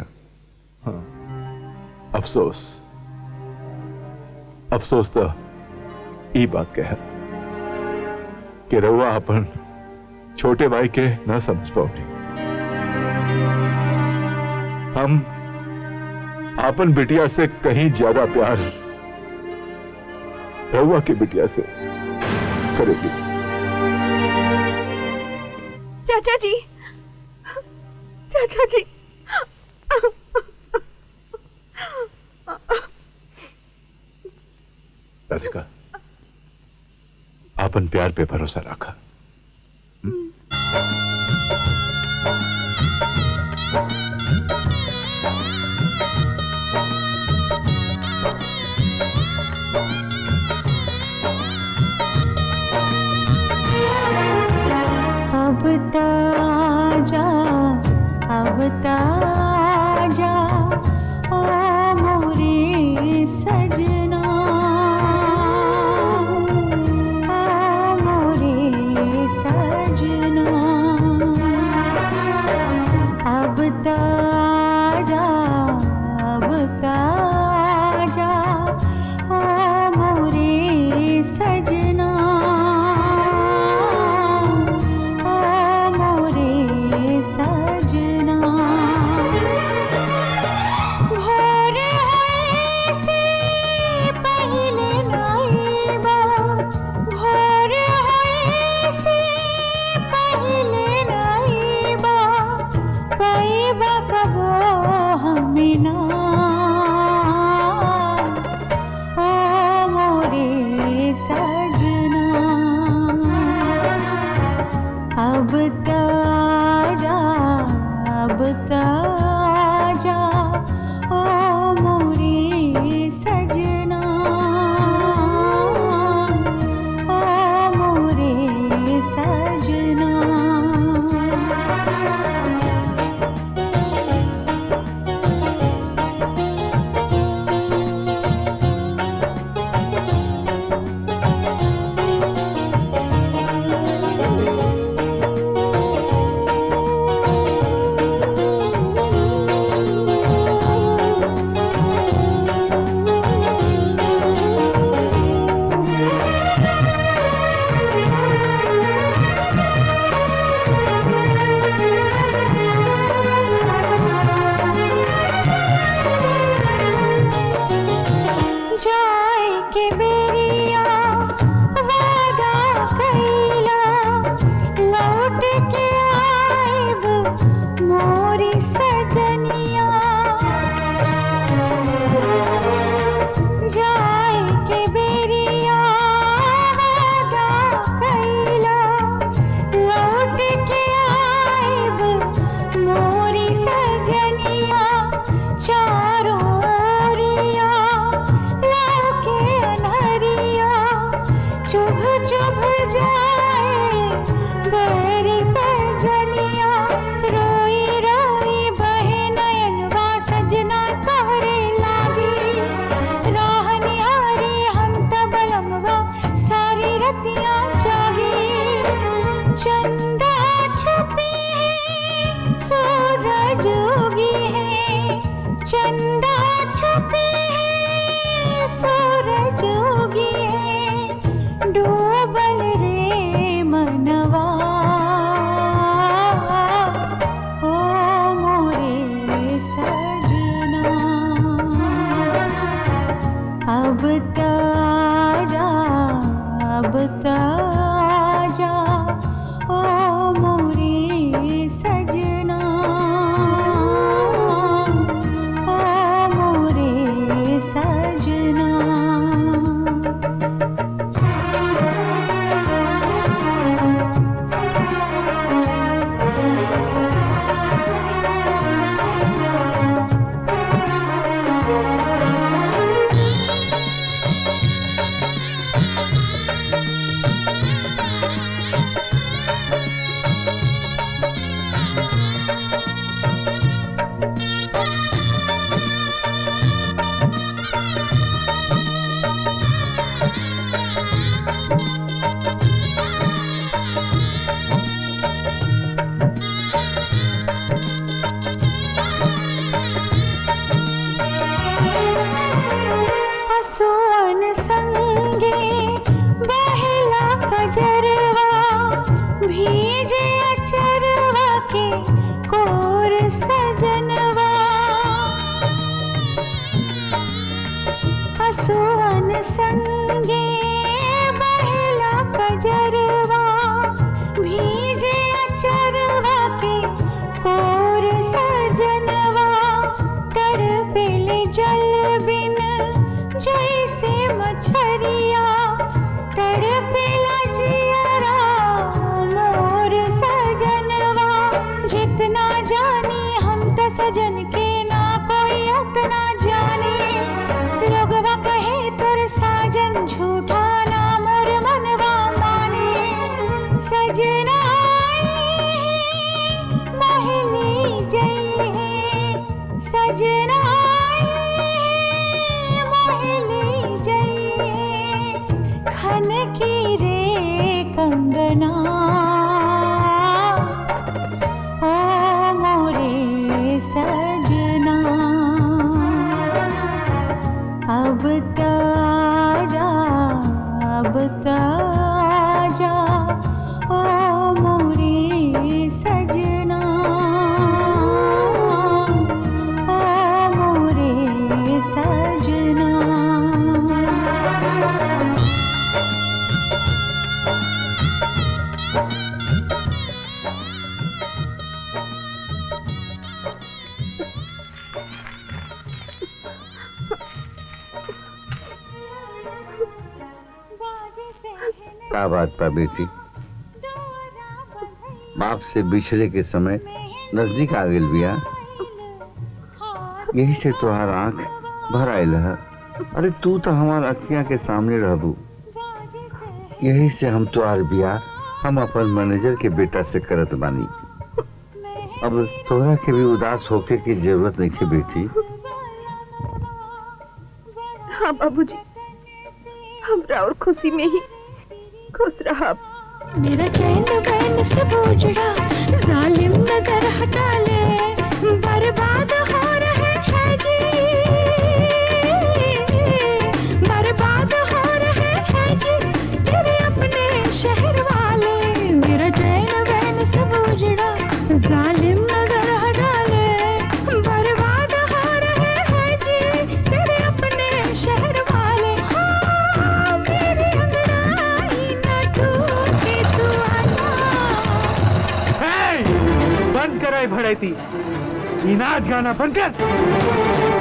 अफसोस अफसोस तो ई बात के है कि रउआ अपन छोटे भाई के न समझ पाओगे हम अपन बिटिया से कहीं ज्यादा प्यार रउआ की बिटिया से करेगी चाचा जी चाचा जी राधिका अपन प्यार पे भरोसा रखा अब ताजा अब ताजा ओ मोरे सजना ओ मोरे सजना अब ताजा अब ताजा ओ मोरे सजना ओ मोरे सजना भोर होए से पहिले नाइबा भोर होए से पहिले नाइबा पाइबा कबो हमें ना ओ मोरे सजना अब ताजा अब ताजा ओ मोरे सजना ओ मोरे सजना जाए के बेरिया वादा कैला लौट के आएब मोरी सजनिया जाए के बेरिया वादा कैला लौट के आएब मोरी सजनिया चारों ओरिया लौके अनहरिया चुभ चुभ जाए बेरी सजनिया रोई रोई बहे नयनवा सजना तोहरे लागी राहनियारी हम तबलमवा सारी रतिया चाही चंदा छुपी है सूरज उगी है चंदा छुपी है सूरज उगी है डूबल रे मनवा ओ मोरे सजना अब ताजा अब ताजा ओ मोरे सजना ओ मोरे सजना असुवन संगे बहला कजरवा भीजे अचरवा के कोर सजनवा असुवन संगे बहला कजरवा भीजे अचरवा के कोर सजनवा तड़पेले जल बिन जैसे मछरिया तड़पेला जियरा मोर सजनवा जितना जानी हम त सजन के ना कोई अतना जाने लोगवा कहे तोर साजन झूठा ना मोर मनवा माने सजना महली जई है सजना महली जई है खन की रे कंगना ओ मोरे सजना अब ताजा अब ताजा ओ मोरे सजना ओ मोरे सजना का बात बा बेटी बाप से बिछड़े के समय नजदीक आ गेल बिया यही से तोहार आंख भर आयल है अरे तू तो हमार अखियां के सामने रहबू यही से हम तोहार बिया हम अपन मैनेजर के बेटा से करत बानी अब तोहरा के भी उदास होके की जरूरत नहीं है बेटी हाँ बाबूजी हमरा और खुशी में ही खुश रहा मेरा चैन बैन से बोझड़ा जालिम नजर हटा ले बर्बाद हो रहे हैं जी बर्बाद हो रहे हैं जी तेरे अपने शहर वाले मेरा चैन बैन से बोझड़ा जालिम नजर हटा ले बर्बाद हो रहे हैं जी तेरे अपने शहर वाले हाँ मेरी अंगड़ाई न टूटे तू हे! बंद कराई भड़ैती ई नाच गाना बंद कर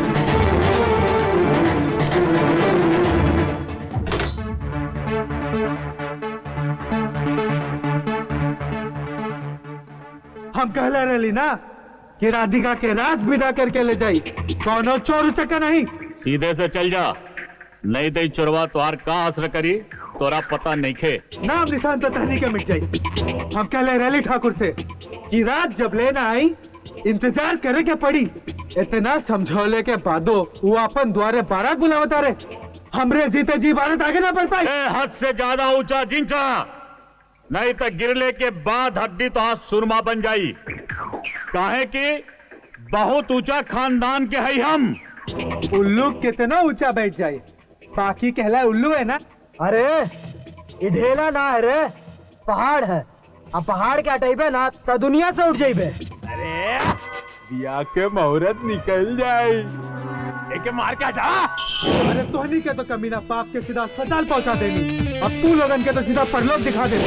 हम कहले रहली ना कि राधिका के राज विदा करके ले जाई कौनो चोर चक्का नहीं सीधे से चल जा नहीं तो चोरवा तुहार का असर करी तोरा पता नहीं खे नाम निशान तो तहनी के मिट जाई हम कहले रहली ठाकुर से कि रात जब लेना आई इंतजार करे के पड़ी इतना समझौले के बादो वो अपन द्वारे बारात बुलावता रे हमरे जीते जी बारात आगे ना बढ़ पाई हद से ज्यादा ऊंचा जिंचा नहीं तो गिरले के बाद हड्डी तो हाथ सुरमा बन जाई काहे कि बहुत ऊंचा खानदान के है हम उल्लू कितना ऊंचा बैठ जाए बाकी कहला उल्लू है ना अरे ये ढेला ना है रे पहाड़ है अब पहाड़ के हटेबे ना तो दुनिया से उठ जाइबे अरे बिया के मुहूर्त निकल जाए एके मार के हटा अरे तोहनी के तो कमीना पाप के सीधा अस्पताल पहुंचा देनी अब तू लोगन के तो सीधा परलोक दिखा दे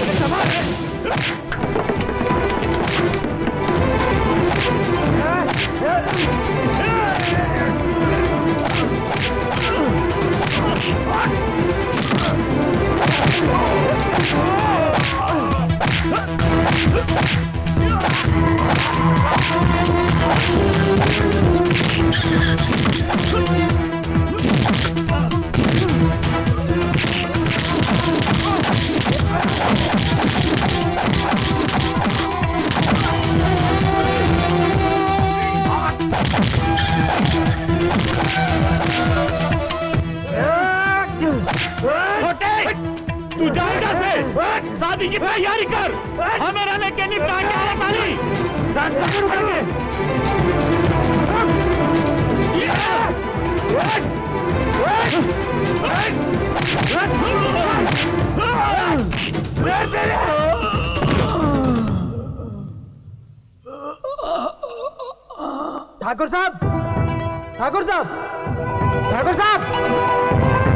छोटे तू जाएगा से शादी की तैयारी कर हमें रहने के निपटा के आने वाली ठाकुर साहब ठाकुर साहब ठाकुर साहब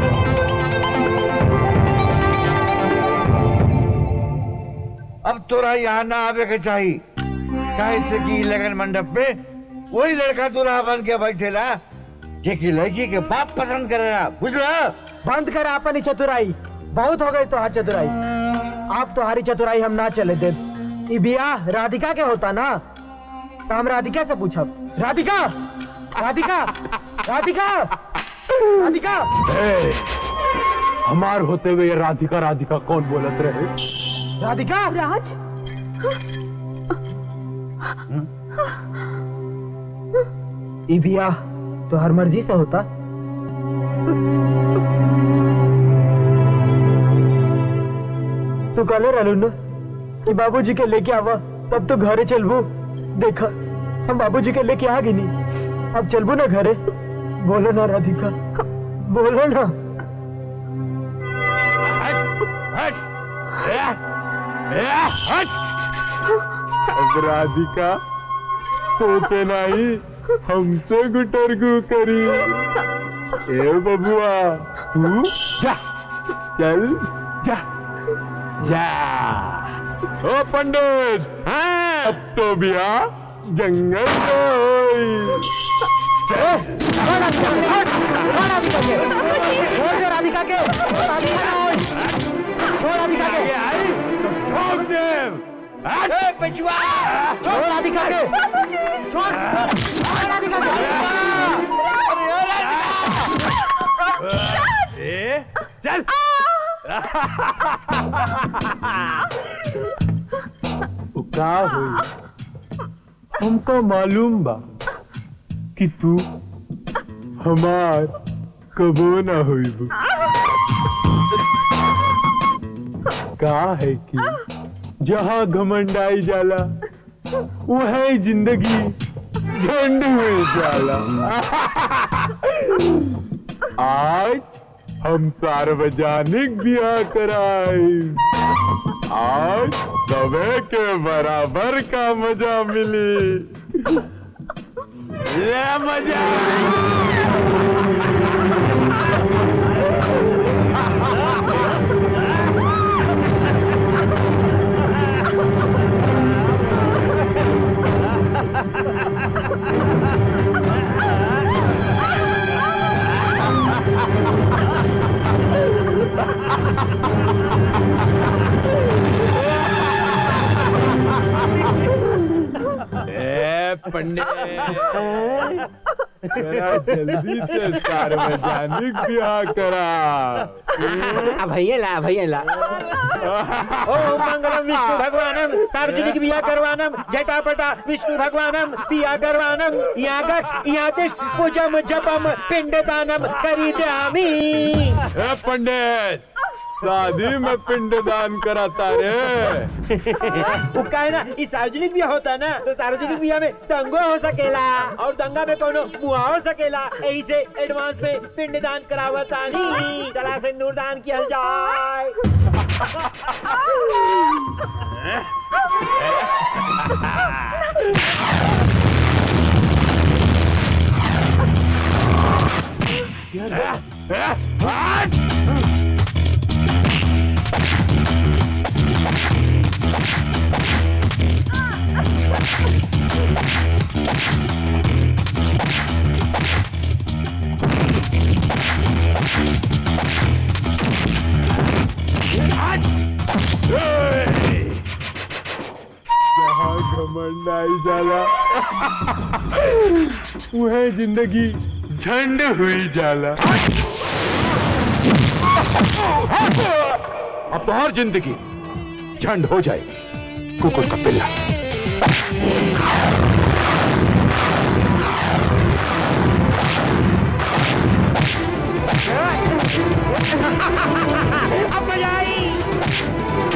अब तोरा यहाँ ना आवे के चाहिए काहे से कि लगन मंडप में वही लड़का दूल्हा बन के बैठेला जे की लड़की के बाप पसंद करेला बुझला बंद कर अपनी चतुराई बहुत हो गई तो चतुराई आप तो हरी चतुराई हम ना चले दे ई बियाह राधिका के होता ना तो हम राधिका से पूछब राधिका राधिका राधिका राधिका ए, हमार होते हुए ये राधिका राधिका कौन बोलत रहे राधिका राज ई बियाह तो हर मर्जी से होता तू कहले रहलू न कि बाबूजी के लेके आवा तब तो घरे चलबू देखा हम बाबूजी के लेके आ गई अब चलबू ना घरे बोलो ना राधिका बोलो ना अब राधिका तोते नहीं हमसे गुटरगु करी ए बबुआ तू जा चल जा जा ओ पंडित अब तो बिया जंगल में होई राधिका के राधिका के ठोक दे बचवा छोड़ राधिका के छोड़ छोड़ राधिका ए, चल उ का हुई हमको मालूम बा कि तू हमार कबो ना हुई का है कि जहाँ घमंडाई जाला वह जिंदगी झंड में जाला आज हम सार्वजनिक ब्याह कराए आज सबे के बराबर का मजा मिली ले मजा ए पंडित जरा जल्दी से सार्वजनिक ब्याह करा भैया ला भैया ला ओम मंगलम विष्णु भगवानम सार्वजनिक बिया करवानम जटापटा विष्णु भगवानम बिया करवानम यागश यातिश पूजम जपम पिंडदानम करिद्यामि ए पंडित शादी में पिंडदान कराता रे वो का है ना इस सार्वजनिक बिया होता है ना तो सार्वजनिक बिया में दंगो हो सकेला और दंगा में कोनो मुआ हो सकेला यही से एडवांस में पिंडदान करावता नहीं चला से नूरदान किया जाए जहाँ घमंड आई जाला वह जिंदगी झंड हुई जाला अब तो हर जिंदगी झंड हो जाएगी कुकुर का पिल्ला अब मजा आई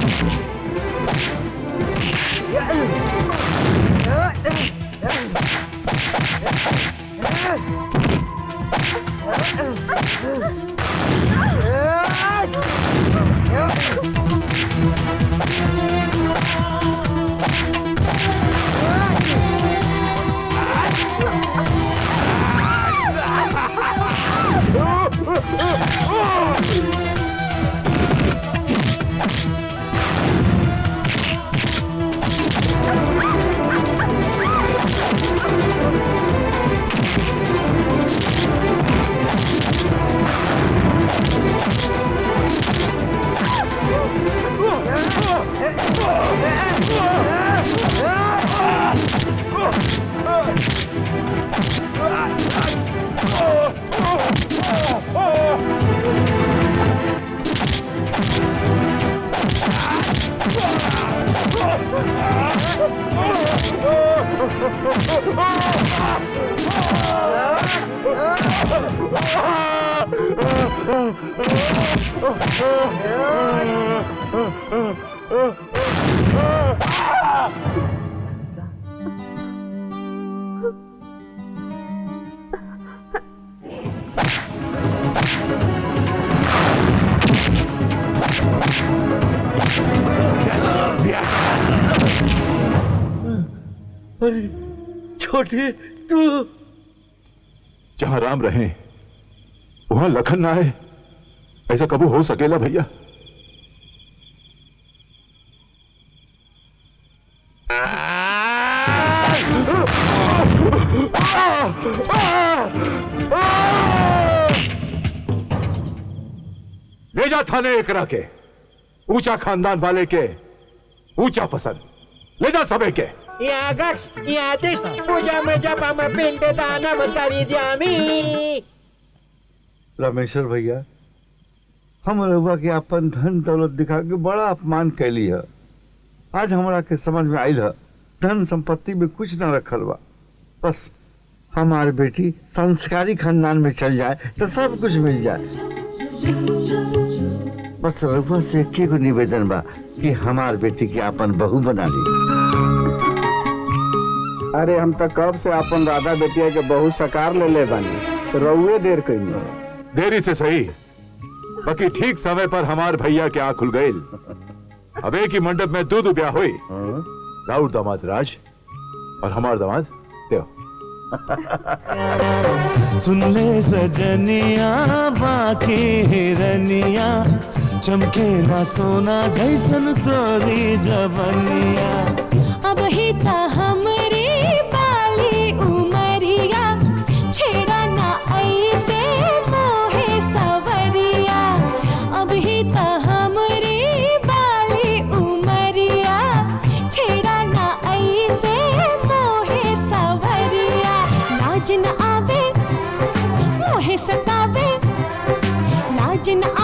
अरे छोटे तू जहां राम रहे वहां लखन ना आए ऐसा कबू हो सकेला भैया ले जा थाने एकरा के ऊंचा खानदान वाले के ऊंचा पसंद ले जा सबे के यागक्ष यादिश पूजा में जपम पिंड दानम करी द्यामी रामेश्वर भैया हम रहुआ के अपन धन दौलत दिखा के बड़ा अपमान कैली है आज हमरा के समझ में आयल है धन संपत्ति में कुछ न रखल बा बस हमार बेटी संस्कारी खानदान में चल जाए तो सब कुछ मिल जाए बस रघुआ से एक को निवेदन बा कि हमार बेटी के अपन बहू बना ली अरे हम तो कब से अपन राधा बेटिया के बहुत सकार ले ले बानी तो रउए देर कही देरी से सही बाकी ठीक समय पर हमार भैया के आंख खुल गई अब एक ही मंडप में दो दो ब्याह हुई राउत दामाद राज और हमार दामाद देव सुन ले सजनिया बाकी हिरनिया चमके ना सोना जैसन तोरी जबनिया अब ही ता हमरे बाली उमरिया छेड़ा ना ऐसे मोहे सवरिया अब ही ता हमरे बाली उमरिया छेड़ा ना ऐसे मोहे सवरिया लाज न आवे मोहे सतावे लाज न